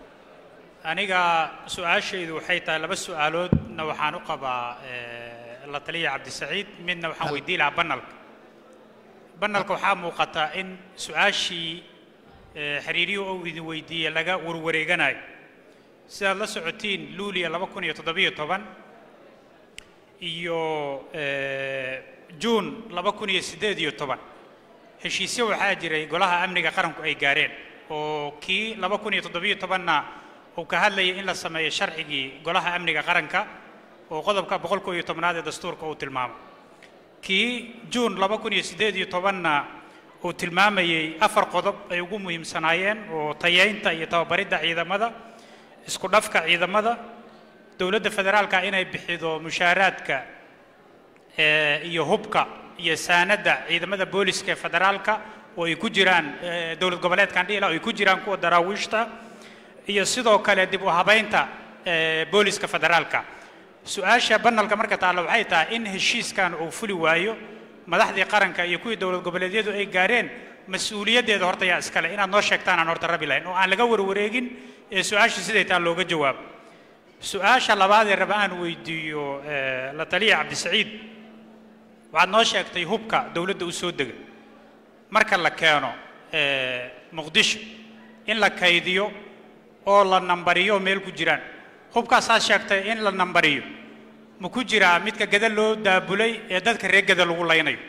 aniga su-aashaydu waxay tahay laba su-aaloodna waxaan u qabaa eh, la taliya cabdisaciid midna waxaan weydiin lahaa banalka banalka waxaa muuqata in su-aashii eh, xiriiriyuhu uu idin weydiiyey laga warwareeganayo sidaad la socotiin luuliya laba kun iyo toddobiyo toban iyo eh, juun laba kun iyo siddeed iyo toban heshiisyo waxaa jiray golaha amniga qaranku ay gaareen oo kii laba kun iyo toddobiyo tobanna uu ka hadlayay in la sameeyo sharcigii golaha amniga qaranka oo qodobka boqol koo iyo tobnaad ee dastuurka uu tilmaamo kii juun laba kun iyo siddeed iyo tobanna uu tilmaamayey afar qodob ay ugu muhiimsanaayeen oo tayeynta iyo tababaridda ciidamada isku dhafka ciidamada dowladda federaalka inay bixido mushaaraadka eh, iyo hubka iyo saanadda ciidamada booliska ee federaalka oo ay ku jiraan eh, dowlad goboleedkan dhihila oo ay ku jiraan kuwa daraawiishta iyo sidoo kale dib u habaynta eh, booliska federaalka su-aasha banalka marka taalla waxay tahay in heshiiskan uu fuli waayo madaxdii qaranka iyo kuwii dowlad goboleedyadu ay gaareen mas-uuliyaddeeda horta yaa iskale inaad noo sheegtaan aan horta rabi lahayn oo aan laga warwareegin ee su-aasha siday taa looga jawaabo su-aasha labaad ee raba aan weydiiyo eh, la taliya cabdisaciid waxaad noo sheegtay hubka dowladda u soo dega marka la keeno eh, muqdisho in la kaydiyo oo la nambariyo meel ku jiraan hubkaasaad sheegtay in la nambariyo ma ku jiraa midka gada loo daabulay ee dadka reer gada lagu laynayo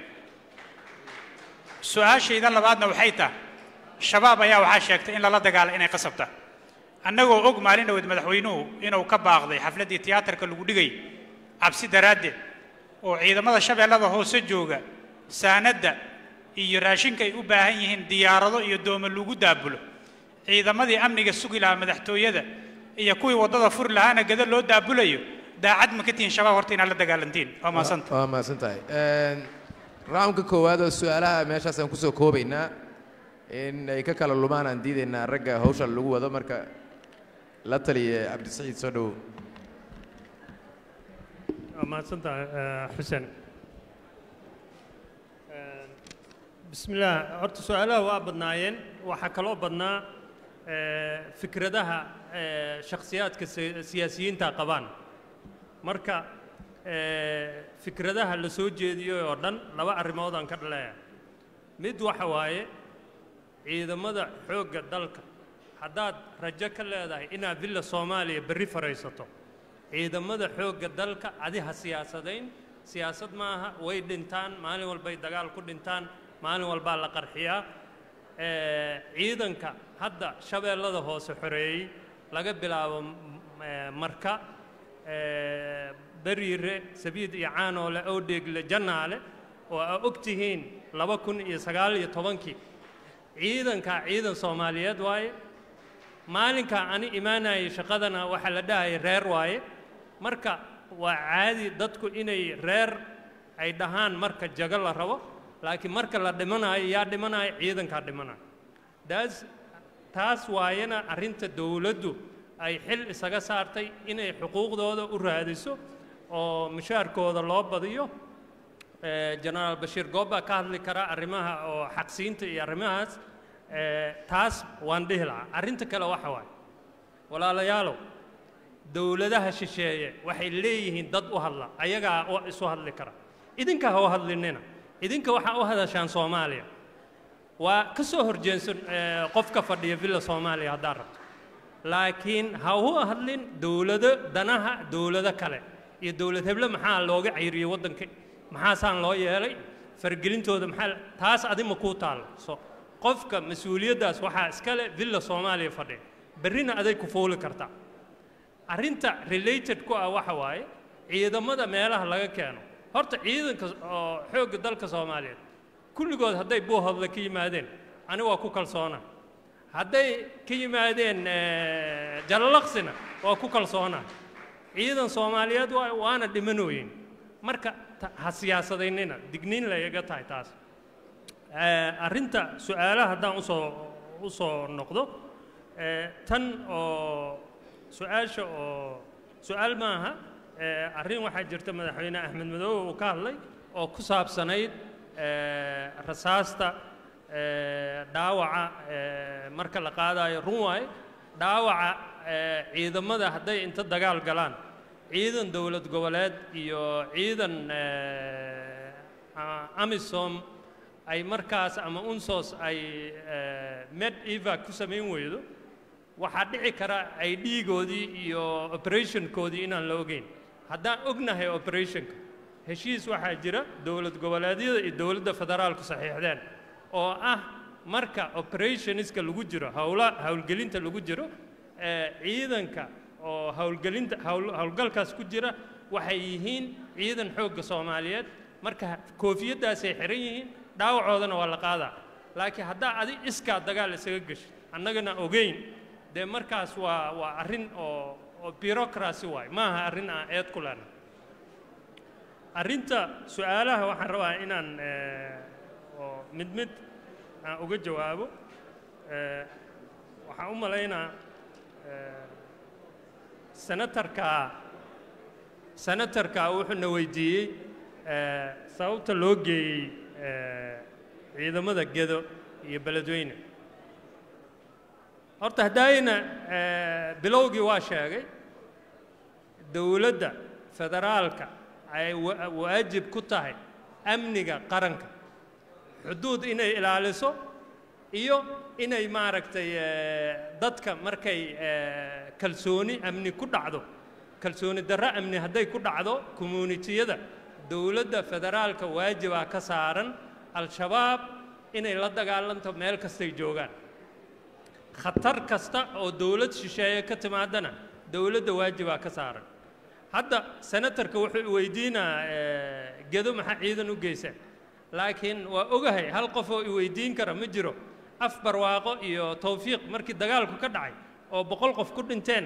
su-aashayda labaadna waxay tahay shabaab ayaa waxaa sheegtay in lala dagaalo inay qasabta annagoo og maalin dhaweed madaxweynuhu inuu ka baaqday xafladdii tiyaatarka lagu dhigay cabsi daraaddeed oo ciidamada shabeellada hoose jooga saanadda iyo raashinka ay u baahan yihiin diyaarado iyo doomo lagu daabulo ciidamadii amniga sugi lahaa madaxtooyada iyo kuwii waddada furi lahaana gada loo daabulayo daacad ma ka tihiin shabaab horta inaad la dagaalantiin waa mahadsanta waa mahadsan tahay raamka koowaad oo su-aalaha meeshaas aan kusoo koobaynaa in ay ka kala lumaan aan diidaynaa ragga hawsha lagu wado marka la taliya cabdisaciid soo dhowow waa mahadsantahay xuseen bismillaah horta su-aalaha waa badnaayeen waxaa kaloo badnaa eh, fikradaha eh, shakhsiyaadka si- siyaasiyiinta qabaan marka eh, fikradaha la soo jeediyey oo dhan laba arrimood aan ka dhaleeya mid waxa waaye ciidamada xoogga dalka haddaad rajo ka leedahay inaad villa soomaaliya berri faraysato ciidamada xoogga dalka adi ha siyaasadayn siyaasad maaha way dhintaan maalin walbay dagaal ku dhintaan maalin walbaa la qarxiyaa Eh, ciidanka hadda shabeellada hoose xoreeyey laga bilaabo m- eh, marka eh, beriire sabiid iyo caanoole owdheegle jannaale oo aa og tihiin laba kun iyo sagaal iyo tobankii ciidankaa ciidan soomaaliyeed waaye maalinkaa ani imaanayay shaqadana waxaa la dhahayay reer waaye marka waa caadi dadku inay reer ay dhahaan marka jago la rabo laakiin marka la dhimanayo yaa dhimanayo ciidankaa dhimanayo daas taas waayana arrinta dowladdu ay xil isaga saartay inay xuquuqdooda u raadiso oo mushaarkooda loo badiyo Eh, jenaraal bashiir goob baa ka hadli kara arrimaha oo xaqsiinta iyo arrimahaas Eh, taas waan dhihi lahaa arrinta kale waxa waaye walaalayaalow dowladaha shisheeye waxay leeyihiin dad u hadla ayagaa oo isu hadli kara idinka ha u hadlinina idinka waxaa u hadashaan soomaaliya waa ka soo horjeensan eh, qofka fadhiya villa soomaaliya haddaad rabto laakiin ha u hadlin dowlado danaha dowlado kale iyo dowlad heble maxaa looga cayriyey waddanka maxaasaan loo yeelay fargelintooda maxaa taas adima kuu taallo so qofka mas-uuliyaddaas waxaa iskale villa soomaaliya fadhiya berrina aday ku fuuli kartaa arrinta related ku ah waxa waaye ciidamada meelaha laga keeno horta ciidanka oo xoogga dalka soomaaliyeed kulligood hadday buuhodla ka yimaadeen ani waa ku kalsoona hadday ka yimaadeen eh, jalalaqsina waa ku kalsoona ciidan soomaaliyeed waa waana dhimanooyin marka ta- ha siyaasadaynina digniin layaga tahay taas Eh, arrinta su-aalaha haddaan usoo u soo noqdo eh, tan oo su-aasha oo su-aal maaha eh, arrin waxaa jirta madaxweyne axmed madoobe uu ka hadlay oo ku saabsanayd eh, rasaasta eh, dhaawaca eh, marka la qaadayo run waaye dhaawaca eh, ciidamada hadday inta dagaal galaan ciidan dowlad goboleed iyo ciidan eh, a- amisom ay markaas ama unsos ay eh, med eva ku samayn weydo waxaa dhici kara ay dhiigoodii iyo operationkoodii inaan la ogeyn haddaan ognahay operationka heshiis waxaa jira dowlad goboleedyada iyo dowladda federaalku saxiixdeen oo ah marka operationska lagu jiro howla howlgelinta lagu jiro eh, ciidanka oo howlgelinta howl- howlgalkaas ku jira waxay yihiin ciidan xoogga soomaaliyeed marka koofiyaddaasay xiran yihiin dhaawacoodana waa la qaadaa laakiin haddaa adi iskaa dagaal isaga geshid annagana ogeyn dee markaas waa waa arrin oo oo bureaucracy waay maaha arrin aan eed ku lehna arrinta su-aalaha waxaan rabaa inaan eh, oo mid mid aan uga jawaabo Eh, waxaan u malaynaa eh, senatarka senatarka wuxuuna weydiiyey eh, sababta loo geeyey eh, ciidamada gedo iyo beledweyne horta haddayna eh, bilowgii waa sheegay dowladda federaalka ay wa- waajib ku tahay amniga qaranka xuduud inay ilaaliso iyo inay maaragtay eh, dadka markay eh, kalsooni amni ku dhacdo kalsooni darro amni hadday ku dhacdo communitiyada dowladda federaalka waajibaa ka saaran al-shabaab inay la dagaalanto meel kastay joogaan khatar kasta oo dowlad shisheeye ka timaadana dowladda waajibaa ka saaran hadda senatarka wuxuu weydiinaa gedo maxaa ciidan u geysa laakiin waa ogahay hal qof oo i weydiin kara ma jiro af barwaaqo iyo tawfiiq markii dagaalku ka dhacay oo boqol qof ku dhinteen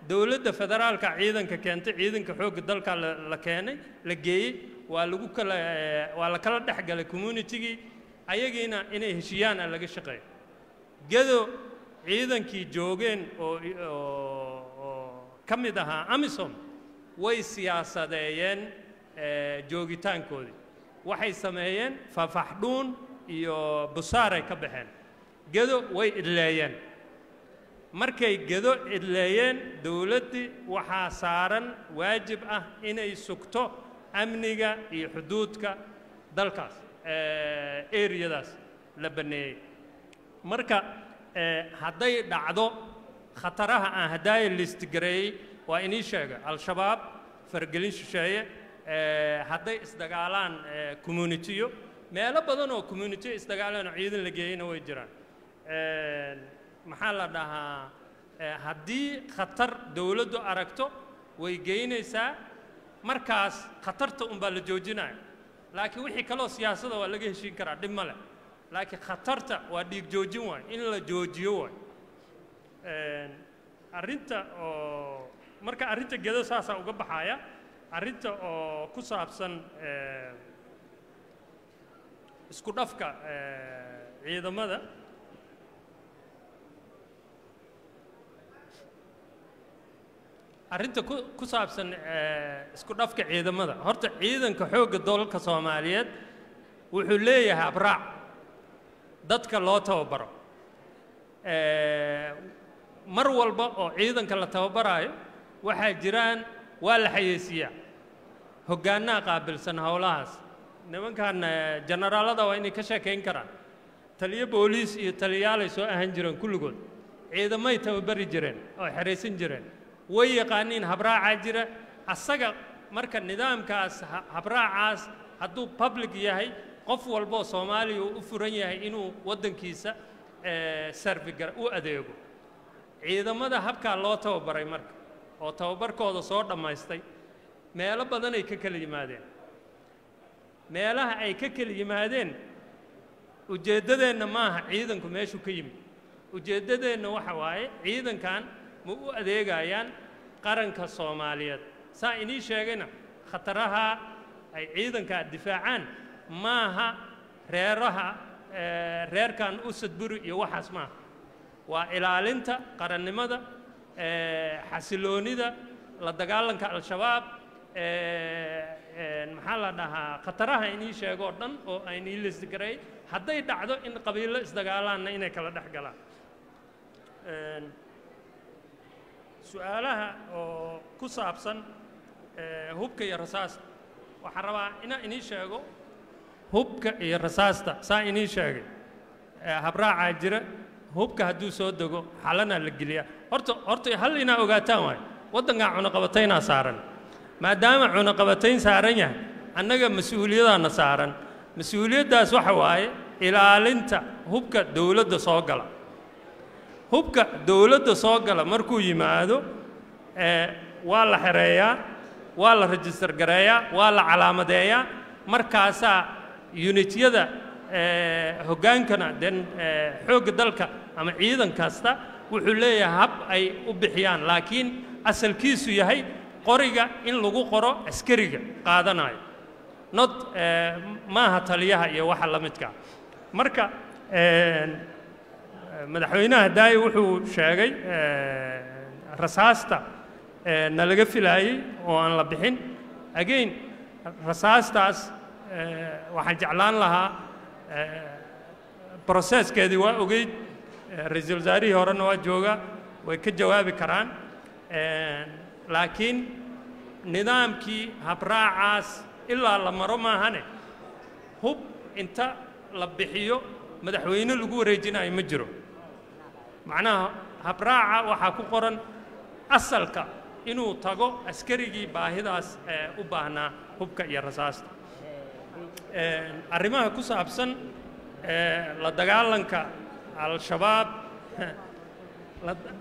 dowladda federaalka ciidanka keentay ciidanka xoogga dalka la la keenay la geeyey waa lagu kala eh, waa la kala dhex galay communitygii ayagiina inay heshiiyaan aan laga shaqeeyo gedo ciidankii joogeen oo oo oo ka mid ahaa amisom way siyaasadeeyeen eh, joogitaankoodii waxay sameeyeen fafaxdhuun iyo busaaray ka baxeen gedo way idleeyeen markay gedo idleeyeen dowladdii waxaa saaran waajib ah inay sugto amniga iyo xuduudka dalkaas eriyadaas la banneeyey marka eh, hadday dhacdo khataraha aan haddaaya listigareeyey waa inii sheega al-shabaab faragelin shisheeye eh, hadday isdagaalaan eh, communitiyo meelo badan oo communitiyo isdagaalaan oo ciidan la geeyeyna way jiraan Eh, maxaa la dhahaa eh, haddii khatar dowladdu aragto way geynaysaa markaas khatarta unbaa la joojinaya laakiin wixii kaloo siyaasada waa laga heshiin karaa dhib ma leh laakiin khatarta waa dhiig joojin waay in la joojiyo waay arrinta oo marka arrinta gedo saasaa uga baxaya arrinta oo ku saabsan eh, isku dhafka eh, ciidamada arrinta ku ku saabsan eh, isku dhafka ciidamada horta ciidanka xoogga dalka soomaaliyeed wuxuu leeyahay abraac dadka loo tababaro Eh, mar walba oo ciidanka la tababaraayo waxaa jiraan waa la xayeysiiyaa hoggaanaha qaabilsan howlahaas nimankan eh, generaalada waa inay ka sheekayn karaan taliyo booliis iyo taliyaalay soo ahan jireen kulligood ciidamay tababari jireen oo xeraysan jireen way yaqaaniin habraacaa jira asaga marka nidaamkaas ha- habraacaas hadduu public yahay qof walboo soomaaliya uu u furan yahay inuu waddankiisa eh, servigar u adeego ciidamada habkaa loo tababaray marka oo tababarkooda soo dhammaystay meelo badanay ka kala yimaadeen meelaha ay ka kala yimaadeen ujeeddadeenna maaha ciidanku meeshuu ka yimid ujeeddadeenna waxa waaye ciidankan ma u adeegayaan qaranka soomaaliyeed saa inii sheegayna khataraha ay ciidankaa difaacaan maaha reeraha eh, reerkan usadburi iyo waxaas maaha waa ilaalinta qarannimada eh, xasiloonida la dagaalanka al-shabaab eh, eh, maxaa la dhahaa khataraha inii sheego oo dhan oo aynii lisgaray hadday dhacdo in qabiilo isdagaalaanna inay kala dhex galaan Een, su-aalaha oo ku saabsan eh, hubka iyo rasaasta waxaan rabaa inaan inii sheego hubka iyo rasaasta saa inii sheegay eh, habraacaa jira hubka hadduu soo dego xalanaa la geliyaa horta horta hal inaa ogaataan waayo waddankaa cunaqabataynaa saaran maadaama cunaqabatayn saaran yahay annaga mas-uuliyadaana saaran mas-uuliyaddaas waxa waaye ilaalinta hubka dowladda soo gala hubka dowladda soo gala markuu yimaado eh, waa la xereeyaa waa la rajistar gareeyaa waa la calaamadeeyaa markaasaa unityada eh, hoggaankana den eh, xoogga dalka ama ciidan kasta wuxuu leeyahay hab ay u bixiyaan laakiin asalkiisu yahay qoriga in lagu qoro askariga qaadanayo not eh, maaha taliyaha iyo waxa la midka marka eh, madaxweynaha daaye wuxuu sheegay eh, rasaasta eh, nalaga filaayey oo aan la bixin again rasaastaas eh, waxaan jeclaan lahaa eh, processkeedii waa ogeyd eh, ra-iisul wasaarihii horena waa jooga way ka jawaabi karaan Eh, laakiin nidaamkii habraacaas ilaa la maro maahane hub inta la bixiyo madaxweyne lagu wareejinayo ma jiro macnaha habraaca waxaa ku qoran asalka inuu tago askarigii baahidaas eh, u baahnaa hubka iyo rasaasta Eh, arrimaha ku saabsan eh, la dagaalanka al-shabaab la-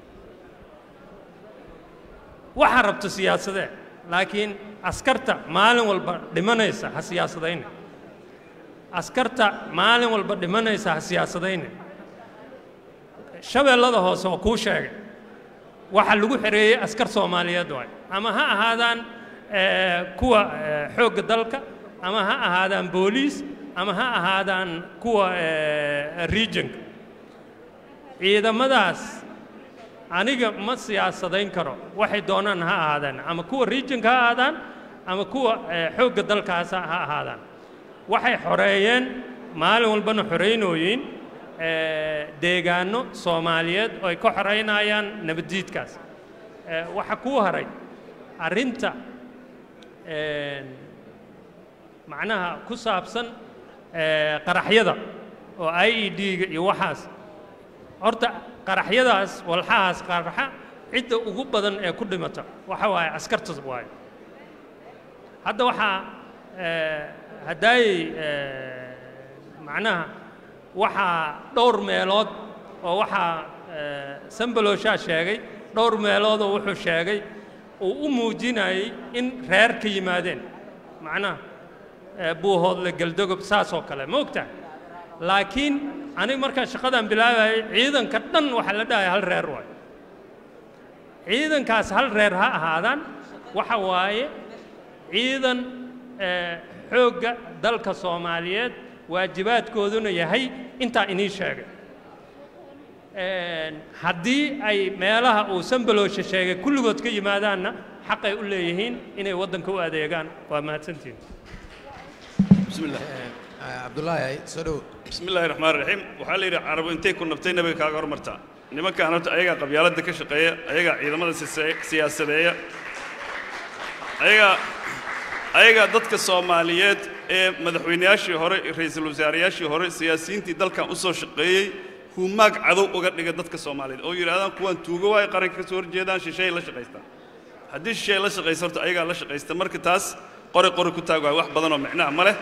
waxaa rabto siyaasadee laakiin askarta maalin walba dhimanaysa ha siyaasadayne askarta maalin walba dhimanaysa ha siyaasadayne shabeellada hoose oo kuu sheegay waxa lagu xereeyey askar soomaaliyeed waay ama ha ahaadaan eh, kuwa eh, xoogga dalka ama ha ahaadaan booliis ama ha ahaadaan kuwa eh, regionka ciidamadaas aniga ma siyaasadayn karo waxay doonaan ha ahaadaan ama kuwa regionka ha ahaadaan ama kuwa eh, xoogga dalkaas ha ahaadaan waxay xoreeyeen maalin walbana xoreynooyiin eh, deegaano soomaaliyeed oo ay ka xoreynayaan nabaddiidkaas Eh, waxa kuu haray arrinta een, macnaha ku saabsan eh, qaraxyada oo i e d-ga iyo waxaas horta qaraxyadaas walxahaas qaraxa cidda ugu badan ee ku dhimata waxa waaye askarta waaye hadda waxaa eh, haddaayey eh, macnaha waxaa dhowr meelood oo waxaa eh, sambaloshaa sheegay dhowr meeloodoo wuxuu sheegay uu u muujinayay in reer ka yimaadeen macnaha eh, buuhoodle geldogob saas oo kale ma ogtahay laakiin aniga markaa shaqadaan bilaabayay ciidanka dhan waxaa la dhahaya hal reer waayo ciidankaas hal reer ha ahaadaan waxa waaye ciidan eh, xoogga dalka soomaaliyeed waajibaadkooduna yahay intaa inii sheegay Een, haddii ay meelaha uu sambaloosha sheegay kulligood ka yimaadaanna xaqay u leeyihiin inay waddanka u adeegaan waa mahadsantihin بسم الله cabdulaahi soo dhow بسم الله الرحمن الرحيم waxaa la yidhi carabo intay ku nabtay nabiga kaaga hormartaa nimankaan horta ayagaa qabyaaladda ka shaqeeya ayagaa ciidamada sise- siyaasadeeya ayagaa ayagaa dadka soomaaliyeed ee madaxweynayaashii hore ra'iisul wasaarayaashii hore siyaasiyiintii dalkan u soo shaqeeyey humaag cadow uga dhiga dadka soomaaliyeed oo yidhahdaan kuwaan tuugo waayo qaranka ka soo horjeedaan shisheey la shaqaystaan haddii shisheey la shaqaysa horta ayagaa la shaqaysta marka taas qori qori ku taag waayo wax badan oo micnaha ma leh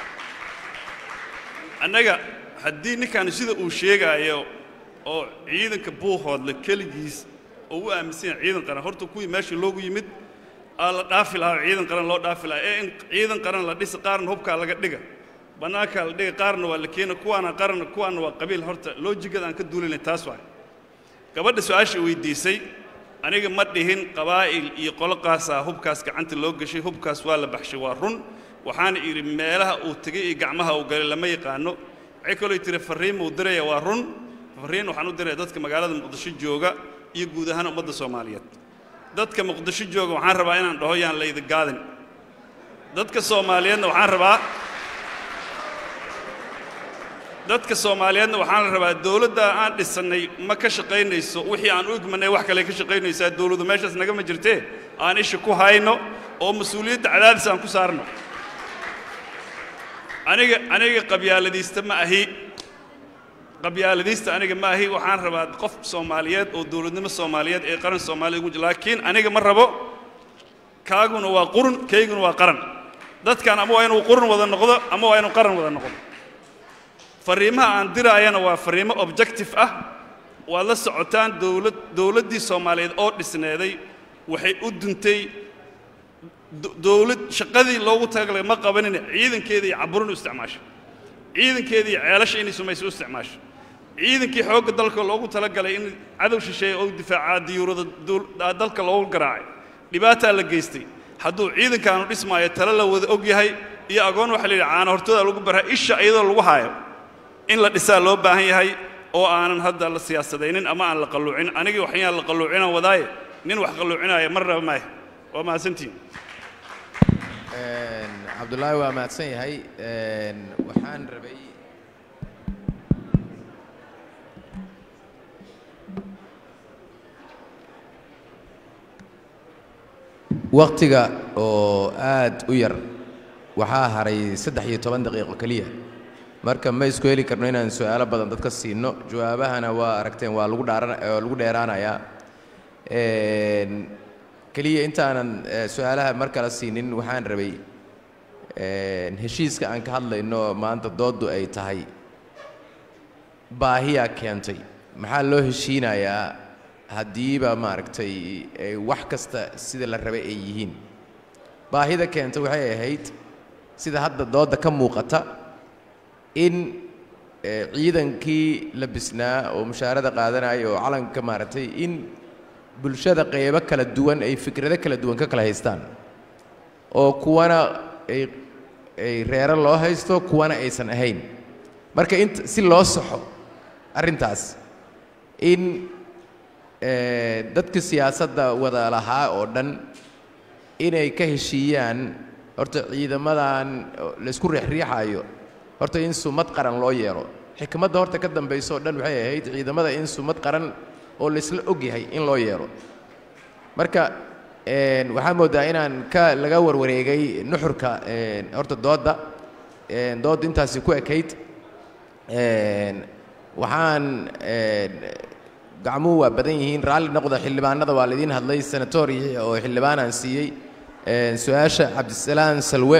annaga haddii ninkan sida uu sheegaayo oo ciidanka buuhoodle keligiis oo u aaminsan yahay ciidan qaran horta kuwii meesha loogu yimid aa la dhaafi lahaa oo ciidan qaran loo dhaafi lahaa ee in ciidan qaran la dhisa qaarna hubkaa laga dhiga bannaankaa la dhiga qaarna waa la keena kuwaana qaran kuwaana waa qabiil horta loojigada aan ka duulinay taas waay gabadha su-aasha weydiisay aniga ma dhihin qabaa'il iyo qoloqaasaa hubkaas gacanta loo gashay hubkaas waa la baxshay waa run waxaana idhi meelaha uu tegay iyo gacmaha uu galay lama yaqaano waxay kaloo tiri farriin uu diraya waa run farriin waxaan u diraya dadka magaalada muqdisho jooga iyo guud ahaan ummadda soomaaliyeed dadka muqdisho jooga waxaan rabaa inaan dhaho yaan laydi gaadin dadka soomaaliyeedna waxaan rabaa dadka soomaaliyeedna waxaan la rabaa dowladda aan dhisannay ma ka shaqaynayso wixii aan u igmanay wax kale ka shaqaynaysaa dowladdu meeshaas nagama jirtee aan isha ku hayno oo mas-uuliyadda cadaadis aan ku saarno aniga aniga qabyaaladiista ma ahi qabyaaladiista aniga ma ahi waxaan rabaa qof soomaaliyeed oo dowladnimo soomaaliyeed ee qaran soomaaliya ugu jira laakiin aniga ma rabo kaaguna waa qurun kayguna waa qaran dadkan ama waa inuu qurun wada noqdo ama waa inuu qaran wada noqdo farriimaha aan diraayana waa farriimo objective ah waad la socotaan dowlad dowladdii soomaaliyeed oo dhisneeday waxay u duntay do- dowlad shaqadii loogu talagalay ma qabanin ciidankeeda iyo caburin u isticmaasho ciidankeeda iyo ceelasha inay sumayso u isticmaasho ciidankii xoogga dalka loogu talagalay in cadow shisheeye oo difaacaa diyuurada dul- aa dalka loogu garaacay dhibaataa la geystay hadduu ciidankaanu dhismaayo tale la wada og yahay iyo agoon waxaa la yidhi caana hortooda lagu baraa isha iyadoo lagu haayo in la dhisaa loo baahan yahay oo aanan hadda la siyaasadaynin ama aan la qalluucin anigii waxyaan la qalluucinaan wadaaye nin wax qalluucinaya mar raba maayo waa mahadsantihin cabdulaahi waa mahadsan yahay Een, waxaan rabay waqtiga oo aad u yar waxaa haray saddex iyo toban daqiiqo keliya marka ma isku heli karno inaan su'aalo badan dadka siino jawaabahana waa aragteen waa lagu dhaaran waa lagu dheeraanayaa Een, keliya intaanan eh, su'aalaha mar kale siinin waxaan rabay een, heshiiska aan ka hadlayno maanta dooddu ay tahay baahiyaa keentay maxaa loo heshiinayaa haddiiba maaragtay ay wax kasta sida la rabay ay yihiin baahida keentay waxay ahayd sida hadda doodda ka muuqata in eh, ciidankii la bisnaa oo mushaarada qaadanaya oo calanka maaragtay in bulshada qeybo kala duwan ay fikrado kala duwan ka kala haystaan oo kuwana ay ay reero loo haysto kuwana aysan ahayn marka int si loo saxo arrintaas in eh, dadka siyaasadda wada lahaa oo dhan inay ka heshiiyaan horta ciidamadan oo laysku riixriixaayo horta in sumad qaran loo yeelo xikmadda horta ka dambayso oo dhan waxay ahayd ciidamada in sumad qaran oo laysla og yahay in loo yeelo marka een, waxaa moodaa inaan ka laga warwareegay nuxurka een, horta doodda een, doodda intaasi ku ekayd een, waxaan een, gacmuhu waa badan yihiin raalli noqda xildhibaanada waa laydin hadlay senatori oo xildhibaanaan siiyey een, su-aasha cabdisalaan salwe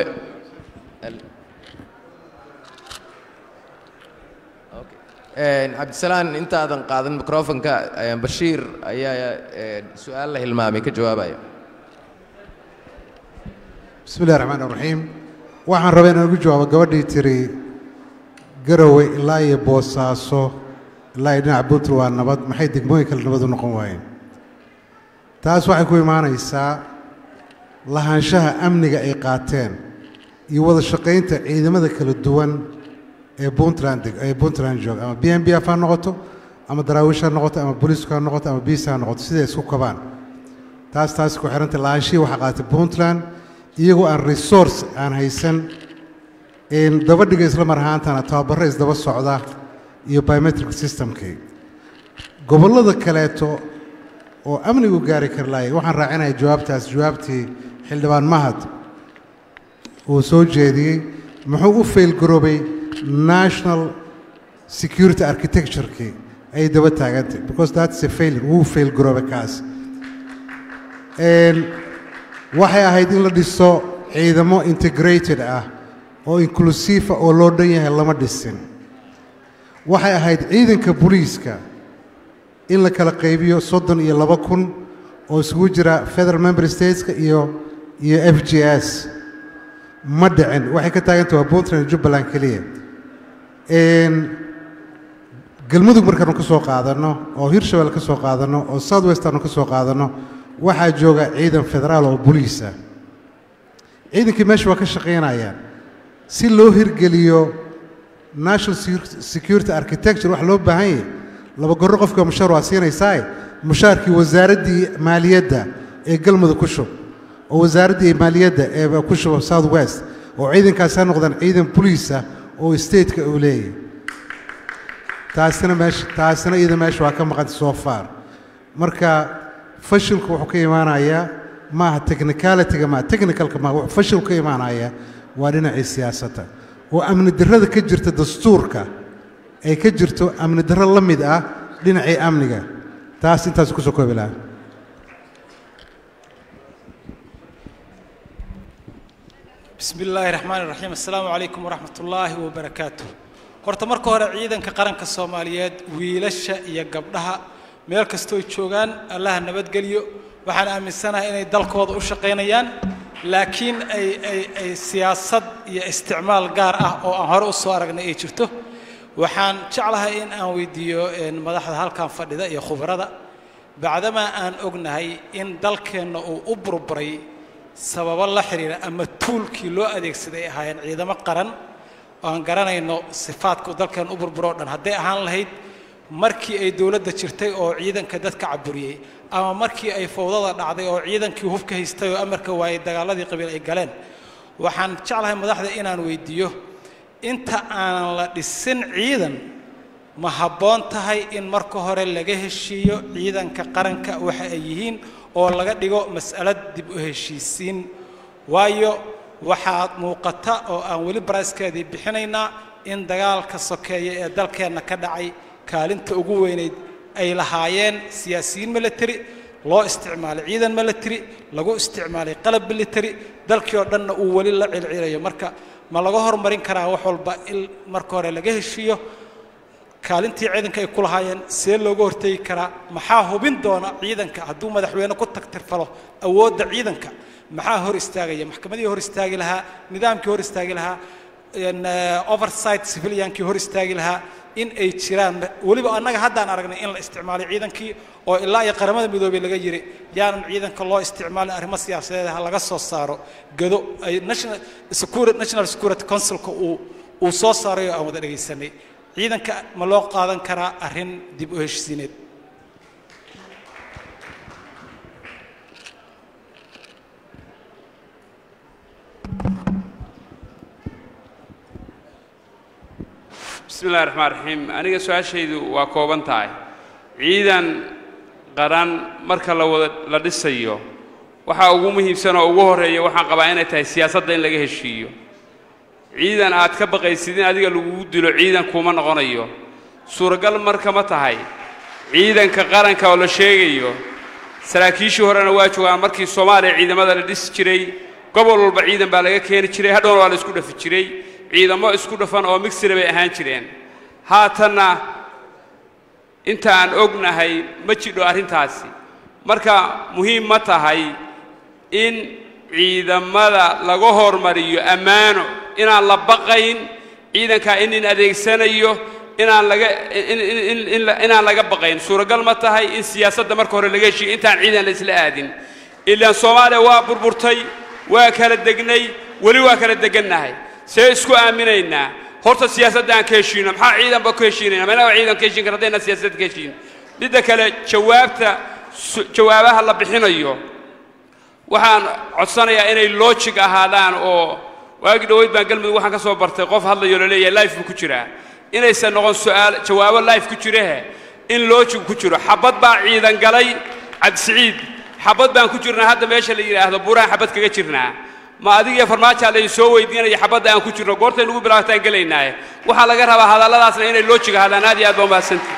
Een, cabdisalaan intaadan qaadan microfonka een, bashiir ayaa een, su-aal la hilmaamay ka jawaabaya bismi illahi raxmaan raxiim waxaan rabaa inaan ugu jawaabo gabadhii tiri garowe ilaa iyo boosaaso ilaa iyo dhinaca puntland waa nabad maxay degmooyin kale nabad u noqon waayeen taas waxay ku imaanaysaa lahaanshaha amniga ay qaateen iyo wada shaqaynta ciidamada kala duwan ee puntland deg- ee puntland jooga ama b m b f ha noqoto ama daraawiish ha noqoto ama booliisku ha noqoto ama biis ha noqoto siday isku kabaan taas taas ku xiranta lahaanshihii waxaa qaatay puntland iyagoo aan resource aan haysan in dabadhiga isla mar ahaantana tababaro isdaba socda iyo biometric systemkii gobollada kaleeto oo amnigu gaari kari laayay waxaan raacinaya jawaabtaas jawaabtii xildhibaan mahad uu soo jeediyey muxuu u failgaroobay national security architecture-kii ay daba taagantay because that's a failure wuu failgaroobay kaas Een, waxay ahayd in la dhiso ciidamo integrated ah oo inclusive ah oo loo dhan yahay lama dhisin waxay ahayd ciidanka booliiska in la kala qaybiyo soddon iyo laba kun oo isugu jira federal member stateska iyo iyo f g s ma dhicin waxay ka taagantay waa puntland iyo jubbaland keliya Een, galmudug markaanu ka soo qaadanno oo hirshabelle ka soo qaadanno oo south west aanu ka soo qaadanno waxaa jooga ciidan federaal oo boliisa ciidankii meesha waa ka shaqaynayaan si loo hirgeliyo national Secu- security architecture wax loo baahan yahay laba gorro qofka mushaar waa siinaysaa mushaarkii wasaaraddii maaliyadda ee galmudug ku shub oo wasaaraddii maaliyadda ee ku shuba south west oo ciidankaasi ha noqdaan ciidan boliisa oo stateka uu leeyahay taasina meesha taasina iyada meesha waa ka maqanta so far marka fashilku wuxuu ka imaanayaa maaha technicalityga maaha technicalka maaha wuxuu fashilku ka imaanayaa waa dhinacii siyaasadda oo amni darrada ka jirta dastuurka ay ka jirto amni darro la mid ah dhinacii amniga taas intaas kusoo koobi lahaa بسم الله الرحمن الرحيم السلام عليكم ورحمة الله وبركاته horta marka hore ciidanka qaranka soomaaliyeed wiilasha iyo gabdhaha meel kastoo ay joogaan allaha nabadgeliyo waxaan aaminsanahay inay dalkooda u shaqaynayaan laakiin ay ay ay siyaasad iyo isticmaal gaar ah oo aan hore u soo aragnay ay jirto waxaan jeclahay in aan weydiiyo een, madaxda halkan fadhida iyo khubarada bacdamaa aan ognahay in dalkeenna uu u burburay sababo la xiriira ama tuulkii loo adeegsaday ay ahaayeen ciidamo qaran oo aan garanayno sifaadka uu dalkeen u burburo o dhan hadday ahaan lahayd markii ay dowladda jirtay oo ciidanka dadka caburiyey ama markii ay fowdada dhacday oo ciidankii hubka haystay oo amarka waayey dagaaladii qabiil ay galeen waxaan jeclahay madaxda inaan weydiiyo inta aanan la dhisin ciidan ma habboon tahay in marka hore laga heshiiyo ciidanka qaranka waxa ay yihiin oo laga dhigo mas'alad dib u heshiisiin waayo waxaa muuqata oo aan weli baraaskeedii bixinaynaa in dagaalka sokeeya ee dalkeenna ka dhacay kaalinta ugu weynayd ay lahaayeen siyaasiyiin military loo isticmaalay ciidan military lagu isticmaalay qalab military dalkii oo dhanna uu weli la cilcilayo marka ma laga hormarin karaa wax walba in marka hore laga heshiiyo kaalintii ciidanka ay ku lahaayeen see looga hortegi karaa maxaa hubin doona ciidanka hadduu madaxweyne ku tagtirfalo awoodda ciidanka maxaa hor istaagaya maxkamadii hor istaagi lahaa nidaamkii hor istaagi lahaa een, eh, oversight civiliankii hor istaagi lahaa in ay jiraan weliba annaga haddaan aragnay in la isticmaalay ciidankii oo ilaa iyo qaramada midoobay laga yiri yaanan ciidanka loo isticmaalin arrimo siyaasadeed ha laga soo saaro gado ay national security national security councilka uu uu soo saaray oo aan wada dhegaysanay ciidanka ma loo qaadan karaa arrin dib u heshisiineed bismi illahi raxmaan raxiim aniga su-aashaydu waa kooban tahay ciidan qaran marka la wada la dhisayo waxaa ugu muhiimsan oo ugu horreeya waxaan qabaa inay tahay siyaasadda in laga heshiiyo ciidan aad ka baqaysid in adiga lagugu dilo ciidan kuma noqonayo suuragal marka ma tahay ciidanka qaranka oo la sheegayo saraakiishii horena waa joogaan markii soomaaliya ciidamada la dhisi jiray gobol walba ciidan baa laga keeni jiray hadhowna waa la isku dhafi jiray ciidamo isku dhafan oo migsira bay ahaan jireen haatanna inta aan ognahay ma jidho arrintaasi marka muhiim ma tahay in ciidamada laga hormariyo ammaano inaan la baqayn ciidankaa in nin adeegsanayo inaan laga inaan laga baqayn suuragal ma tahay in siyaasadda marka hore laga heshiiyo intaan ciidan la isla aadin ilaan soomaaliya waa burburtay waa kala degnay weli waa kala degannahay see isku aaminaynaa horta siyaasadda aan ka heshiino maxaa ciidanba ku heshiinayna ma inaga ciidan ka heshiin kara haddayna siyaasadda ka heshiin midda kale jawaabta jawaabaha la bixinayo waxaan codsanayaa inay logic ahaadaan oo waagi dhoweyd baan galmudug waxaan ka soo bartay qof hadlayo la leeyahay life buu ku jiraa inaysan noqon su'aal jawaabo life ku jirahe in logic ku jiro xabad baa ciidan galay cabdisiciid xabad baan ku jirnaa hadda meesha la yidhaahdo buraan xabad kaga jirnaa ma adigiyo farmaajaa laydin soo weydiinaya xabadda aan ku jirno goortay nagu bilaabtaan gelaynaaye waxaa laga rabaa hadalladaasna inay lojiga hadlaan aad iyo aad baa umahadsantii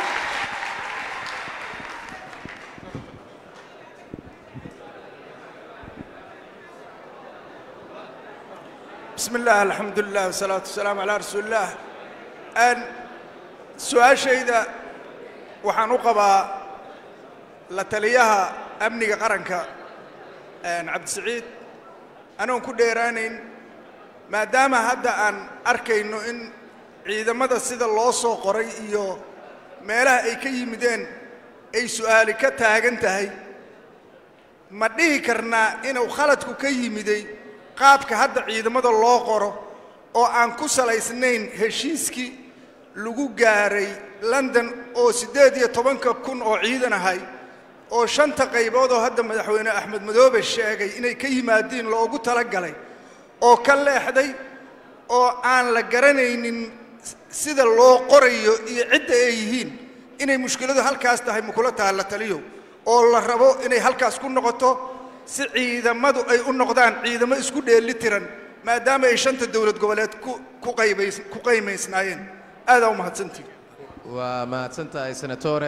بسم الله الحمد لله والصلاة والسلام على رسول الله أن سؤال شيدا waxaan u qabaa la taliyaha amniga qaranka cabdisiciid anoon ku dheeraanayn maadaama hadda aan arkayno in ciidamada sida loo soo qoray iyo meelaha ay ka yimideen ay su'aali ka taagan tahay ma dhihi karnaa inuu khaladku ka yimiday qaabka hadda ciidamada loo qoro oo aan ku salaysnayn heshiiskii lagu gaaray london oo siddeed iyo tobanka kun oo ciidan ahay oo shanta qaybood oo hadda madaxweyne axmed madoobe sheegay inay ka yimaadiin loogu talagalay oo ka leexday oo aan la garanaynin sida loo qorayo iyo cidda ay yihiin inay mushkiladu halkaas tahay makula taha la taliyo oo la rabo inay halkaas ku noqoto si ciidamadu ay u noqdaan ciidamo isku dheeli tiran maadaama ay shanta dowlad goboleed ku ku qaybays ku qaymaysnaayeen aadaa u mahadsantihi waa mahadsan tahay senatore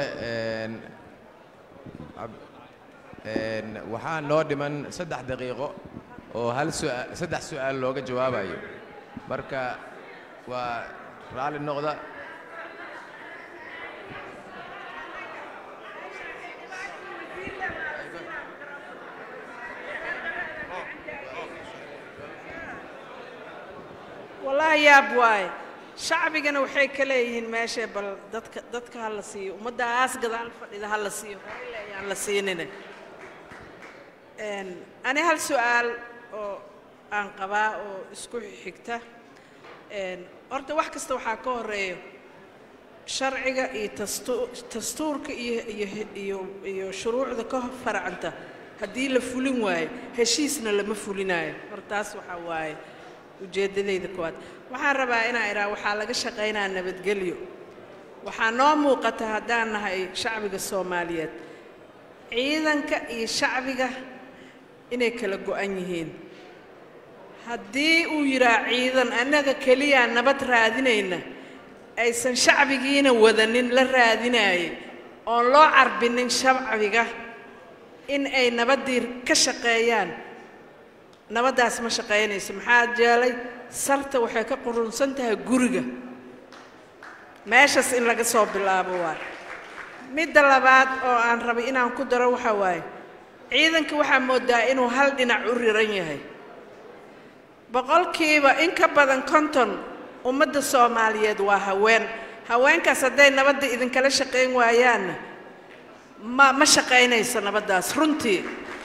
waxaa noo dhiman saddex daqiiqo oo hal suaa saddex su'aal looga jawaabayo marka waa raalli noqda wallaahi yaab waaye shacbigana waxay ka leeyihiin meesha bal dadka dadka ha la siiyo ummaddaas gadaal fadhida ha la siiyo ile ayaan la siinine ani hal su'aal oo aan qabaa oo isku xigta horta wax kasta waxaa ka horeeyo sharciga iyo tastu- dastuurka iyo iyo iyo iyo shuruucda ka farcanta haddii la fulin waayo heshiisna lama fulinayo hortaas waxaa waaye ujeeddadayda koowaad waxaan rabaa inaan idhaa waxaa laga shaqaynaa nabadgelyo waxaa noo muuqata haddaan nahay shacbiga soomaaliyeed ciidanka iyo shacbiga inay kala go'an yihiin haddii uu yidhaa ciidan annaga keliyaa nabad raadinayna aysan shacbigiina wadanin la raadinaayay oon loo carbinin shacbiga in ay nabaddii ka shaqeeyaan nabaddaas ma shaqaynayso maxaa jeelay sarta waxay ka qurunsan tahay guriga meeshaas in laga soo bilaabo waay midda labaad oo aan rabay inaan ku daro waxaa waaye ciidanka waxaa moodaa inuu hal dhinac u riran yahay boqolkiiba in ka badan konton ummadda soomaaliyeed waa haween haweenkaas hadday nabadda idinkala shaqayn waayaanna ma ma shaqaynayso nabaddaas runtii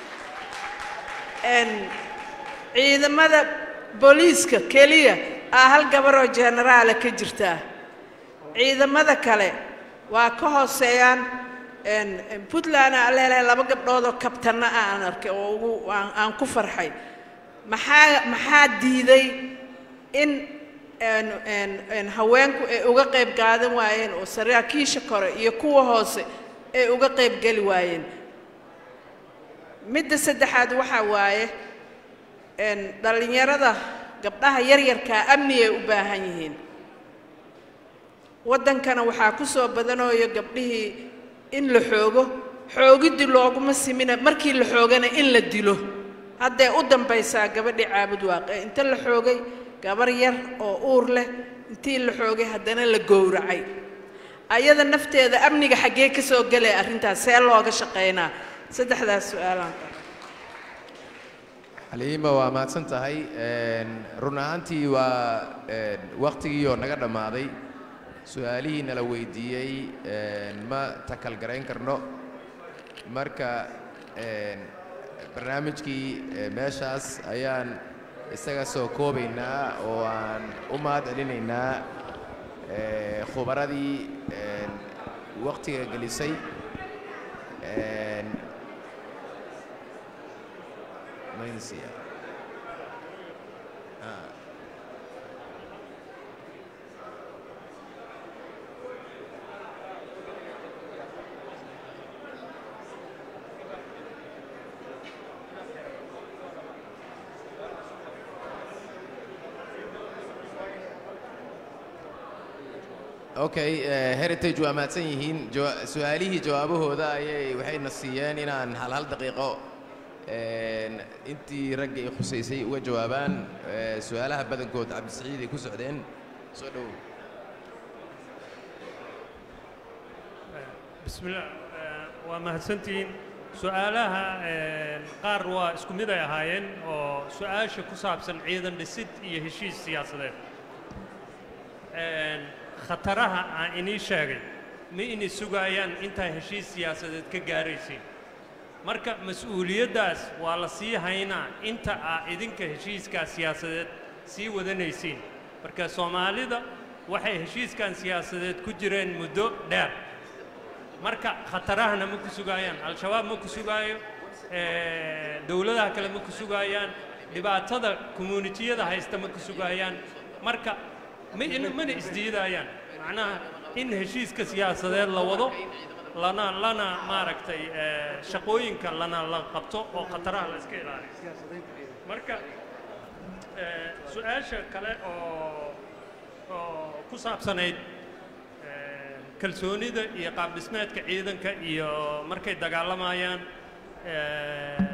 Een, ciidamada booliiska keliya aa hal gabaroo jenaraala ka jirtaa ciidamada kale waa ka hooseeyaan een, een, puntland aa leelahay laba gabdhoodoo kabtanna ah aan arkay oo ugu aan aan ku farxay maxaa maxaa diiday in een, een, een, haweenku ay uga qayb qaadan waayeen oo saraakiisha kore iyo kuwa hoose ay uga qayb geli waayeen midda saddexaad waxaa waaye een, dhallinyarada gabdhaha yaryarkaa amni ay u baahan yihiin waddankana waxaa ku soo badanooyo gabdhihii in la xoogo xoogiddii looguma simina markii la xoogana in la dilo hadday u dambaysaa gabadhii caabud waaqe inta la xoogay gabar yar oo uur leh intii la xoogay haddana la gowracay ayada nafteeda amniga xaggee ka soo gelaya arrintaas see looga shaqaynaa saddexdaas su-aalaan xaliima waa mahadsan tahay Een, run ahaantii waa een, waqtigiioo naga dhammaaday su-aalihii nala weydiiyey een, ma takalgarayn karno marka een, barnaamijkii ee, meeshaas ayaan isaga soo koobaynaa oo aan u mahad celinaynaa ee, khubaradii een, waqtiga gelisay Een, Malaysia. Ah. okay eh, heritage waa mahadsan yihiin jawa- su-aalihii jawaabahooda ayay waxayna siiyeen inaan hal hal daqiiqo een, intii ragga ay khusaysay uga jawaabaan eh, su-aalaha badankood cabdisiciid ay ku socdeen soo dhowow بسم الله آه، waa mahadsantihiin su-aalaha آه، qaar waa isku mid ay ahaayeen oo su-aasha ku saabsan ciidan dhisid iyo heshiis siyaasadeed Een, khataraha aan inii sheegay ma inay sugayaan intaa heshiis siyaasadeed ka gaaraysiin marka mas-uuliyaddaas waa la sii haynaa inta aa idinka heshiiskaa siyaasadeed sii wadanaysiin marka soomaalida waxay heshiiskan siyaasadeed ku jireen muddo dheer marka khatarahana ma ku sugaayaan al-shabaab ma ku sugaayo eh, dowladaha kale ma ku sugaayaan dhibaatada communitiyada haysta ma ku sugaayaan marka ma in- mana isdiidayaan macnaha in heshiiska siyaasadeed la wado lana lana maaragtay eh, shaqooyinka lana la qabto oo khataraha la iska ilaaliyo marka eh, su-aasha kale oo oo ku saabsanayd eh, kalsoonida iyo qaab dhismeedka ciidanka iyo markay dagaalamayaan eh,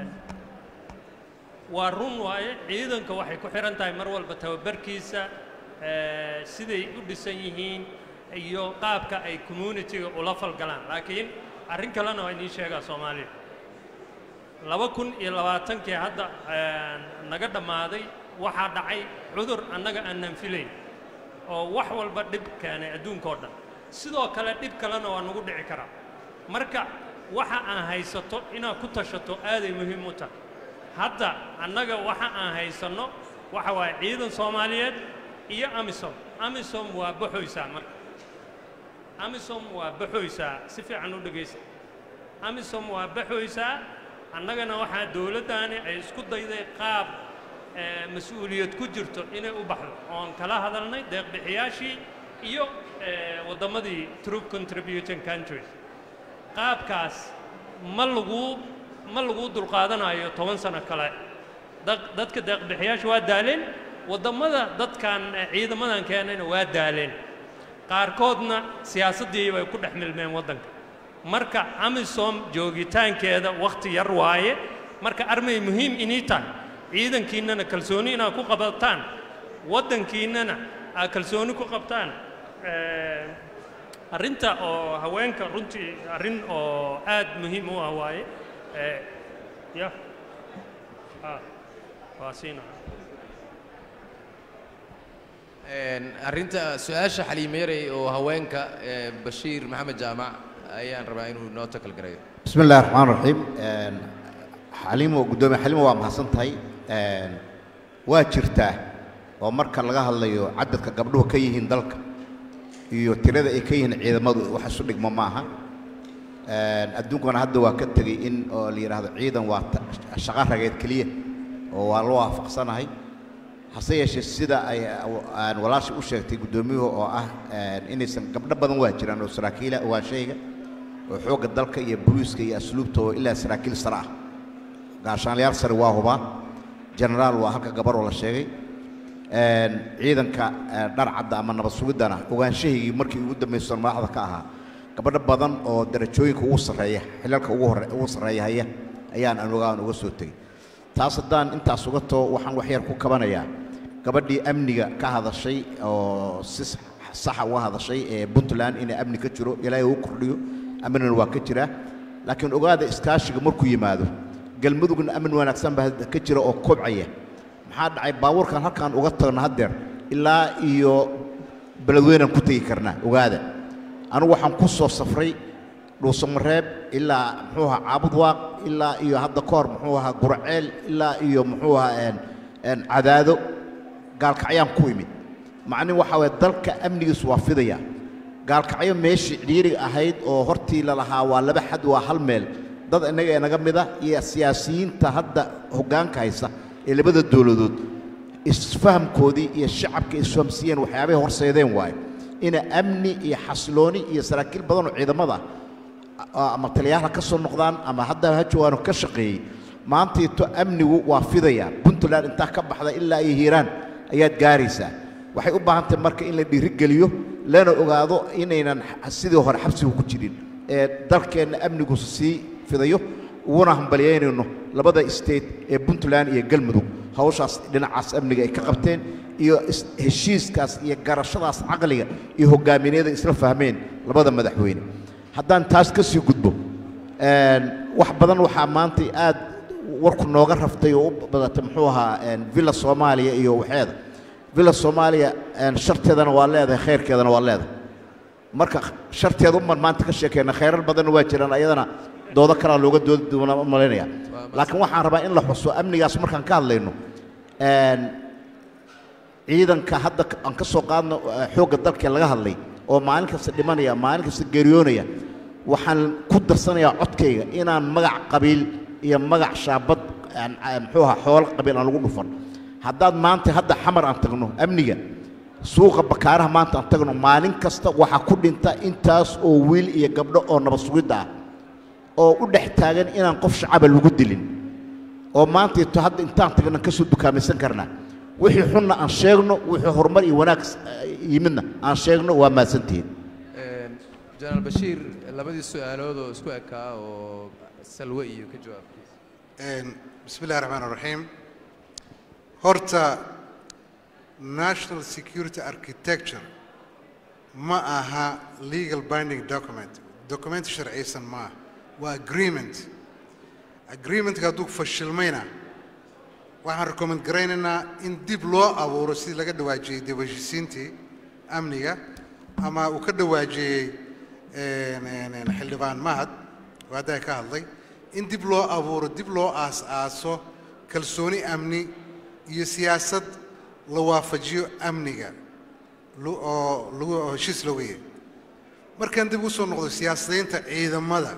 waa run waaye ciidanka waxay ku xihan tahay mar walba tababarkiisa eh, siday u dhisan yihiin iyo qaabka ay communitiga ula falgalaan laakiin arrin kalena waa inii sheegaa soomaaliya laba kun iyo labaatankii hadda eh, naga dhammaaday waxaa dhacay cudur annaga aanan filayn oo wax walba dhib keenay adduunka oo dhan sidoo kale dhib kalena waa nagu dhici karaa marka waxa aan haysato inaad ku tashato aaday muhiim u tahay hadda annaga waxa aan haysanno waxa waaye ciidan soomaaliyeed iyo amisom amisom waa baxoysaa marka amisom waa baxoysaa si fiican u dhegaysa amisom waa baxoysaa annagana waxaa dowladdaani ay isku dayday qaab eh, mas-uuliyad ku jirto inay u baxdo oon kala hadalnay deeqbixiyaashii iyo eh, waddamadii troop contributing countries qaabkaas ma lagu ma lagu dulqaadanayo toban sano kale dad- dadka deeqbixiyaasha waa daaleen waddamada dadkan eh, ciidamadan keenayna waa daaleen qaarkoodna siyaasaddii bay ku dhex milmeen waddanka marka amisom joogitaankeeda wakhti yar waaye marka armay muhiim inii tahay ciidankiinnana kalsooni inaad ku qabataan waddankiinnana aad kalsooni ku qabtaan Eh, arrinta oo haweenka runtii arrin oo aad muhiim u ah waaye Eh, ya ah waa siina arrinta su-aasha xaliimeerey oo haweenka ee bashiir maxamed jaamac ayaan rabaa inuu noo takal garayo بسم الله الرحمن الرحيم xaliimo guddoomiye xaliimo waa mahadsan tahay waa jirtaa oo marka laga hadlayo cadadka gabdhuhu ka yihiin dalka iyo tirada ay ka yihiin ciidamadu wax isu dhigmo maaha adduunkana hadda waa ka tegey in oo la yidhaahdo ciidan waa ta- shaqo rageed keliya oo waa la waafaqsanahay hase yeeshee sida ay aan walaasha u sheegtay guddoomiyuhu oo ah inaysan gabdho badan waa jiraan oo saraakiila waa shayga oo xoogga dalka iyo boliiska iyo asluubta oo ilaa saraakiil sare ah gaashaanlayaal sare waa hubaa genaraal waa halka gabaroo la sheegay ciidanka dhar cadda ama nabad sugiddana ogaanshahaygii markii ugu dambaysan madaxda ka ahaa gabadho badan oo darajooyinka ugu sarreeya xilalka ugu hore ugu sarreeya haya ayaan aan ogaan uga soo tegey taas haddaan intaas uga too waxaan wax yar ku kabanayaa gabadhii amniga ka hadashay oo si saxa uga hadashay ee puntland inay amni ka jiro ilaahay uu kordhiyo amnina waa ka jiraa laakiin ogaada iskaashiga markuu yimaado galmudugna amni wanaagsan baa ka jira oo kobcaya maxaa dhacay baabuurkan halkaan uga tagno haddeer ilaa iyo beledweynaan ku tegi karnaa ogaada anigu waxaan ku soo safray dhuusamareeb ilaa muxuu ahaa caabud waaq ilaa iyo hadda ka hor muxuu ahaa gurceel ilaa iyo muxuu ahaa cadaado gaalkacyaan ku imid macnihi waxaa waye dalka amnigiisu waa fidaya gaalkacyo meeshii cidhiiriga ahayd oo hortii lalahaa waa laba xad waa hal meel dad innaga ee naga mid ah iyo siyaasiyiinta hadda hoggaanka haysa ee labada dowladood isfahamkoodii iyo shacabka isfahamsiiyeen waxyaabahay horseedeen waaye ina amni iyo xasilooni iyo saraakiil badan oo ciidamada ah, ama taliyaal ha ka soo noqdaan ama hadda ha joogaano ka shaqeeyey maantiito amnigu waa fidaya puntland intaa ka baxda ilaa iyo hiiraan ayaad gaaraysaa waxay u baahan tahay marka in la dhiirigeliyo lana ogaado inaynan sidii hore xabsigu ku jirin ee dalkeenna amnigu sii fidayo uguna hambalyaynayno labada state ee puntland iyo galmudug hawshaas dhinacaas amniga ay ka qabteen iyo is- heshiiskaas iyo garashadaas caqliga iyo hogaamineeda isla fahmeen labada madaxweyne haddaan taas ka sii gudbo een, wax badan waxaa maanta aad warku nooga raftay oo u badatay muxuu ahaa een, villa soomaaliya iyo waxeeda villa soomaaliya een, sharteedana waa leedahay khayrkeedana waa leedahay marka sharteeda uman maanta ka sheekeyna khayrar badanna waa jiraan ayadana doodo kalaa looga doodi doonaa u malaynaya laakiin waxaan rabaa in la xuso amnigaas markaan ka hadlayno een, ciidanka hadda k- aan ka soo qaadno eh, xoogga dalkee laga hadlay oo maalin kasta dhimanaya maalin kasta geeriyoonaya waxaan ku darsanayaa codkayga inaan magac qabiil iyo magac shaabad aan- aan- muxuu ahaa xoolo qabiil aan lagu dhufan haddaad maanta hadda xamar aan tagno amniga suuqa bakaaraha maanta aan tagno maalin kasta waxaa ku dhinta intaas oo wiil iyo gabdho oo nabad sugidda ah oo u dhex taagan inaan qof shacaba lagu dilin oo maanta ito hadda intaan tagna ka soo dukaamaysan karnaa wixii xunna aan sheegno wixii horumar iyo wanaag s- yimidna aan sheegno waa mahadsantihiin jenaraal bashiir labadii su-aalood oo isku ekaa oo salwe iyo ka jawaab بسم الله الرحمن الرحيم horta national security architecture ma aha legal binding document document sharciysan ma aha waa agreement agreementka hadduu fashilmayna waxaan recommend garaynaynaa in dib loo abuuro sidii laga dhawaajiyey dib u heshiisiintii amniga ama uu ka dhawaajiyey een, een, een, xildhibaan mahad oo hadda ka hadlay in dib loo abuuro dib loo aas-aaso kalsooni amni iyo siyaasad la waafajiyo amniga lu- oo lagu oo heshiis la weeye markaan dib u soo noqdo siyaasadaynta ciidamada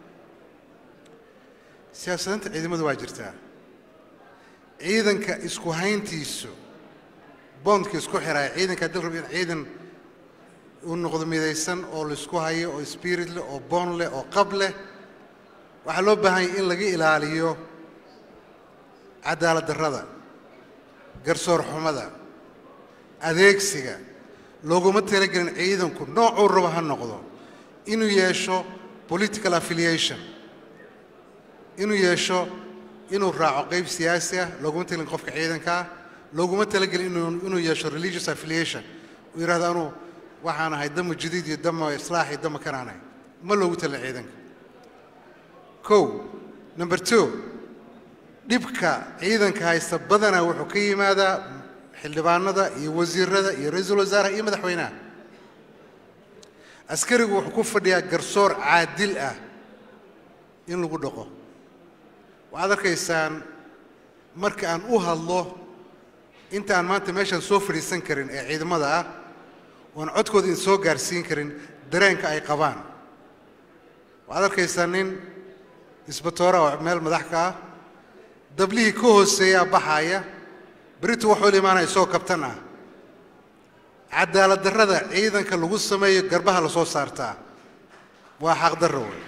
siyaasadaynta ciidamada waa jirtaa ciidanka isku hayntiisu bondka isku xiraya ciidanka haddii la rabo in ciidan uu noqdo midaysan oo laisku hayo oo spirit leh oo boon leh oo qab leh waxaa loo baahan yahay in laga ilaaliyo cadaalad darrada garsoor xumada adeegsiga looguma talagelin ciidanku noocuu rabo ha noqdo inuu yeesho political affiliation inuu yeesho inuu raaco qayb siyaasi ah looguma talagelin qofka ciidanka ah looguma talagelin inuu inuu yeesho religious affiliation uu yidhahdo anuu waxaan ahay dama jadiid iyo dama islaax iyo dama kanaan ahay ma loogu talin ciidanka kow number two dhibka ciidanka haysta badanaa wuxuu ka yimaadaa xildhibaanada iyo wasiirada iyo ra-iisul wasaaraha iyo madaxweynaha askarigu wuxuu ku fadhiyaa garsoor caadil ah in lagu dhaqo waxaad arkaysaan marka aan u hadlo intaan maanta meeshaan soo fadhiisan karin ee ciidamada ah oan codkooda idin soo gaarsiin karin dareenka ay qabaan waxaad arkaysaa nin isbatoora oo meel madax ka ah dablihii ka hooseeyaa baxaaya beritu waxuu la imaanaya isagoo kabtan ah cadaalad darrada ciidanka lagu sameeyo garbaha la soo saartaa waa xaqdarro wey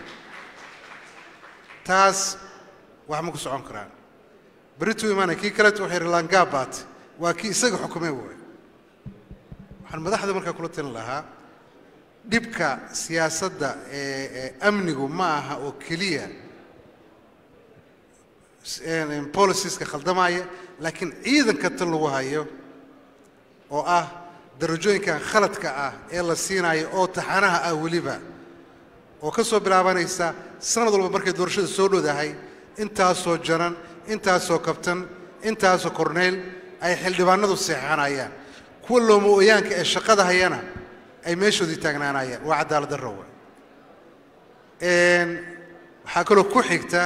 taas wax ma ku socon karaan berituu imaanaya kii kaleetu wuxuu yidhi laangaabaat waa kii isaga xukumay wey waxaan madaxda markaa kula talin lahaa dhibka siyaasadda ee ee amnigu ma aha oo keliya boliciska khaldamaya laakiin ciidanka tan lagu hayo oo ah darajooyinkan khaladka ah ee la siinayo oo taxanaha ah weliba oo ka soo bilaabanaysa sanad walba markay doorashada soo dhowdahay intaasoo janan intaasoo kabtan intaasoo korneyl ay xildhibaanadu seexanayaan kuwa looma ooyaanka ee shaqada hayana ay meeshoodii taagnaanayaan waa cadaalad darro wey waxaa kaloo ku xigta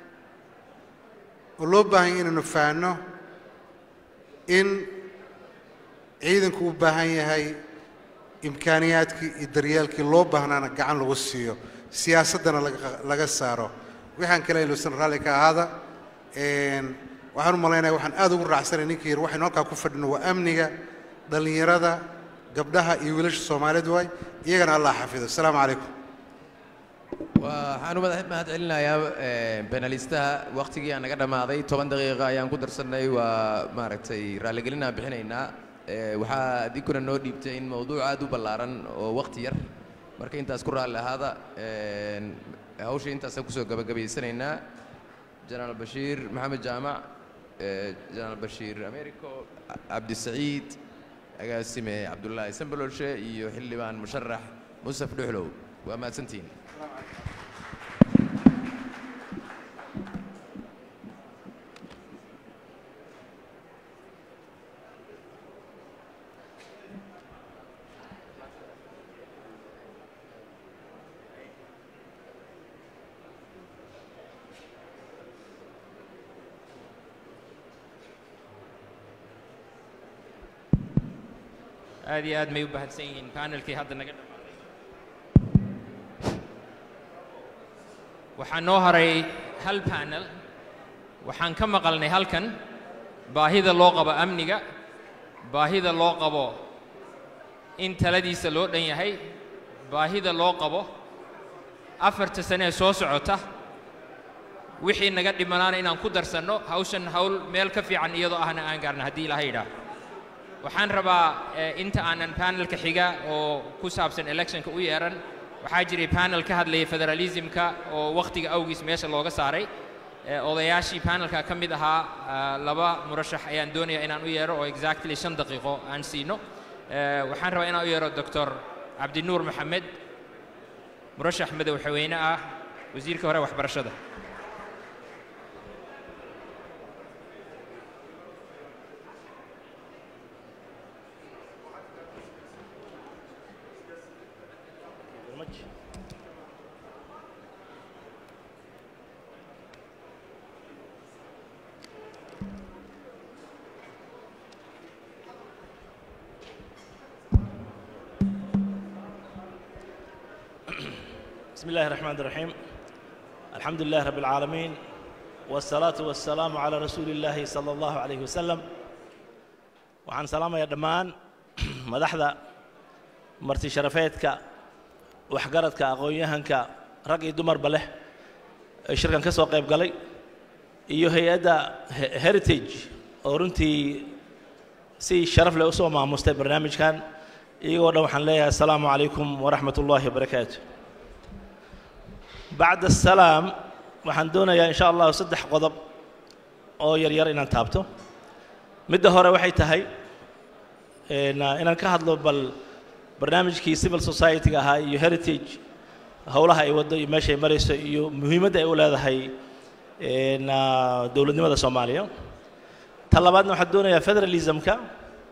oo loo baahan ya inaynu fahanno in ciidanku u baahan yahay imkaaniyaadkii iyo daryeelkii loo baahnaana gacan lagu siiyo siyaasaddana laga saaro waxaan kale iluusan raalli ka ahaada waxaan u malaynaya waxaan aad ugu raacsanay ninkii yidhi waxaynu halkaa ku fadhino waa amniga dhallinyarada gabdhaha iyo wiilasha soomaaliyeed waay iyagana allah xafido asalaamu calaykum waxaan u madax mahad celinayaa benalistaha waktigii aan naga dhammaaday toban daqiiqa ayaan ku darsannay waa maaragtay raalligelin aan bixinaynaa waxaa adinkuna noo dhiibtay in mawduuc aad u ballaaran oo wakti yar marka intaas ku raalli ahaada hawsha intaasaan kusoo gabagabaysanaynaa jenaraal bashiir maxamed jaamac jenaraal bashiir americo cabdisaciid agaasime cabdullaahi sambalolshe iyo xildhibaan musharax musaf dhuxlow waa mahadsantihiin aad iyo aad may u bahadsan yihiin panelkii hadda naga dhammaaday waxaa noo haray hal panel waxaan ka maqalnay halkan baahida loo qabo amniga baahida loo qabo in taladiisa loo dhan yahay baahida loo qabo afarta sane ee soo socota wixii naga dhimanaana inaan ku darsanno hawshan hawl meel ka fiican iyadoo ahna aan gaarna haddii ilaha yidhaah waxaan rabaa inta aanan panelka xiga oo ku saabsan electionka u yeeran waxaa jiray panel ka hadlayay federalismka oo wakhtiga awgiis meesha looga saaray odayaashii panelka ka mid ahaa laba murashax ayaan doonaya inaan u yeero oo exactly shan daqiiqo aan siino waxaan rabaa inaan u yeero doctor cabdinuur maxamed murashax madaxweyne ah wasiirka hore waxbarashada بسم الله الرحمن الرحيم الحمد لله رب العالمين والصلاة والسلام على رسول الله صلى الله عليه وسلم وعن سلام يا دمان مدحدا مرتي شرفيتك وحقرتك أقويهنك رقي دمر بله شركان كسو قيب قلي iyo hay-adda heritage oo runtii si sharaf leh usoo maamustay barnaamijkan iyagoo dhan waxaan leeyahay asalaamu calaykum waraxmat ullaahi wabarakaatu bacda asalaam waxaan doonayaa insha allahu saddex qodob oo yaryar inaan taabto midda hore waxay tahay inaan ka hadlo bal barnaamijkii civil society-ga ahaa iyo heritage howlaha ay waddo iyo meeshay marayso iyo muhiimadda ay u leedahay dowladnimada soomaaliya ta labaadna waxaan doonayaa federalismka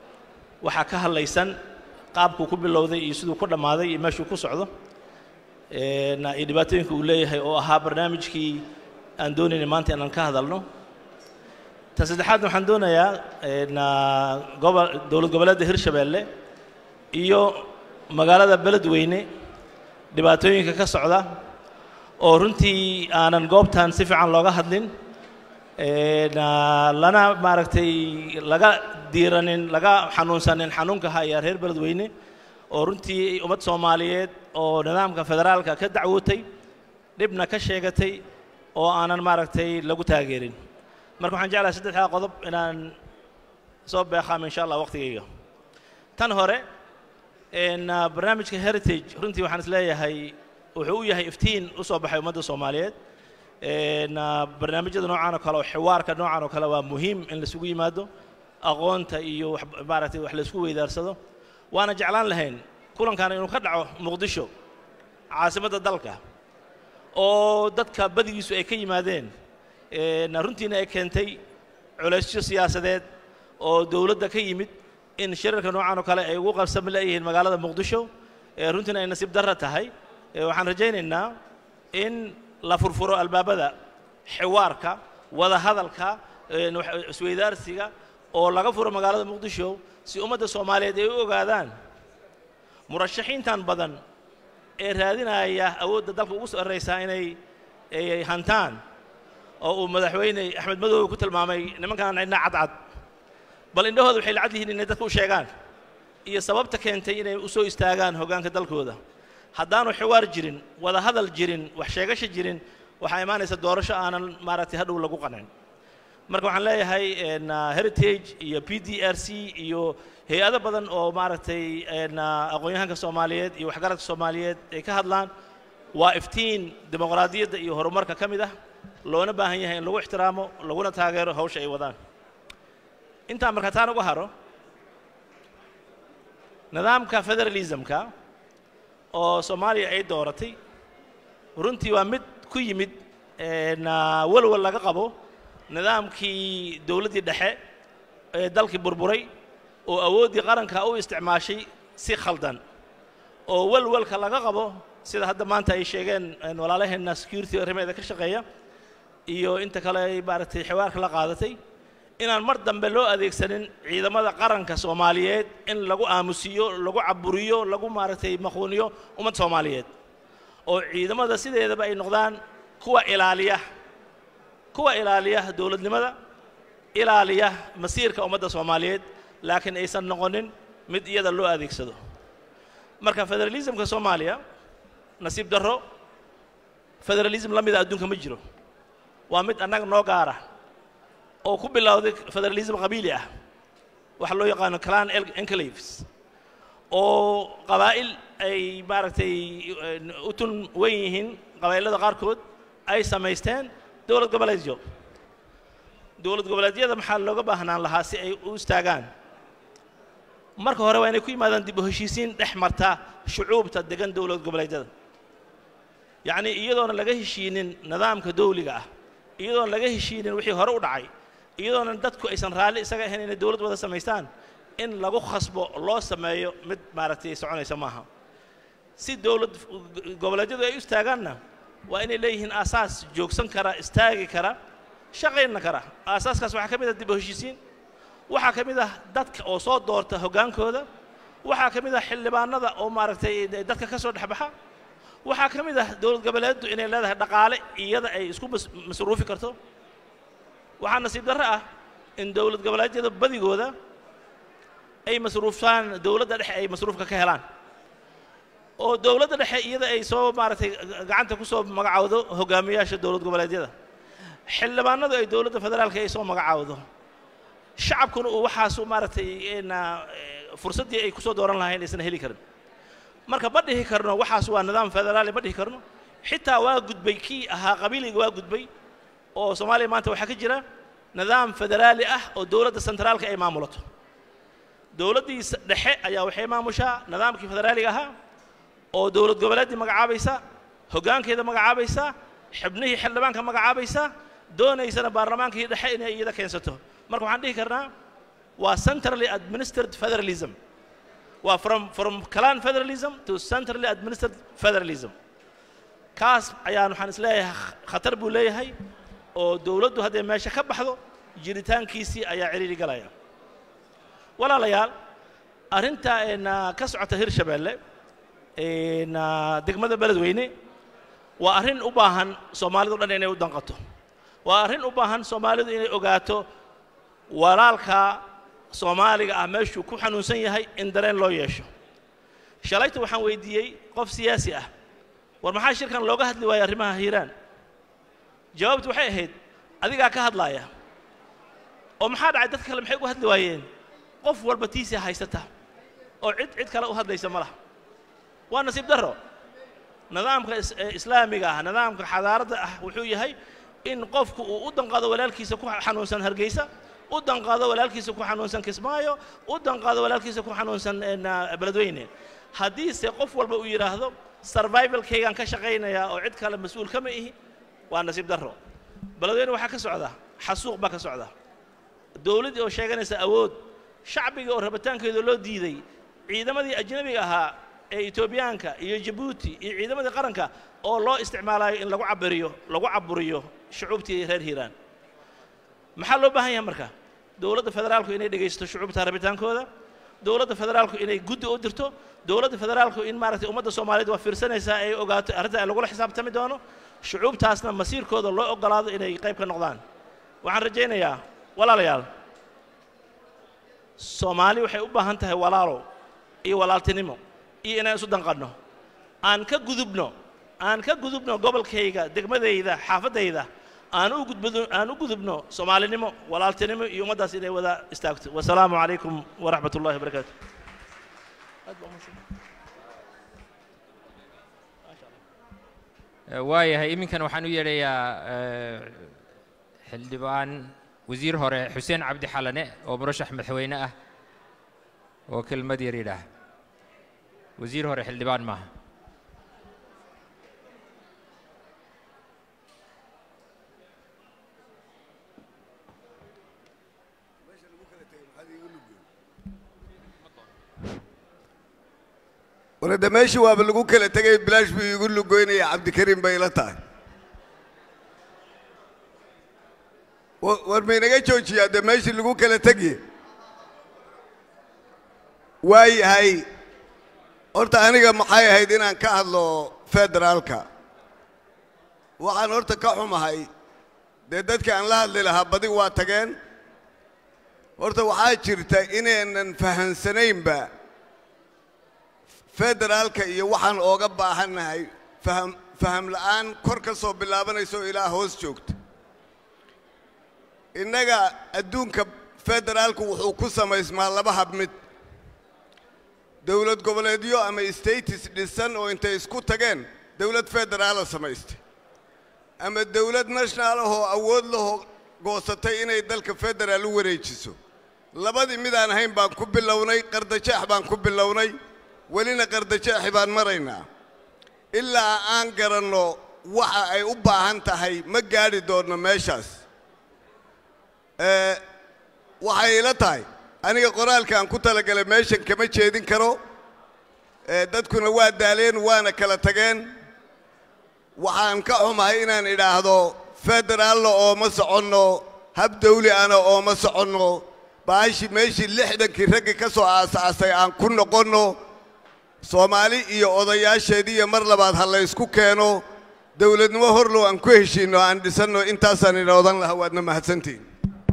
waxaa ka hadlaysan qaabkuu ku bilowday iyo siduu ku dhammaaday iyo meeshuu ku socdo een, iyo dhibaatooyinka uu leeyahay oo ahaa barnaamijkii aan doonaynay maanta inaan ka hadalno tan saddexaadna waxaan doonayaa een, gobol dowlad goboleedda hirshabeelle iyo magaalada beledweyne dhibaatooyinka ka socda oo runtii aanan goobtan si fiican looga hadlin een, lana maaragtay laga diiranin laga xanuunsanin xanuunka haya reer beledweyne oo runtii ummad soomaaliyeed oo nidaamka federaalka ka dacwootay dhibna ka sheegatay oo aanan maaragtay lagu taageerin marka waxaan jeclahay saddexdaa qodob inaan soo beeqaamo insha allah waqtigayga tan hore een, ah, barnaamijka heritage runtii waxaan isleeyahay wuxuu u yahay iftiin u soo baxay ummadda soomaaliyeed een, ah, barnaamijyada noocan oo kale oo xiwaarka noocan oo kale waa muhiim in laisugu yimaado aqoonta iyo wax maaragtay wax laisku weydaarsado waana jeclaan lahayn kulankan inuu ka dhaco muqdisho caasimadda dalka oo dadka badigiisu ay ka yimaadeen een, runtiina ay keentay culaysyo siyaasadeed oo dowladda ka yimid in shirarka noocan oo kale ay ugu qabsami leeyihiin magaalada muqdisho ee runtiina ay nasiib darra tahay ee waxaan rajaynaynaa in la furfuro albaabada xiwaarka wada hadalka een, wax- isweydaarsiga oo laga furo magaalada muqdisho si ummadda soomaaliyeed ay u ogaadaan murashaxiintan badan ee raadinaya awoodda dalka ugu sarraysaa inay ay hantaan oo uu madaxweyne axmed madoobe ku tilmaamay nimankaan cidna cadcad bal indhahooda waxay lacad yihiin inay dadka u sheegaan iyo sababta keentay inay u soo istaagaan hoggaanka dalkooda haddaanu xiwaar jirin wada hadal jirin wax sheegasha jirin waxaa imaanaysa doorasho aanan maaragtay hadhow lagu qancin marka waxaan leeyahay een, ah, heritage iyo p d r c iyo hay-ado badan oo maaragtay een, ah, aqoon-yahanka soomaaliyeed iyo waxgaradka soomaaliyeed ay ka hadlaan waa iftiin dimuqraadiyadda iyo horumarka ka mid ah loona baahan yahay in lagu ixtiraamo laguna taageero hawsha ay wadaan intaa marka taan uga haro nidaamka federalismka oo soomaaliya ay dooratay runtii waa mid ku yimid een, ah, walwal laga qabo nidaamkii dowladdii dhexe ee dalkii burburay oo awooddii qaranka u isticmaashay si khaldan oo walwalka laga qabo sida hadda maanta ay sheegeen een, walaalaheenna security arrimeeda ka shaqeeya iyo inta kale ay maaragtay xiwaarka la qaadatay inaan mar dambe loo adeegsanin ciidamada qaranka soomaaliyeed in lagu aamusiyo lagu caburiyo lagu maaragtay maquuniyo ummad soomaaliyeed oo ciidamada sideedaba ay noqdaan kuwa ilaaliya kuwa ilaaliya dowladnimada ilaaliya masiirka ummadda soomaaliyeed laakiin aysan noqonin mid iyada loo adeegsado marka federalismka soomaaliya nasiib darro federalism la mida adduunka ma jiro waa mid annaga noo gaara oo ku bilowday federalism qabiili ah waxa loo yaqaano clan el- enclaves oo qabaa'il ay maaragtay een, u tun wen yihiin qabaa'ilada qaarkood ay samaysteen dowlad goboleedyo dowlad goboleedyada maxaa looga baahnaan lahaa si ay u istaagaan marka hore waa inay ku yimaadaan dib u heshiisiin dhex marta shucuubta degan dowlad goboleedyada yacnii iyadoona laga heshiinin nidaamka dawliga ah iyadoona laga heshiinin wixii hore u dhacay iyadoona dadku aysan raalli isaga ahayn inay dowlad wada samaystaan in lagu khasbo loo sameeyo mid maaragtay soconaysa maaha si dowlad goboleedyadu ay u istaagaanna waa inay leeyihiin aasaas joogsan kara istaagi kara shaqayna kara aasaaskaas waxaa ka mid ah dib u heshiisiin waxaa ka mid ah dadka oo soo doorta hoggaankooda waxaa ka mid ah xildhibaanada oo maaragtay dadka ka soo dhexbaxa waxaa ka mid ah dowlad goboleeddu inay leedahay dhaqaale iyada ay isku mas- masruufi karto waxaa nasiib darro ah in dowlad goboleedyada badigooda ay masruuftaan dowladda dhexe ay masruufka ka helaan oo dowladda dhexe iyada ay soo maaragtay gacanta ku soo magacaawdo hogaamiyaasha dowlad goboleedyada xildhibaanadu ay dowladda federaalka ay soo magacaawdo shacabkuna uu waxaasu maaragtay na fursaddii ay kusoo dooran lahayn aysan heli karin marka ma dhihi karno waxaas waa nidaam federaali ma dhihi karno xitaa waa gudbay kii ahaa qabiiliga waa gudbay oo soomaaliya maanta waxaa ka jira nidaam federaali ah oo dowladda sentraalka ay maamulato dowladdii s- dhexe ayaa waxay maamushaa nidaamkii federaaliga ahaa oo dowlad goboleeddii magacaabaysa hoggaankeeda magacaabaysa xibnihii xildhibaanka magacaabaysa doonaysana baarlamaankii dhexe inay iyada keensato marka waxaan dhihi karnaa waa centrally administered federalism waa from from clan federalism to centrally administered federalism kaas ayaan waxaan isleeyahay khatar buu leeyahay oo dowladdu hadday meesha ka baxdo jiritaankiisii ayaa ciriiri galaya walaalayaal arrinta een, ah, ka socota hirshabeelle een, ah, degmada beledweyne waa arrin u baahan soomaalidu dhan inay u danqato waa arrin u baahan soomaalidu inay ogaato walaalka soomaaliga ah meeshuu ku xanuunsan yahay in dareen loo yeesho shalayta waxaan weydiiyey qof siyaasi ah war maxaa shirkan looga hadli waaya arrimaha hiiraan jawaabtu waxay ahayd adigaa ka hadlaaya oo maxaa dhacay dadka kale maxay uga hadli waayeen qof walba tiisii haysata oo cid cid kale u hadlaysa ma laha waa nasiib darro nidaamka is- ee islaamiga ah nidaamka xadaaradda ah wuxuu yahay in qofku uu u danqado walaalkiisa ku xanuunsan hargeysa u danqado walaalkiisa ku xanuunsan kismaayo u danqado walaalkiisa ku xanuunsan een, ah, beledweyne haddiise qof walba uu yidhaahdo survivalkaygaan ka shaqaynayaa oo cid kale mas-uul kama ihi waa nasiib darro beledweyne waxaa ka socda xasuuq baa ka socda dowladdii oo sheeganaysa awood shacbigii oo rabitaankeeda loo diiday ciidamadii ajnabiga ahaa ee etoobiyaanka iyo jabuuti iyo ciidamadii qaranka oo loo isticmaalayo in lagu cabiriyo lagu caburiyo shucuubtii reer hiiraan maxaa loo baahan yahay marka dowladda federaalku inay dhegaysto shucuubta rabitaankooda dowladda federaalku inay guddi u dirto dowladda federaalku in maaragtay ummadda soomaaliyeed waa fiirsanaysaa ay ogaato arrinta ay lagula xisaabtami doono shucuubtaasna masiirkooda loo ogolaado inay qayb ka noqdaan waxaan rajaynayaa walaalayaal soomaali waxay u baahan tahay walaalo iyo walaaltinimo iyo inaan isu danqanno aan ka gudubno aan ka gudubno gobolkayga degmadayda xaafadayda aan u gudbino aan u gudubno soomaalinimo walaaltinimo iyo ummaddaas inay wada istaagto wasalaamu calaykum waraxmat ullahi wabarakaatu waayahay iminkan waxaan u yeedhayaa eh, xildhibaan wasiir hore xuseen cabdi xalane oo murashax madaxweyne ah oo kelmad yar yidhaah wasiir hore xildhibaan maaha warada meeshii waaba lagu kala tegay bilaash buu iigu lugoynaya cabdikariim bay ila tahay wa- war maynaga joojiyaa dee meeshii lagu kala tegiye waayahay horta aniga maxay ahayd inaan ka hadlo federaalka waxaan horta ka xumahay dee dadkii aan la hadli lahaa badi waa tageen horta waxaa jirta inaynan fahansanaynba federaalka iyo waxaan ooga baahannahay faham faham la'aan kor ka soo bilaabanaysa oo ilaa hoos joogta innaga adduunka federaalku wuxuu ku samaysmaa laba hab mid dowlad goboleedyo ama states dhisan oo intay isku tageen dowlad federaala samaystay ama dowlad national ahoo awood lahoo goosatay inay dalka federaal u wareejiso labadii midaan ahayn baan ku bilownay qardajeex baan ku bilownay welina qardajeexi baan maraynaa ilaa aan garanno waxa ay u baahan tahay ma gaadhi doonno meeshaas Eh, waxay ila tahay aniga qoraalkaan ku talagalay meeshan kama jeedin karo Eh, dadkuna waa daaleen waana kala tageen waxaan ka xumahay inaan idhaahdo federaalna ooma soconno hab dawli ana ooma soconno baashi meeshii lixdankii raggi ka soo aasaasay aan ku noqonno soomaali iyo odayaasheedii iyo mar labaad ha la ysku keeno dowladnimo horlow aan ku heshiinno aan dhisanno intaasaan ina odan lahaa waadna mahadsantihin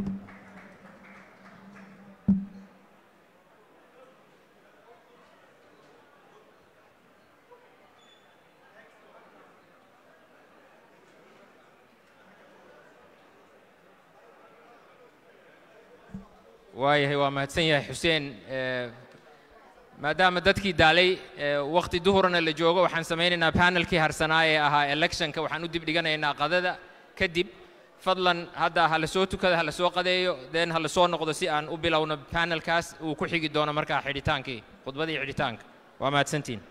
waayahay waa mahadsan yahay xuseen eh, maadaama dadkii daalay eh, waqti duhurna la joogo waxaan samaynaynaa panelkii harsanaa ee ahaa electionka waxaan u dib dhiganaynaa qadada kadib fadlan hadda ha la soo tukada ha la soo qadeeyo then ha la soo noqdo si aan u bilowno panelkaas uu ku xigi doono markaa xidhitaankii khudbadii xidhitaanka waa mahadsantiin